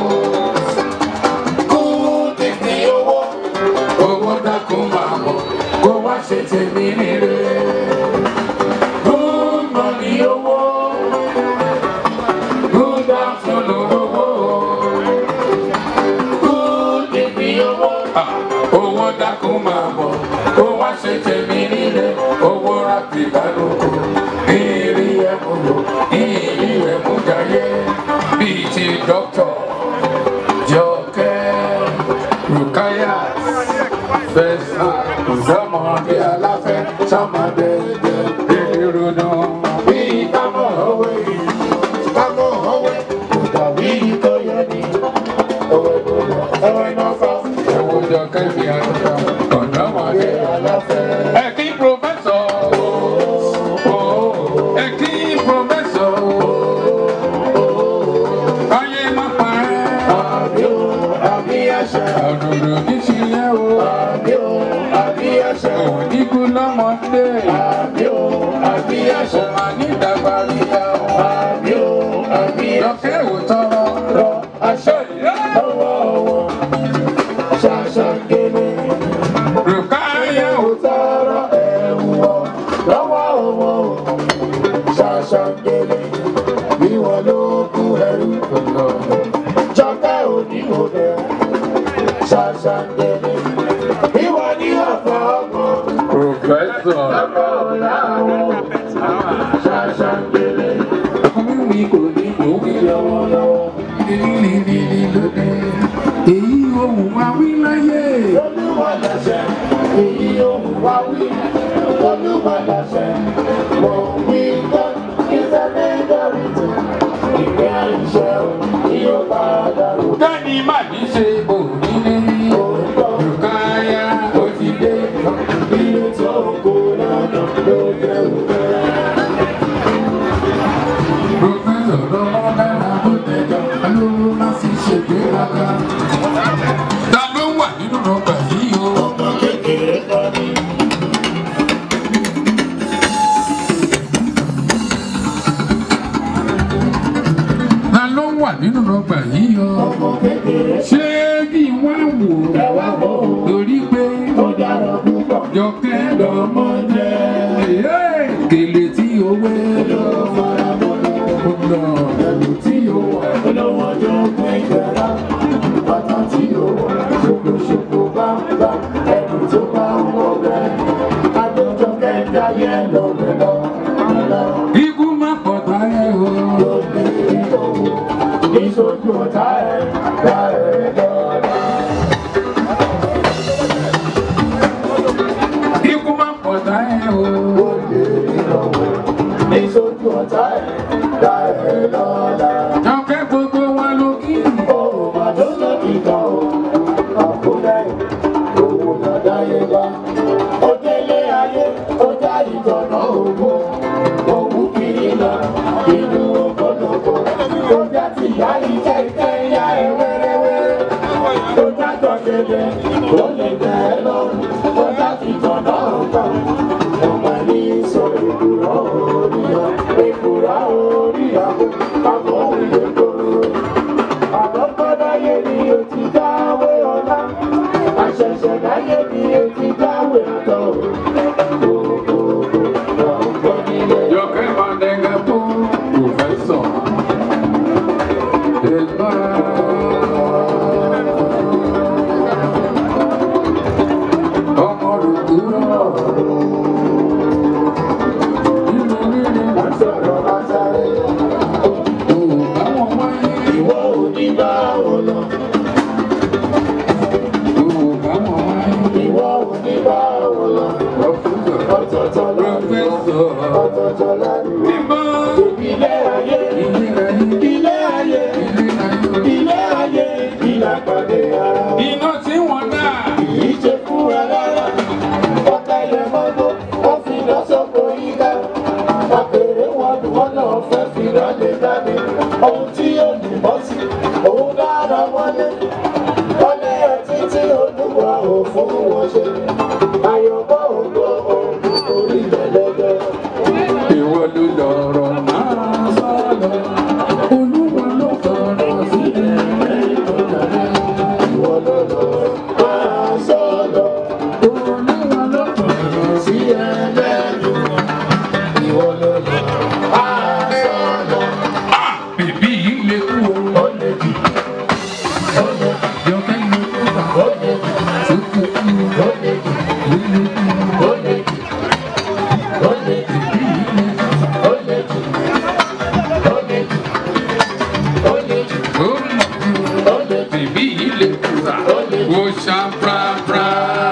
good evening owó owó dákun máa bọ̀ kó wá ṣe tèmi nílé. Good morning owó good afternoon owó owó dákun máa bọ̀ ó wá ṣe tèmi nílé owó rábì kálukú ìrì ẹ̀mú lò ìrì ẹ̀mú jayé bíi ti dókítà jọkẹ́ rukaya fẹsà ọ̀dọ́mọdé aláfẹ́ sọmọdé ìrònú bíi kámọ̀ òwe kámọ̀ òwe kò dàbí tó yẹ ní òwe tó yẹ ẹwẹ́ náà fà ẹ̀wọ̀ jọkẹ́ fi àtúntà ọ̀dọ́mọdé aláfẹ́. ẹ kí pòfẹ́sọ̀ ẹ kí pòfẹ́sọ̀ ayé má parẹ́. àbí o àbí àṣà. òdòdó kì í ṣe yẹ o. àbí o àbí àṣà. òdìkú lọ́mọdé. àbí o àbí àṣà. ọmọ ní ìdàgbà ríya o. àbí o àbí àṣà. lọ́kẹ́ ò tọrọ. rọ aṣọ lọ́wọ́ wọn. ṣàṣà gẹ́lẹ́. rùkáyà ò tọrọ ẹ̀wù wọ lọ́wọ́ wọn. ṣàṣà gẹ́lẹ́. bí wọn ló kú ẹrú. jọkẹ́ òní òde. ṣàṣà gẹ́lẹ́. bí wọn ní ọ̀fọ̀ ọmọ. Professor. Ṣàṣà gẹ́lẹ́. mi kò ní lókè lọ́wọ́lọ́wọ́. Èyí ohun wa wí láyé. Olúwa lọ́sẹ̀, èyí ohun wa wí. Olúwa lọ́sẹ̀, mo wí gbọ́. Ìṣẹ̀lẹ̀ ìdọ̀rìtì, ìgbé àìṣẹ́ o, yóò padà rò. Dání má ní ṣe bò nílé. Olùkáyà ó ti dé. Ilé tó kó lọ́nà ló jẹ́ òkè. Professor lọ́wọ́ dára tó tẹ̀jọ́, alówó má fi ṣègbéraga. Ta ló wà nínú ọgbà yìí o? Ọmọ kékeré kan ní. Ta ló wà nínú ọgbà yìí o? Ọmọ kékeré. Ṣé kí wọ́n wò? Ẹ wá wò ó. Torí pé ó dára púpọ̀. Jọkẹ́ lọ́mọ jẹ́. Kèlè tí ó wé lọ. Ọ̀nà ẹ̀lú tí ó wà. Olówó ọjọ́ pín ìgbẹ́ra. Bàtà tí ó wà. Ṣokoṣoko bá ń bá ẹni tó bá ń wọ bẹ́ẹ̀. Adójọ kẹta yẹ lọ́bẹ̀ lọ. Ikú má pọ̀ táyé o. Lóde ìdòwò. Ìṣojú ọ̀tá ẹ̀ dá ẹ̀ lọ́la. Ikú má pọ̀ táyé o. Lóde ìdòwò. Ìṣojú ọ̀tá ẹ̀ dá ẹ̀ lọ́la. Jọ̀kẹ́ gbogbo wa ló kí. Òun mà ló lókì kan o. Àkúrẹ́ òun náà dáyé bá. Ó délé ayé, ó já ìtọ̀nà ògùn. Òun kiri lọ, inú ògbólógbò. Ó já ti yá iṣẹ́ ìfẹ́ yá ẹ wẹ́rẹ́wẹ́rẹ́. Ó já jọ̀gẹ̀dẹ̀, ó lè tẹ̀ ẹ́ lọ́rùn. Ó já ti tọ̀nà ògùn. Ọmọ ní sọ èkùrọ́ oríyá, èkùrọ́ oríyá, àbọ̀ òye kóró. Àkọ́kọ́ láyé ni o ti dáwé ọlá. Àṣẹ̀ṣẹ̀ láyé ni o ti dáwé àtọ̀. Jọkẹ́ Mandega tó Pròfẹ́sọ̀. Ẹ̀gbá. Ọmọ rògbòrò. Nínú nínú. Wọ́n sọ̀rọ̀ máa sáré. Òun báwọn wáyé. Ìwọ ò ní bá wọn lọ. Òun báwọn wáyé. Ìwọ ò ní bá wọn lọ. Ọ̀tọ̀ọ̀tọ̀ lọ́dún. Ọ̀tọ̀ọ̀tọ̀ lọ́dún. Níbo? Ilé ayé. Ilé ayé. Ilé ayé. Ìlà pàdé ara. Iná tí wọ́n dà. Kìí ṣe fún ẹ rárá. Ọ̀tá yẹ mọ́tò. Ó fi lọ sọ́kò yíká. Àpèrè wọn ni wọ́n náà fẹ́ fi lọ́lẹ̀ dání. Ohun tí yóò ní bọ́ sí. Òun dára wọlé. Wọlé ẹtí tí olúwa ò fún wọn ṣe. Àyọ̀bọ̀ ògbó òun orí lẹ́lẹ́gbẹ́. Ìwọ ló lọ̀rọ̀ máa sọ̀rọ̀. Olúwa ló sọ̀rọ̀ sílẹ̀ Ìwọ ló lọ̀rọ̀ máa sọ̀rọ̀. Olúwa ló sọ̀rọ̀ sí ẹlẹ́nu. Ìwọ ló lọ̀rọ̀ máa sọ̀rọ̀. Bèbí yìí lè kú o. Ó lè jù. Ó lè jù. Jọkẹ́ lè kú. Ó lè jù. ó ṣá prapra.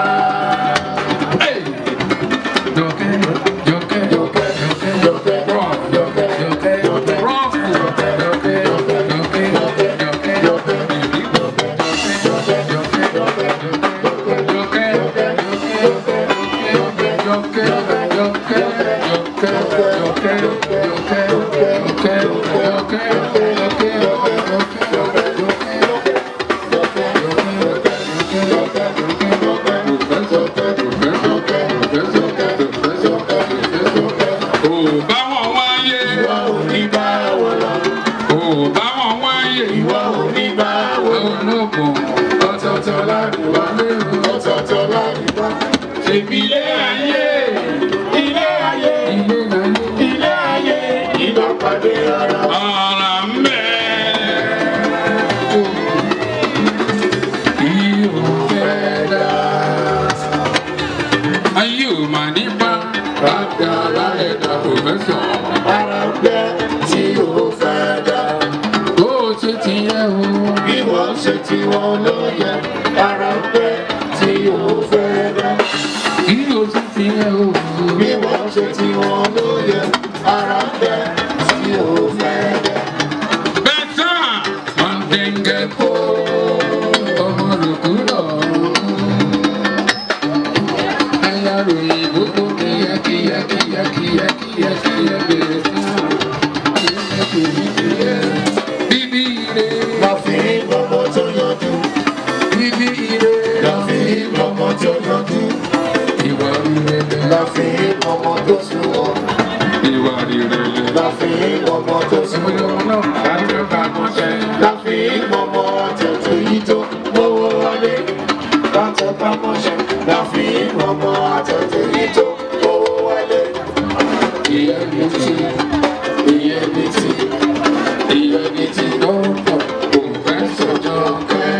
Hey! Jọkẹ́, jọkẹ́, jọkẹ́, jọkẹ́, rọ̀, jọkẹ́, jọkẹ́, jọkẹ́, rọ̀fù, jọkẹ́, jọkẹ́, jọkẹ́, jọkẹ́, bèbí, jọkẹ́, jọkẹ́, jọkẹ́, jọkẹ́, jọkẹ́, jọkẹ́, jọkẹ́, jọkẹ́, jọkẹ́, Ò bá wọn wáyé, ò bá wọn wáyé, ológun ọ̀tọ̀ọ̀tọ̀ láti wálé o. Ṣèbí ilé ayé, ilé ayé, ilé ayé, ọ̀rọ̀ ń bẹ. Ìhò fẹ́ dá. Ayé ò mà nípa, bàtà lálẹ́ dá pòfẹ́sọ̀. Bó o ṣe ti yẹ o. Bí wọ́n ṣe tí wọ́n ló yẹ, ara pẹ́ tí ó fẹ́ dá. Kí o ti ti yẹ o. Bí wọ́n ṣe tí wọ́n ló yẹ, ara pẹ́ tí ó fẹ́ dá. Bẹ́tà ọ̀dẹ̀ngẹ̀ kó ọmọ lòkú lọ. Ẹyà ròyìn gbogbo kíyà kíyà kíyà kíyà kíyà kíyà bẹ̀rẹ̀ fún kíyà kò ní kíyà. Bíbí ire, La fi gbọ́mọ tó yanjú, bíbí ire, la fi gbọ́mọ tó yanjú, ìwà ìrẹ̀lẹ̀, la fi gbọ́mọ tó sunwọ̀n, ìwà ìrẹ̀lẹ̀. la fi gbọ́mọ tó sunwọ̀n. Ìwé ọmọ náà, láti ọgbà mọ́ṣẹ́. La fi gbọ́mọ àtẹ̀tù yìí tó gbówó wọlé. Látẹ̀ pamọ́ṣẹ́, la fi gbọ́mọ àtẹ̀tù yìí tó gbówó wọlé. Ìyẹn mi ti, ìyẹn mi ti, ìyẹn mi ti lọ́pọ̀. Kò fẹ́ sọ̀jọ́ kẹ́.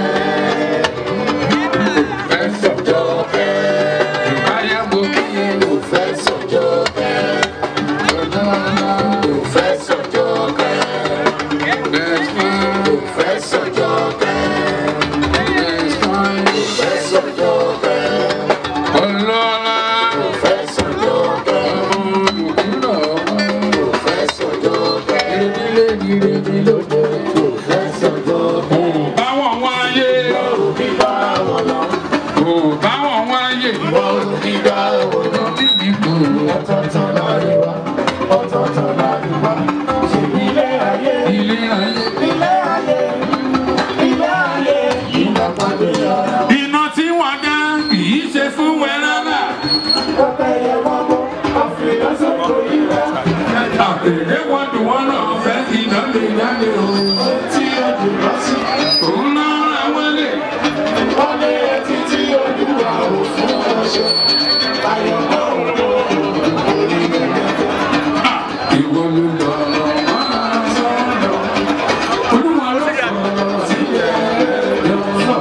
Kò fẹ́ sọ̀jọ́ kẹ́. Ìbáyà mo kí ẹ Kò fẹ́ sọ̀jọ́ pẹ́, lọ́jọ́ ńlá. kò fẹ́ sọ̀jọ́ pẹ́, Best man, kò fẹ́ sọ̀jọ́ pẹ́, best man. kò fẹ́ sọ̀jọ́ pẹ́, Ọlọ́lá, kò fẹ́ sọ̀jọ́ pẹ́, ọmọ olùkúlọ̀ ọmọ. kò fẹ́ sọ̀jọ́ pẹ́, Ìrèdílé ìrèdí lóde. kò fẹ́ sọ̀jọ́ pẹ́. Báwọn wáyé, Báwo bí bá wọn lọ? kò báwọn wáyé. Báwo bí bá wọn lọ? Lórí mi kò. Ọ̀tọ̀ọ̀tọ̀ láàrin wa, ọ̀tọ̀ọ̀tọ̀ láàrin wa. Ṣèbí ilé ayé, Ilé ayé. ilé ayé, ilé ayé, ìlàpàdé ara. Iná tí wọ́n dá kì í ṣe fún wẹ́rẹ́rẹ́. Pẹ́pẹ́yẹ mọ́mọ́, àfihàn sóko ìrẹ́. Àpèrè wọn dùn wọ́n náà fẹ́ iná lè jáde o. Tí ó dùn lọ sí, Òun náà ra wọlé. wọ́n lé ẹtí tí olúwa ò fún ọṣẹ. Ayọ̀ náà ń lò orí gẹ́gẹ́. Ìwọ ló lọ máa sọ̀rọ̀. Olúwa ló sọ̀rọ̀ sílẹ̀ lọ́sọ̀.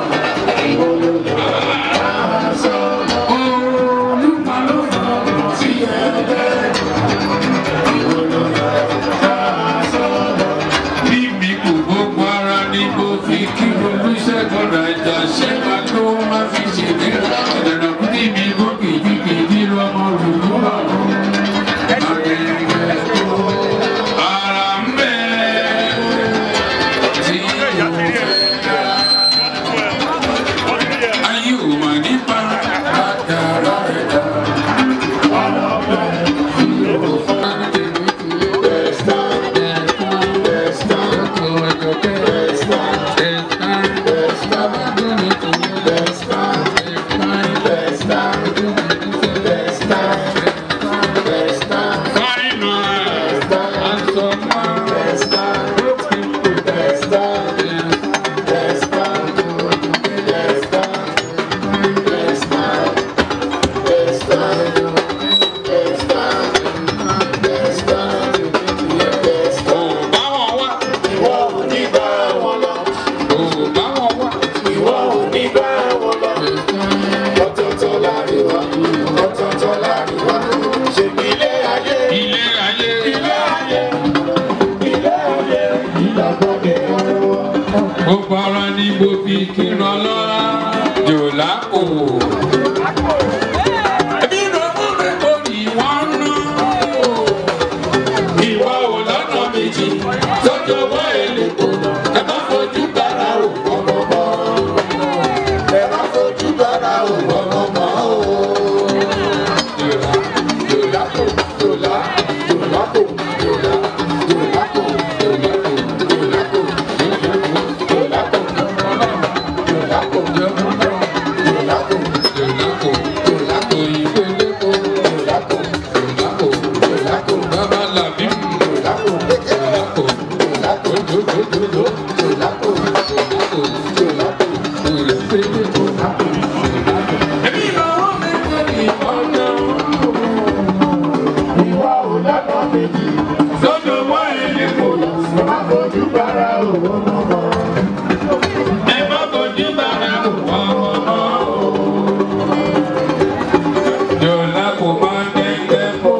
Olúwa ló sọ̀rọ̀ sílẹ̀ Bí mi kò gbogbo ara ni mo fi kí olùṣègùn Naija ṣé máa tó máa fi ṣèdè. Ìdàgbà kú ní mi kó kìkìkì lọ́mọ lùlú àrùn. Ara ń bẹ tí yóò ayé ò mà nípa àdàrà ẹ̀dá. Best time, lápò. Ẹbí ló mú mi kó ní wọ́n ná. Ìwà ò lọ́nà méjì tọ́jọ́ wá èlé kò. Ẹ má fojú bára ò ọmọ mọ́. Ẹ má fojú bára ò ọmọ mọ́ o. Yòlá, yòlá kò, yòlá, yòlá kò, yòlá, yòlá kò, yòlá kò, yòlá kò, yòlá kò, yòlá kò, yòlá kò, yòlá kò, yòlá kò, ìpele kò, yòlá kò, yòlá kò, yòlá kò, bàbá làbí, yòlá kò, yòlá kò, yòlá kò, jòjòjòjò, yòlá kò, yòlá kò, yòlá kò, ìpele kò, yòlá kò, yòlá kò. Èmi lọ́wọ́ mi kò ní ọ̀nà. Ìwà ò lọ́nà méjì. Sọ́dọ̀ wá ẹni kò lọ. Ẹ má fojú bára òwò mọ́. Ẹ má fojú bára wò ọmọ. Yọ̀lá kò máa dẹ́gbẹ́ mọ́.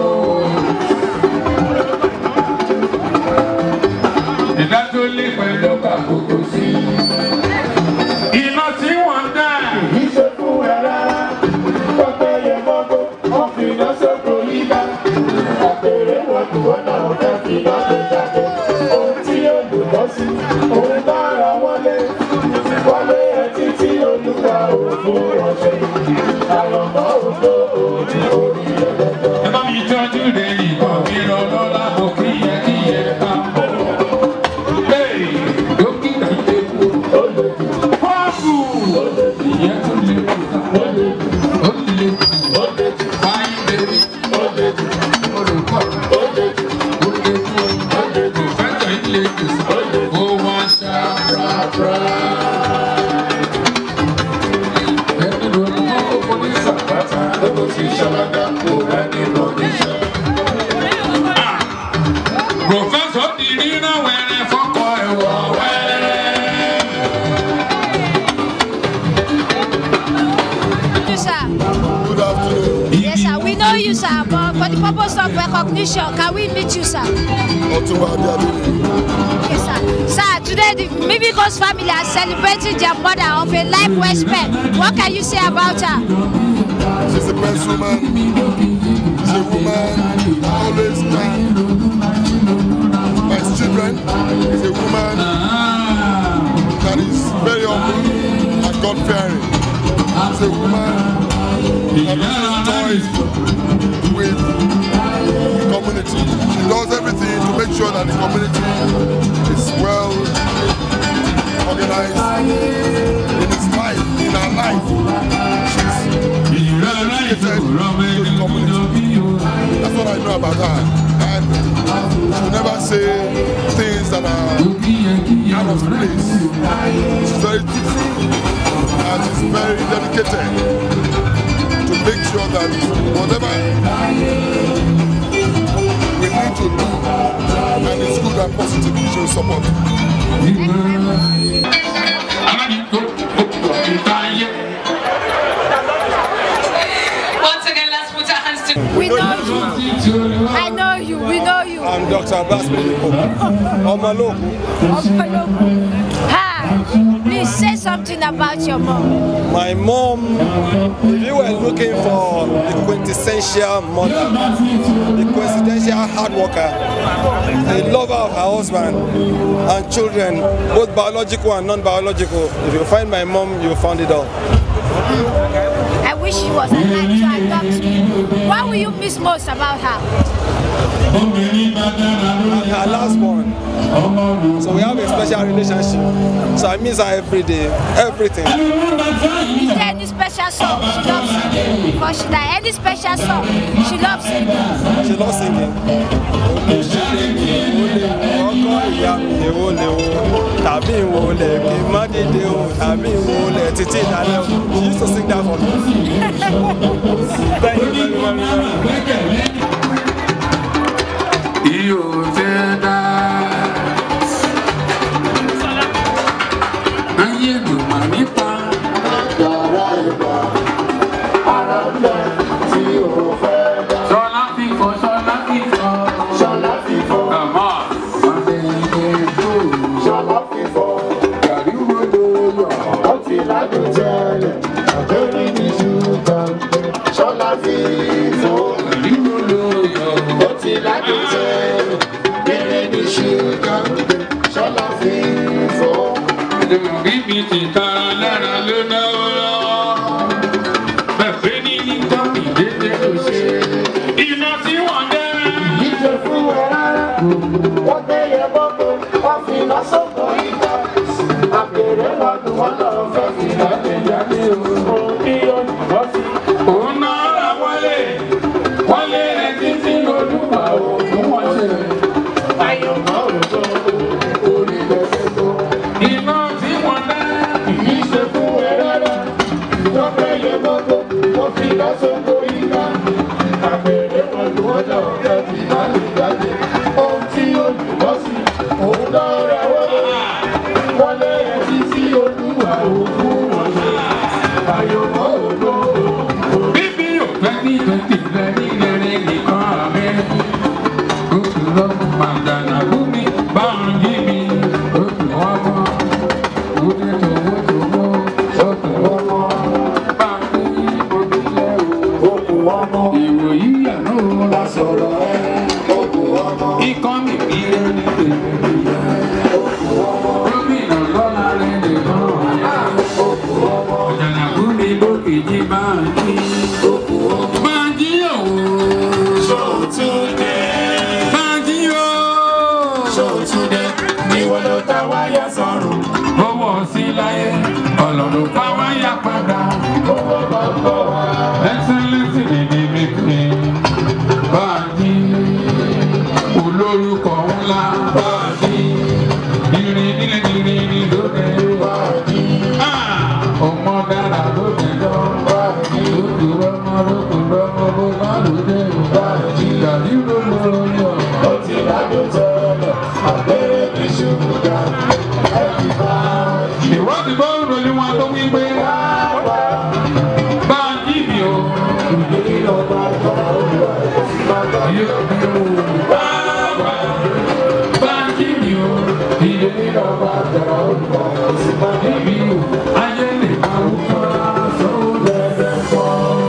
Ìdá tó lé pẹ̀lú kàkókò sí. Iná tí wọ́n dá. Ìṣe fún ẹ rárá. Pẹ́pẹ́ yẹ mọ́gbó. Wọ́n fi iná sóko yíká. Àpèrè wọn kò wọ́n náà fẹ́ fi iná gbé jáde. Ohun tí yóò lò lọ sí. Òun bá ara wọlé. Wọlé ẹ títí olúwa òfin ọ̀sẹ̀. Àyọ̀mọ́ òfin òní orí ẹlẹ́jọ́. Ẹ bá mi tọ́jú rẹ̀ nìkan mi rọ lọ́la mo kí yẹ kí yẹ ká mọ̀. Bẹ́ẹ̀ dókítà ilé kú. Ó lè jù, Pọ́ọ̀bù ìyẹn tún lè kú. ó lè jù, Ó lè kú. ó lè jù, Fáyín bèbí. ó lè jù, Olùkọ́ ó lè jù, ó lè kú. Pòfẹ́sọ̀ ilé ìgbésẹ̀. Ó wá ṣàràrà. Ẹni ló ń mọ́ òfò ní sàpátà. ó sì ṣàlàdà kó ẹni lọ níṣẹ́. Pòfẹ́sọ̀ di ríran wẹ̀rẹ̀ fọ́kọ ẹ̀wọ̀ wẹ̀rẹ̀. you, sir. Good afternoon. Yes, sir. We know you, sir. But for the purpose of recognition, can we meet you, sir? Ọ̀túnba Adéadé. Yes, sir. Sir, today the Mimikos family are celebrating their mother of a life well spent. What can you say about her? She's a best woman. She's a woman always kind. My children is a woman that is very humble and God fearing. She's a woman that really enjoys with the community. She does everything to make sure that the community is well organized in its life, in her life. She's dedicated to the community. That's what I know about her. And she will never say things that are out of place. She's very truthful and she's very dedicated to make sure that whatever we need to do and it's good and positive, she will support. Once again, let's put our hands together. We know you. I know you. We know you. I'm Dr. Abbas Medico. Omaloku. Opoloku. Ha! Please say something about your mom. My mom, if you were looking for the quintessential mother, the quintessential hard worker, the lover of her husband and children, both biological and non-biological, if you find my mom, you found it all. I wish she was alive to adopt you. What will you miss most about her? I'm her last born. So we have a special relationship. So I miss her every day, everything. Is there any special song she loves singing? Before she died, any special song she loves singing? She loves singing. ọkọ ìyá mi èwo lè wo tàbí ìwo lè kí n má dìde o tàbí ìwo lè títí ìdálẹ́ o she used to sing that for me. Thank you very very very much. Iyo fẹ́ dá. Ayé ló mà nípa. Yàrá ìgbà, ara ń bẹ tí o fẹ́ dá. Ṣọlá fífọ́, ṣọlá fífọ́. Ṣọlá fífọ́, Àmọ́ ọ̀dẹ ilé tó. ṣọlá fífọ́, Gàrí wo ló yọ? ó ti ládùn tẹ́lẹ̀. fi fò. Ó ti ládùn tẹ́, kéré ní ṣúgà, ṣọlá fi fò. Bíbí ti tara lára ló náwó lọ́wọ́. Bẹ̀fẹ́ ní ní kọ́pì dédé kò ṣe. Iná tí wọ́n dẹ́. Ìjọ fún ẹ rárá, wọ́n tẹ́yẹ bọ́kọ, wọ́n fi iná sọ́kọ̀ ìgbà. Àpèrè lọ́dún wọn lọ fẹ́ fi jáde jáde òun ní olùkọ́ sí. Òun náà ra wọlé. Wọlé rẹ̀ títí olúwa ò fún wọn ṣe. Àyànmọ́ òjò orí lẹ́sẹ̀ tó. Iná tí wọ́n dẹ́. Kìí ṣe fún ẹ rárá, wọ́n tẹ́yẹ bọ́kọ, wọ́n fi iná sọ́kọ̀ ìgbà. Àpèrè lọ́dún wọn lọ fẹ́ fi jáde jáde ohun tí olùkọ́ sí. Òun náà ra wọlé, wọlé rẹ̀ títí olúwa ò fún wọn ṣe. Àyànmọ́ òjò Bíbí ò fẹ́ ní twenty fẹ́ ní rere nìkan àmì. Oṣù lọ́mú màgànà búmi bá ń yí mi. Oṣù ọmọ. Oṣù tòwó tòwó. Oṣù ọmọ. Bá ń yí ojúlẹ̀ o. okùn ọmọ. Ìròyìn àná o la sọ̀rọ̀ ẹ. Okùn ọmọ. Ikọ́ mi bí ẹni tèmi nìyẹn. Gómìnà lọ́la rẹ̀ nìkan ọ̀yẹ́. Ọ̀jànà búmi lókè jí bá ń yí. Bá ń yí òwò. Ṣòtúndé. Bájí o. Ṣòtúndé. Ìwọ ló ta wáyà sọ̀rùn. Owó sí láyé, ọlọ́run bá wáyà padà. Owó bá ń bọ̀ wá. Ẹ́sẹ̀lẹ́sì nìdí mi pè. Bájí, olórúkọ ńlá. Bájí, irin nílé irin ní lóde. Báàgì. Ọmọ dára lóde lọ. Báàgì. Lójú ọmọ lókù lọ́mọ bó bá lóde. Bájí, gàdí ló lọ́rọ́ yọ. Ó ti dájú tẹ́lẹ̀. Àbẹ̀rẹ̀ ní ṣùgbọ́n. Ẹ̀kí báàgì. Ìwádìí bá ń ròyìn wọn tó wí pé. Bájí mi o. Ìdílé lọ́gbà tó olúwa ẹ̀ sí bàbá. Yóò bí o. Bàbá. Bájí mi o. Ìdílé lọ́gbà tó olúwa ẹ̀ sí bàbá. Ibi o. Ayé lè máa wú kọ́ra sọ́wọ́ lẹ́lẹ́ pọ̀.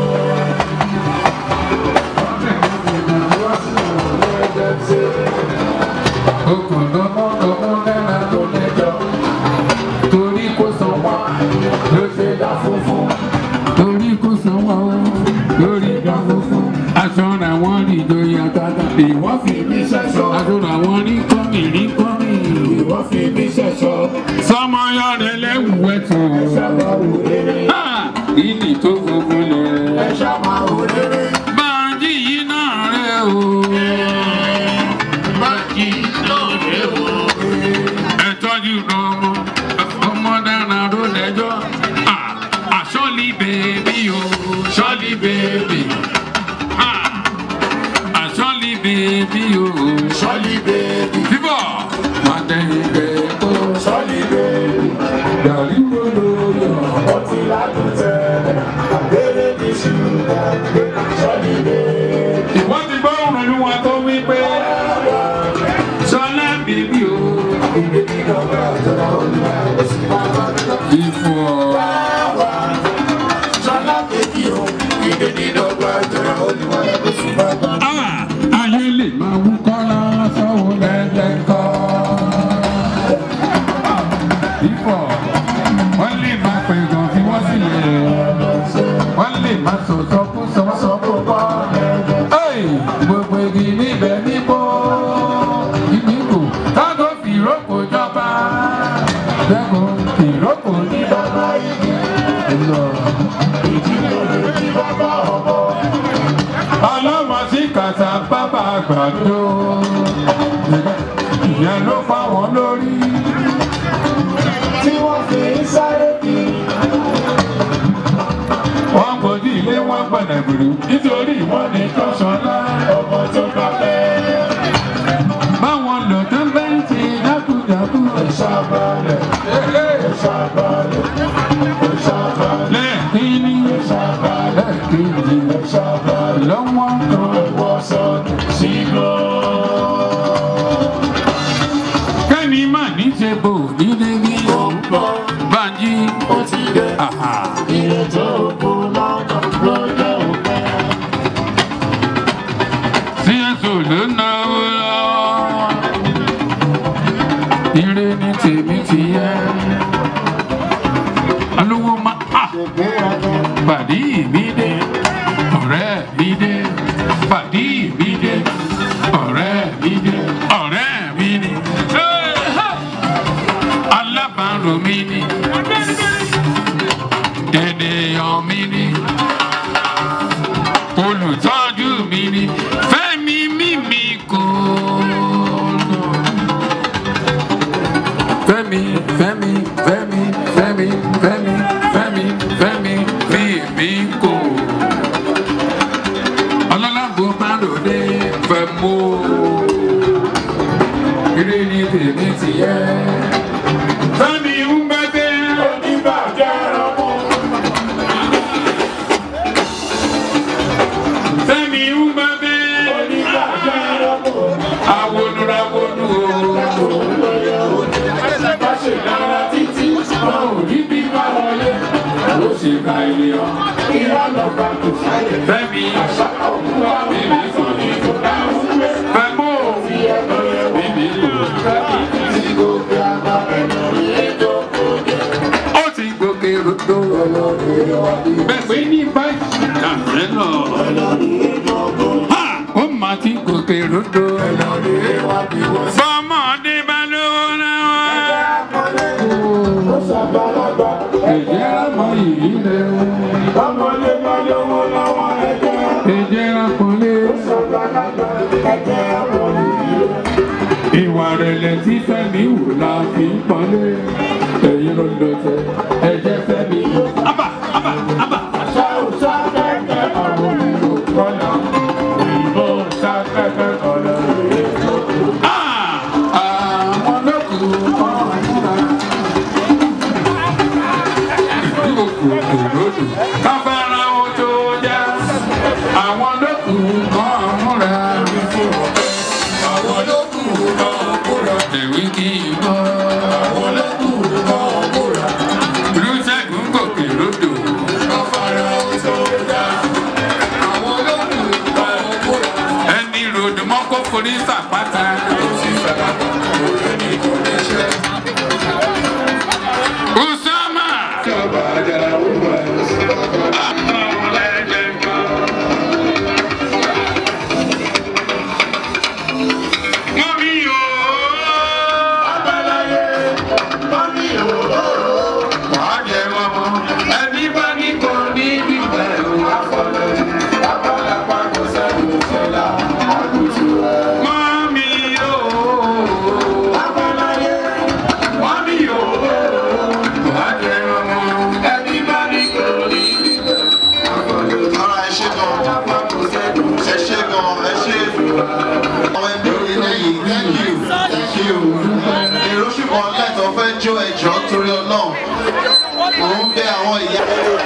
Okùn lọ́mọ lọ́mọ lẹ́la ló lẹ́jọ́. Torí kò san wá ló ṣe dá funfun. Torí kò san wá o lórí dá funfun. Aṣọ làwọn rí ìjòyè àtàtà. Ìwọ́n fi mí ṣẹ̀ṣọ́. Aṣọ làwọn rí kọ́mì rí kọ́mì. Ìwọ́n fi mí ṣẹ̀ṣọ́. Sọmọ yọrẹ lẹ́wù ẹ̀tù. Ṣàbàwò rere. Ìní tó funfun lẹ̀. Ẹ ṣàbàwò rere. Báńkì yìí náà rẹ̀ o. Báàgì lóde o. Ẹ tọ́jú ọmọ. Ọmọ dára ló lẹ́jọ́. Ah, ah, Ṣọ́lí bèbí o. Ṣọ́lí bèbí. Ah, ah, Ṣọ́lí bèbí o. Ṣọ́lí bèbí. Bíbọ̀. Máa tẹ̀yìn bẹ́ẹ̀ tó. Ṣọ́lí bèbí. Gàrí wo ló yọ? Ó ti ládùn tẹ́lẹ̀. Àbẹ̀rẹ̀ ní ṣùgbọ́n. Ṣọ́lí bèbí. Ìwọ́n ti gbọ́ òrùn ní wọn tó wí pé. Ṣọlá bèbí o. Ìfọ̀. Ṣọ́lá bèbí o. Ìdèdí lọ́gbà jọra olúwa ẹ̀ kò sí bàbá. Ah, Ayé lè máa wú kọ́lá sọ́wọ́ lẹ́lẹ́kọ́. Ìfọ̀. Wọ́n lè máa pè gan fi wọ́n sílẹ̀. Wọ́n lè máa sọ̀tọ̀ kú sọ́sọ́ kó bọ́. Ẹ́ẹ̀, Gbogbo igi níbẹ̀ níbo. Ìdínkù tágò fìrókò jọba. Dẹ́kun fìrókò ní bàbá igi. Ọlọ́mọ sí kàtà bàbá àgbàdo. Ìyẹn ló fà wọ́n lórí. Tí wọ́n fi ń sáré bí. Wọ́n gbòdì ilé wọn gbọ̀nà gbèrú nítorí wọ́n ní tọ́sọ̀lá. Ọmọ tó bá fẹ́. Báwọn lò tó bẹ́ ń ti dákúdákú. Ṣàbàlẹ̀. Ṣàbàlẹ̀. Ṣàbàlẹ̀. Lẹ́ẹ̀kíní. Lẹ́ẹ̀kejì. Ṣàbàlẹ̀. Lọ́wọ́ kan. Wọ́n sọnù sígbó. Kẹ́mi mà ní ṣe bò nílé bí. Bánjí. Ó ti dé. Àhà. Iye tó kù lọ́nà ló jẹ́ òpin. pàdí mi dé ọ̀rẹ́ mi dé pàdí mi dé ọ̀rẹ́ mi dé ọ̀rẹ́ mi ni Hey, ha! alábàárò mi ni ènìyàn mi ni olùtọ́jú mi ni fẹ́mi mímí kò fẹ́mi fẹ́mi fẹ́mi fẹ́mi fẹ́mi fẹ́mi fẹ́mi mímí kò ọlọ́lágbó máa lòdì fẹ́ mú eré ní tèmi ti yẹ. fẹ́mi ń gbẹ́gbẹ́ oníbàjẹ́ ọmọ. Fẹ́mi ń gbẹ́gbẹ́ oníbàjẹ́ ọmọ. Awonúrawonú o. Bá ṣe dára títí, wọn ò rí bí bá wọlé. Ó ṣe ka ènìyàn, ìlànà bá kò sáyé. Fẹ́mi àṣà òkú wa bíbí fún ní kò dáhùn. Fẹ́mú bíbí kò fẹ́mi tí gòkè àgbà ẹ̀nà ètò òde. Ó ti gòkè ròdò. Bẹ́ẹ̀ ní báyìí, àfẹ́ náà. Ha! Ó máa ti gòkè ròdò. Fọmọdé bá lówó náà. Ẹ̀jẹ̀ rámọ yìí lẹ̀ o. Ọmọdé bá lówó lọ́wọ́ ẹ̀jẹ̀. Ẹ̀jẹ̀ rápọ̀lé. Ìwà rẹ̀lẹ̀ tí Fẹ́mi wò la fi ń pọ́nlé. Ẹ̀yin ló ń dọ̀tẹ̀, ẹ̀jẹ̀ Fẹ́mi. Abba! Abba! Abba! Ṣá ò ṣá kẹ́kẹ́ ọ̀rọ̀ ìlú kọ́nà. Ìbò ṣá kẹ́kẹ́ ọ̀rọ̀ ìlú kọ́nà. Àwọn lókùn ọ̀rọ̀ múra òkòròdò kábàárà ó tó já àwọn lókùn kan múra àwọn lókùn kan múra èwe kì í bọ́ àwọn lókùn kan múra olùṣègùn gòkè lódò kábàárà ó tó já àwọn lókùn kan múra ẹni ròdù mọ́kó forí sàpáta. Usama! Mọ́mí o! Abáláyé! Mọ́mí o! Wàá jẹ mọ́mọ́. Ẹni bá ní kò ní bíbẹ̀ o. Afọlọ́jú. Abálapá kò sẹ́nu ìṣẹ̀lá. Àgùtù ẹ̀. Mọ́mí o! Abáláyé! Mọ́mí o! Wàá jẹ mọ́mọ́. Ẹni bá ní kò ní bíbẹ̀ o. ara ẹ ṣe gan ẹ ṣe gan ẹ ṣe àwọn ẹbí mi lẹ́yìn thank you thank you èrò ṣùgbọ́n lẹ́tọ̀ fẹ́ jó ẹjọ́ torí ọlọ́run mò ń bẹ àwọn ìyá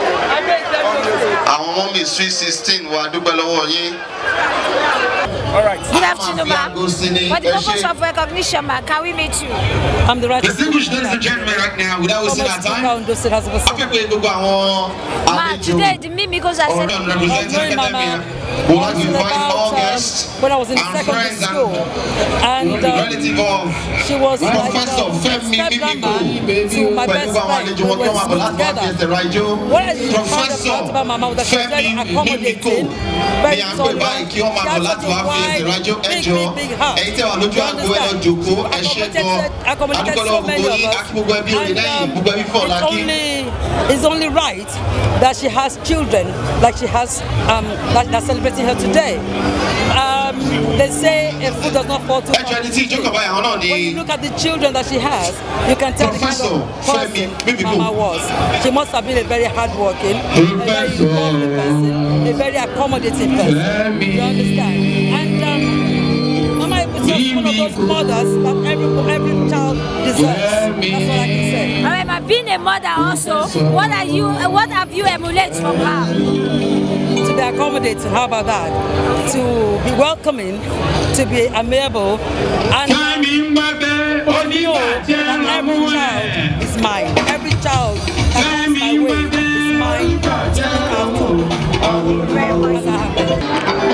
àwọn ọmọ mi sweet sixteen wa dúpẹ́ lọ́wọ́ yín. Good afternoon, ma. For the purpose of recognition, ma, can we meet you? I'm the right distinguished ladies and gentlemen right now without wasting our time Ondo State House of Assembly. afẹ́pẹ́ gbogbo àwọn Ma, today the Mimikos are ọ̀rọ̀ celebrating. representing academia would like to invite all guests when I was in and secondary friends and school, and um, relative of she was like Professor um, Femi Mimiko to my best pẹ̀lú àwọn friend. àlejò We wọn tó were wà bọ̀ láti wá fi together. ẹsẹ̀ rajó What I found Professor out about Mama was that she was very Femi Mimiko accommodating, ni very à ń pè báyìí kí wọ́n máa bọ̀ láti wá fi ẹsẹ̀ rajó ẹjọ́ ẹ̀yin tẹ́ wà lójú àgbo ẹ̀ lọ jòkó ẹ ṣe gan adúgbò lọ gbogbo yín akí gbogbo ẹbí òye lẹ́yìn gbogbo ẹbí fọ̀ It's lákì. only, it's only right that she has children like she has um, that, that's celebrating her today. Um, they say a food does not fall too ẹjọ́ ẹni tí ìjókòó báyìí àwọn náà ni When you look at the children that she has, you can tell the kind Professor of person Femi Mimiko. Mama was. She must have been a very hardworking, a very lovely person, a very accommodating person. You understand? And um, Mama was just one of those mothers that every every child deserves. That's what I can say. However, being a mother also, what are you? What have you emulated from her? to be accommodating. How about that? To be welcoming, to be amiable, and Fẹ́mi ń gbẹ́gbẹ́ to know oníbàjẹ́ that every lọ́mú child ẹ̀. is mine. Every child that comes my way is mine to look after. As I have been.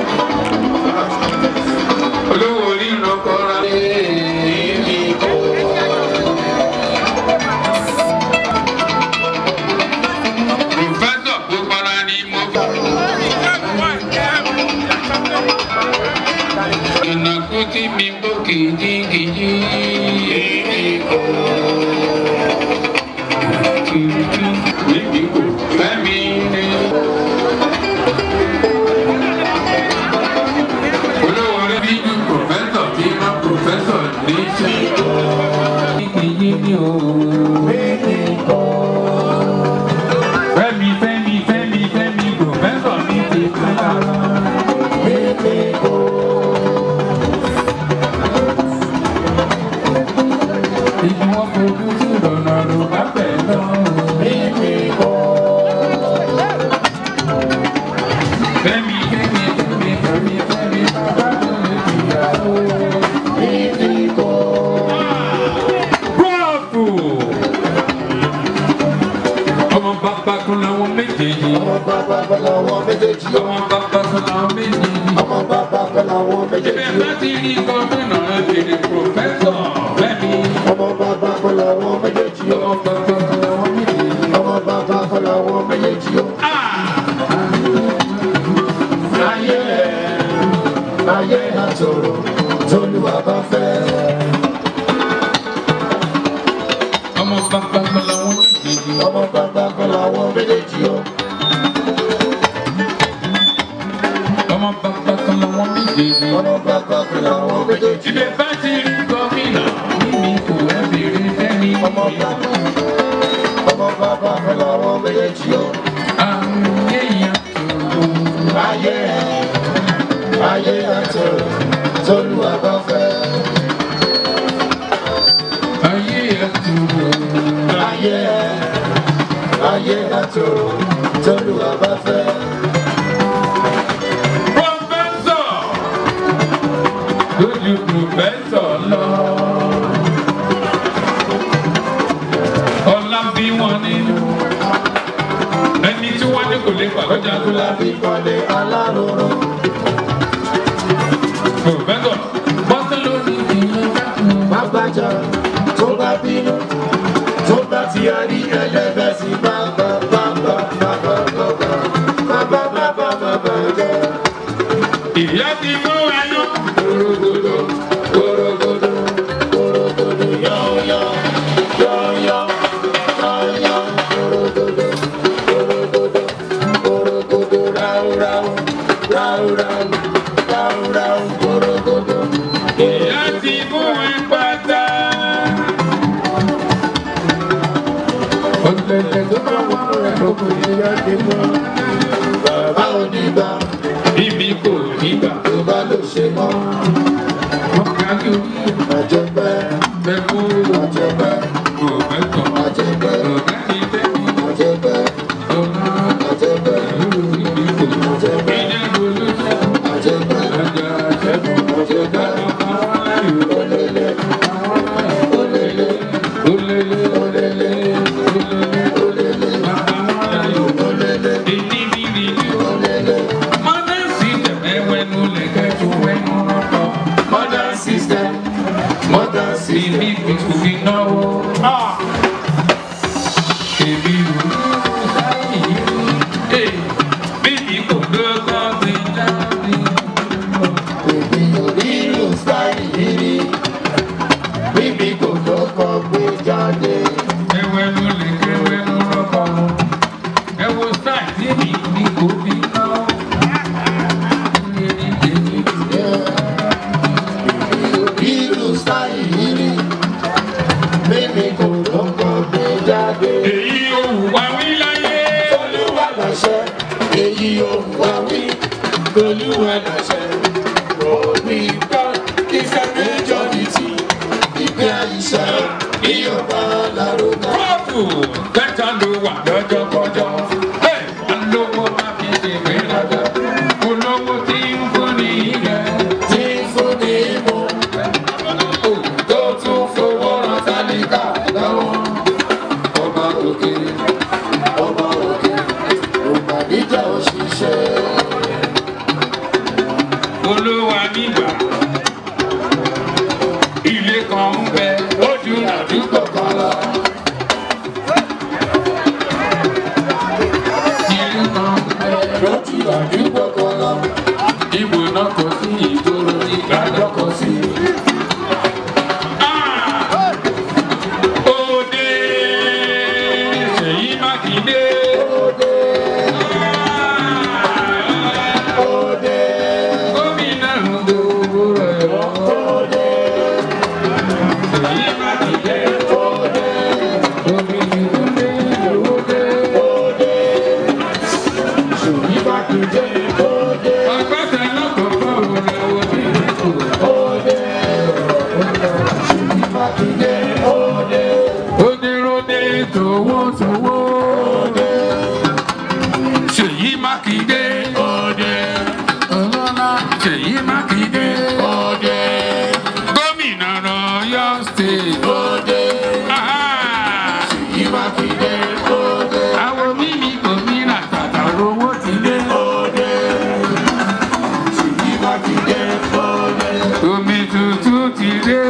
olówó orí ìrànkọ́ra. Pòfẹ́sọ̀ kò tí mi gbó kìjikìji. Níbi kò fẹ́ mi ni. Olówó rẹ̀ bí ju pòfẹ́sọ̀ tí wọ́n pòfẹ́sọ̀ ní ṣe. Kìjikìji ni o. Fẹ́mi fẹ́mi fẹ́mi fẹ́mi pòfẹ́sọ̀ mi ti kára. Ibi wọn fojú sí lọ́nà ló bá bẹ̀ lọ. Fẹ́mi fẹ́mi fẹ́mi fẹ́mi fẹ́mi bàbá tó lè fìyàwó. Bravo! Ọmọ bàbá kan làwọn méjèèjì. Ọmọ bàbá kan làwọn méjèèjì. Ọmọ bàbá kan làwọn méjèèjì. Ọmọ bàbá kan làwọn méjèèjì. Ibẹ̀ bá ti rí gómìnà ẹ̀dẹ̀ pòfẹ́sọ̀ Fẹ́mi. Ọmọ bàbá kan làwọn méjèèjì. Ọmọ bàbá kan làwọn méjèèjì. Ọmọ bàbá kan làwọn méjèèjì. Ayé ayé àtòrò tólúwa bá fẹ́. Ọmọ bàbá kan làwọn méjèèjì. Ọmọ bàbá kan làwọn méjèèjì o. Ọmọ bàbá kan làwọn méjèèjì. Ọmọ bàbá kan làwọn méjèèjì. Ibẹ̀ bá ti rí gómìnà mímí kò ẹ́ bèrè bẹ́ẹ̀ni. Ọmọ bàbá ọmọ bàbá kan làwọn méjèèjì o. Ayé àtòrò. Ayé ayé àtòrò tólúwa bá fẹ́. Ayé àtòrò. Ayé ayé àtòrò tólúwa bá fẹ́. Pọfẹ́sọ̀ lójú pọfẹ́sọ̀ lọ. Ọlá bí wọn nínú. Ẹni tí wọ́n ní kò lè pàgọ́jà tó lábí kọ́lé aláròrò. Pọfẹ́sọ̀ bọ́sẹ̀ lórí ìlú dákun. Bàbájà tó bá bínú tó bá ti àrí ẹlẹ́bẹ̀ sí bàbá bàbá bàbá bàbá bàbá bàbá bàbá jẹ́. Ìyá ti mú ẹyọ. Korogodo, korogodo, korogodo, yọ̀ọ̀yọ̀, yọ̀ọ̀yọ̀, yọ̀ọ̀yọ̀, korogodo, korogodo, korogodo, ráúráú, ráúráú, ráúráú, korogodo. Ìyá ti mú ẹ pátá. Ọ̀tẹ̀tẹ̀ tó bá wà rẹ̀ lóko ìyá ti mú. Bàbá onígbà. Ibi kò nígbà. Tó bá lò ṣe mọ́. Ọ̀gájú. Àjẹpẹ́. Bẹ́kú. Àjẹpẹ́. Òmẹ́tọ̀. Àjẹpẹ́. Ọ̀gájí bẹ́kú. Àjẹpẹ́. Ọ̀gá. Àjẹpẹ́. Ibi kò. Àjẹpẹ́. Ìjẹ́bù olóṣèlú. Àjẹpẹ́. Àjà àjẹbù. Àjẹpẹ́. Olele. Olele. Olele. Olele. Olele. Olele. Bàbá wọn láyò. Olele. Èyí bí mi ní. Olele. Modern system ẹ̀wẹ̀nu lẹ̀kẹ́ tó wẹ̀nu rọ̀pọ̀. Modern system. Modern system. Ìbí kìkù fi náwó. Èmi ò ní sáyé yìí. Bíbí kò dọ́gba gbé jáde. Èmi ò ní lù sáyé yìí. Bíbí kò dọ́gba gbé jáde. Ẹ̀wẹ̀nu lẹ̀kẹ́ wẹ̀nu rọ̀pọ̀. Ẹ̀wọ̀ sáà tí mi ní kò fi náwó. Ìlú sáyé yìí. Bíbí kò dọ́gba gbé jáde. Èyí ò wá wí láyé. Olúwa làṣẹ. Èyí ò wá wí. Olúwa làṣẹ. Òbí gbọ́ ìfẹ́ méjọ́rìtì. Ìgbé àìsàn ìyọ̀bá lárúkọ. Kọ́ọ̀tù kẹta ló wà lọ́jọ́ kọjọ́. Bẹ́ẹ̀ alówó má fi ṣègbè lọ́jọ́. Olówó tí ń fún ní ilẹ̀. Tí ń fún ní ìmọ̀. Tó tún fowó rán tálíkà lọ́wọ́. Ọba òkè, ọba òkè, ọba níjà òṣìṣẹ́. Olúwa nígbà. Ilé kan ń bẹ lójú àdúgbò kan lọ. Ilé kan ń bẹ lójú àdúgbò kan lọ. Ibùdó kò sí ìgboro ìgbàjọ́ kò sí. Mákindé òde. Àgbàtà lọ́kọ̀ọ́kọ́ rẹ̀ wò ní ìlú. Òde. Ṣèyí Mákindé òde. Onírúurú tòwó tòwó. Ṣèyí Mákindé. Òde. Ọlọ́lá Ṣèyí Mákindé. Òde. Gómìnà Ọ̀yọ́ State. Òde. Ah! Ṣèyí Mákindé òde. Àwọn mímí gómìnà tàtà owó ti dé. Òde. Ṣèyí Mákindé òde. Omi tuntun ti dé.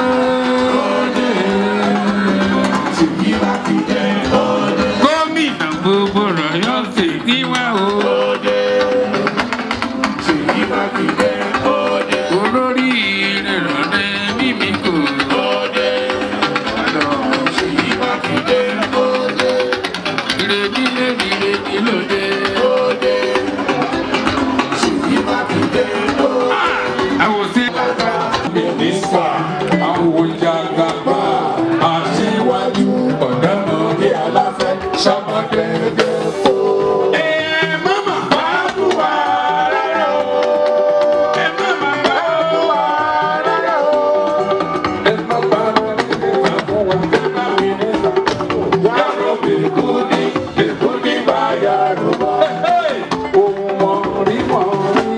Ṣèyí Mákindé òde. Gómìnà gbogbo Ọ̀yọ́ State ní wá o. Òde. Ṣèyí Mákindé òde. Olórí ìrẹ̀lẹ̀ mímí kò. Òde. Ṣèyí Mákindé òde. Ìrètí lèmi ìrètí lòdè. Òde. Ṣèyí Mákindé òde. Àwòsí. Mínísítà Àwòjàgàbá Aṣíwájú Ọ̀dọ́mọdé Aláfẹ́ Ṣàmọ̀dẹ́gẹ́ fò. Ẹ má mà bá Àdúrà rárá o. ẹ má mà bá Àdúrà rárá o. Ẹ má bá mínísítà fún wa. Ẹ má mínísítà. Yàrá bèkú ní bèkú ní báyà ló bá. Ohun wọn rí wọn rí.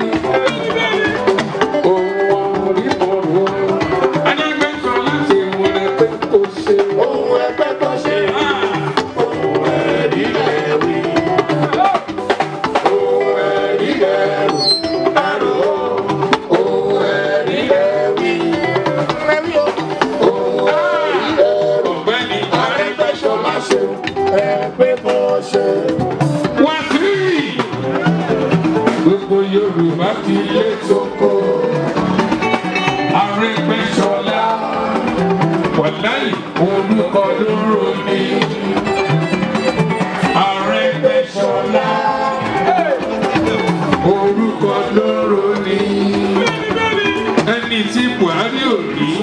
Ohun wọn rí wọn rí. Adágbẹ́sọ láti wọlé pé kò ṣe. Ohun ẹgbẹ́ tó ṣe. Ohun ẹ̀rí lẹ̀ wí. Ohun ẹ̀rí lẹ̀ wí. Ẹ̀rù o. Ohun ẹ̀rí lẹ̀ wí. Ẹ̀rí o. Ohun ẹ̀rí lẹ̀ wí. Ọ̀gbẹ́ni Arẹ́gbẹ́ṣọlá ṣe ẹgbẹ́ bọ́ ṣe. wá sí. Gbogbo Yorùbá ti lé Soko Arẹ́gbẹ́ṣọlá. Wàláyé orúkọ lóró ni. Arẹ́gbẹ́ṣọlá. Orúkọ lóró ni. Ẹni tí Buhari ò rí.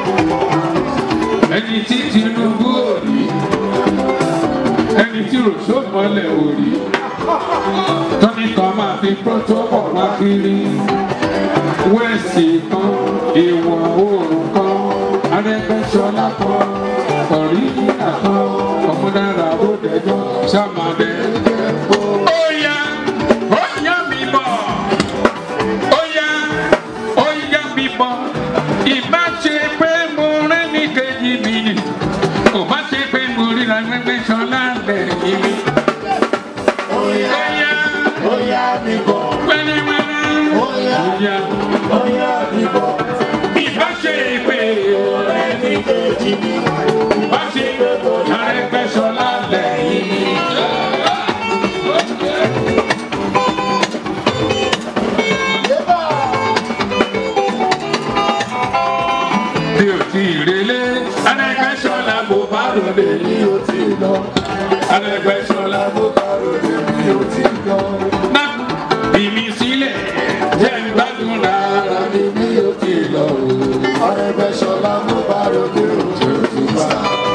Ẹni tí Tinubu ò rí. Ẹni tí Ròṣòmọ́lẹ̀ ò rí. Tọ́ni kan máa fi protocol wá kiri. Wẹ́ẹ̀sì kan, ìwọ̀ oòrùn kan, Arẹ́gbẹ́ṣọlá kan, ọ̀ríjìnà kan, ọ̀múdára ó dẹjọ́, sàmàdé. Ó yá, ó yá mi bọ̀. Ó yá, ó yá mi bọ̀. Ìbá ṣe pé mo rẹ́ ní kejì mi ni. Kò bá ṣe pé mo rí Arẹ́gbẹ́ṣọlá lẹ́yìn mi. Ó yá, ó yá mi bọ̀. pẹ́lẹ́pẹ́lẹ́. Ó yá. Ó yá. Ó yá mi bọ̀. Ìbá ṣe pé Ẹni kejì mi. bá ṣe Arẹ́gbẹ́ṣọlá lẹ́yìn mi. Yébà. Bí o ti relé, Arẹ́gbẹ́ṣọlá mo bá ròde. Èmi ò tí ì lọ. Arẹ́gbẹ́ṣọlá Mo bá ròde mi ò tí ì lọ. má bí mi sílẹ̀. Jẹ́ ìgbádùn rárá. Ara mi mi ò tí ì lọ. Arẹ́gbẹ́ṣọlá mo bá ròde òjò ti bá.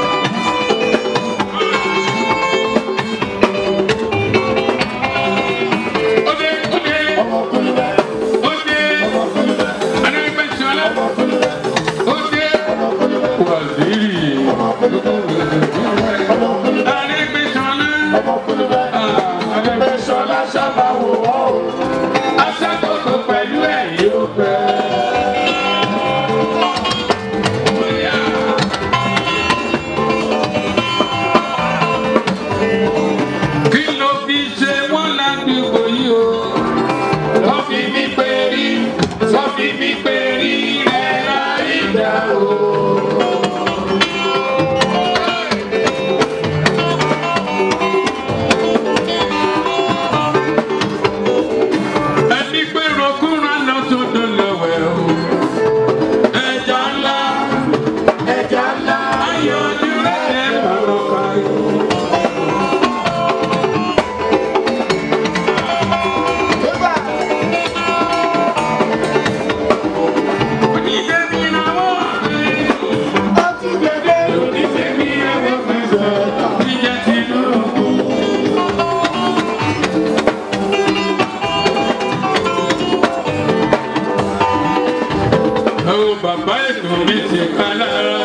Ó dé, ó dé, Ọmọkùnrin rẹ̀. ó dé. Ọmọkùnrin rẹ̀. Arẹ́gbẹ́ṣọlá Ọmọkùnrin rẹ̀. ó dé. Wàzírì. Arẹ́gbẹ́ṣọlá. Ọmọkùnrin rẹ̀. Arẹ́gbẹ́ṣọlá sábà wò ó. Aṣàkóso pẹ̀lú ẹ̀yìn ó fẹ́. Kí ló fi ṣe wọ́n ládùúgbò yìí o? Wọ́n fi mí pé rí, wọ́n fi mí pé rí rẹ̀ láì dá o. Ẹni pé rọkúnra lọ sódò lọ́wẹ̀ o. Ẹja ńlá, Ẹja ńlá. ayọ̀ ojú rẹ̀ lọ́rọ̀ káyọ̀. Yébà. bàbá ètò mi ti ká lára.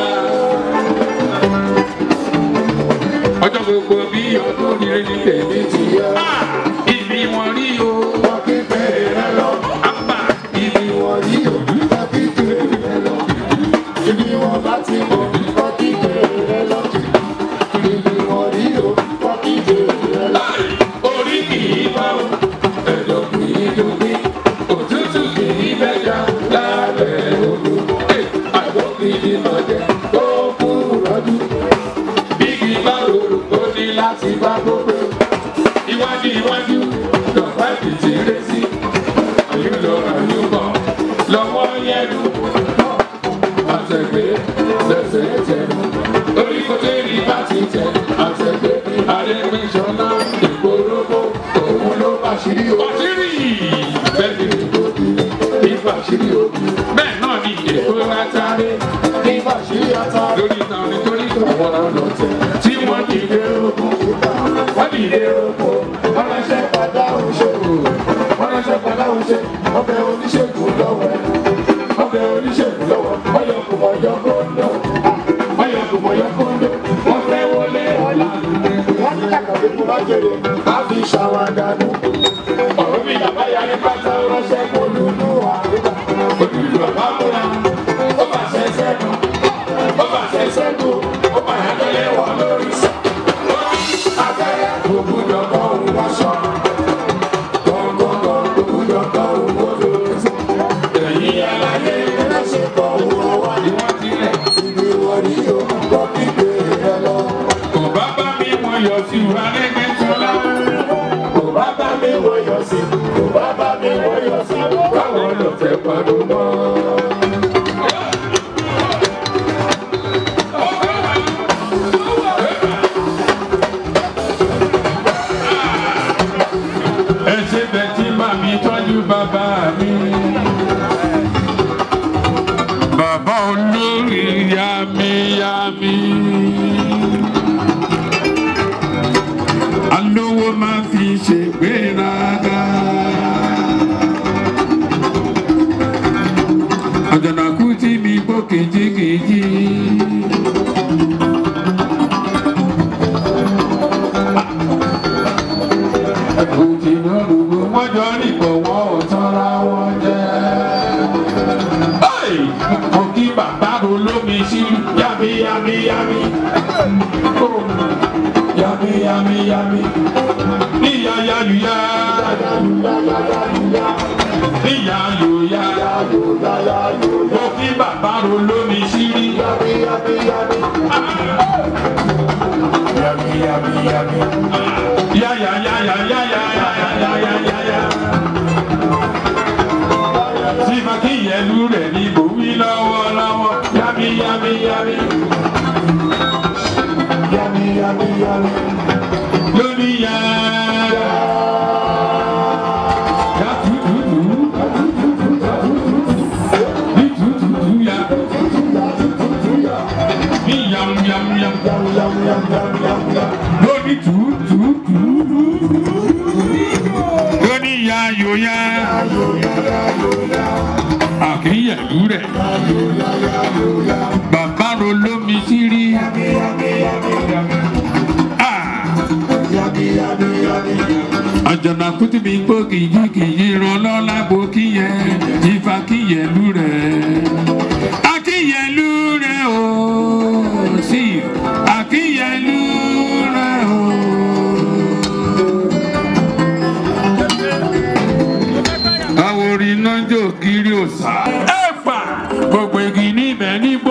ọjọ́ gbogbo bí ọdún rere ní tèmi ti yá. ibi wọn rí o. wọ́n kí bẹ̀rẹ̀ rẹ lọ. àpá ibi wọn rí o. wọ́n kí bẹ̀rẹ̀ rẹ lọ. ibi wọn bá ti mọ̀ wọ́n kí bẹ̀rẹ̀ rẹ lọ. ibi wọn rí o. wọ́n kí bẹ̀rẹ̀ rẹ lọ. orí kì í bá o. ẹ̀dọ̀ kì í dùn òtútù kì í bẹ́jà lábẹ́ odò. àwọn kìíní lọ́jẹ́ tó kú rọ́jú. bíkì bá rorò ó ní láti bá gbogbo. iwájú iwájú lọ́pàá ìdìtì rẹ̀ sí. àyùlọ àyùbọ̀ lọ́wọ́ yẹnu. àtẹ̀gbé lẹ́sẹ̀ tẹ̀nu. orí kò tẹ́ rí bá ti tẹ̀. àtẹ̀gbé àrẹ́gbẹ́sọ̀lá ìgbòrógbò òun ló bá ṣírí o. bàtírí bẹ́ẹ̀ ni ìfà ṣírí o. bẹ́ẹ̀ náà ni èkó látàrí ìfà ṣírí ata. lórí ìtàn nítorí àwọn ọlọ́tẹ̀ tí wọ́n dìde ogun. wọ́n dìde ogun. wọ́n ránṣẹ́ padà òṣèlú. wọ́n ránṣẹ́ padà òṣèlú. ọbẹ̀ oníṣègùn lọ́wọ́ ẹ̀. ọbẹ̀ oníṣègùn lọ́wọ́. ọyọ kò mọ̀ yọ kóńdó. ọyọ kò mọ̀ yọ kóńdó. wọ́n fẹ́ wọlé ọ̀la. wọ́n ti kàkàwé fún májèlé. a fi ṣàwádànù. ọ̀rọ̀ mi yàrá yàrá pátá ránṣẹ́ kó lulú àrùbá. òdùdú ọ̀bá múra. ó bà ṣẹṣẹ́ nù. ó bà ṣẹṣẹ́ nù. ó bà yàtọ̀ lẹ́wọ̀ lórí sọ. abẹ́rẹ́ ògùdọ̀ kan òun wáṣọ. gbọ̀ngbọ̀ngbọ̀n ògùdọ̀ kan òun wọlé. ẹ̀yin aláyé ẹlẹ́ṣẹ̀ kan òun ọwọ́ ni wọ́n ti lẹ̀. ibi wọ́n ní o kọ́ kígbe rẹ lọ. kò bá bá mi wọ́n yọ sí wa lẹ́gbẹ̀ẹ́ sọ́lá. kò bá bá mi wọ́n yọ sí. kò bá bá mi wọ́n yọ sí. káwọn lọ fẹ́ pàdé mọ́. ẹ ṣe bẹ tí màmí tọ́jú bàbá mi. bàbá olórí yamiyami. alówó máa fi ṣègbéraga. àjànàkú tí mi gbọ́ kìjikìji. òjì náà gbogbo wọn jọ nípò wọn ò tọ́ra wọn jẹ́. Hey! mo kí bàbá ro lómi sí yami yami yami. Oh! Yami yami yami. Níyà yáyùyá. Níyà yòyá. Mo kí bàbá ro lómi sí rí. Yami yami yami. Yami yami yami. Ya ya ya ya ya ya ya ya ya ya ya. Tí Makíyẹlú rẹ̀ ní bòwí lọ́wọ́lọ́wọ́. Yami yami yami. Yami yami yami. Lórí ya. Ya tututu. Ní tututu ya. Ní yam yam yam. Lórí tututu. Lórí ya yo ya. Àkíyẹ̀lú rẹ̀. Bàbá ro lómi sírí. àjọ̀nà kùtì mi gbó kìjikìji ran lọ́la bo kíyẹn ìfà kíyẹ̀lú rẹ̀. akíyẹ̀lú rẹ̀ o sí akíyẹ̀lú rẹ̀ o. àwòrán iná jò kiri òsà. ẹ gbà gbogbo igi níbẹ̀ nígbó.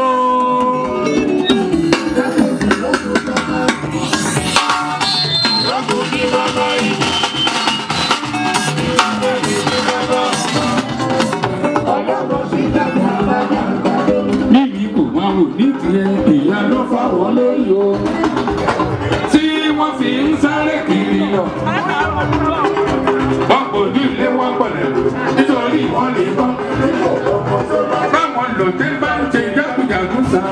níbi kò máa wò ní tiẹ̀ ìyá ló fáwọn lórí o tí wọ́n fi ń sáré kiri lọ. wọ́n kò ní ilé wọn pọ̀lẹ̀ nítorí wọ́n lè bọ́. báwọn lòdì bá ń ṣe jákujàku sá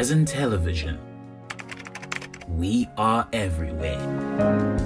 Horizon Television. We are everywhere.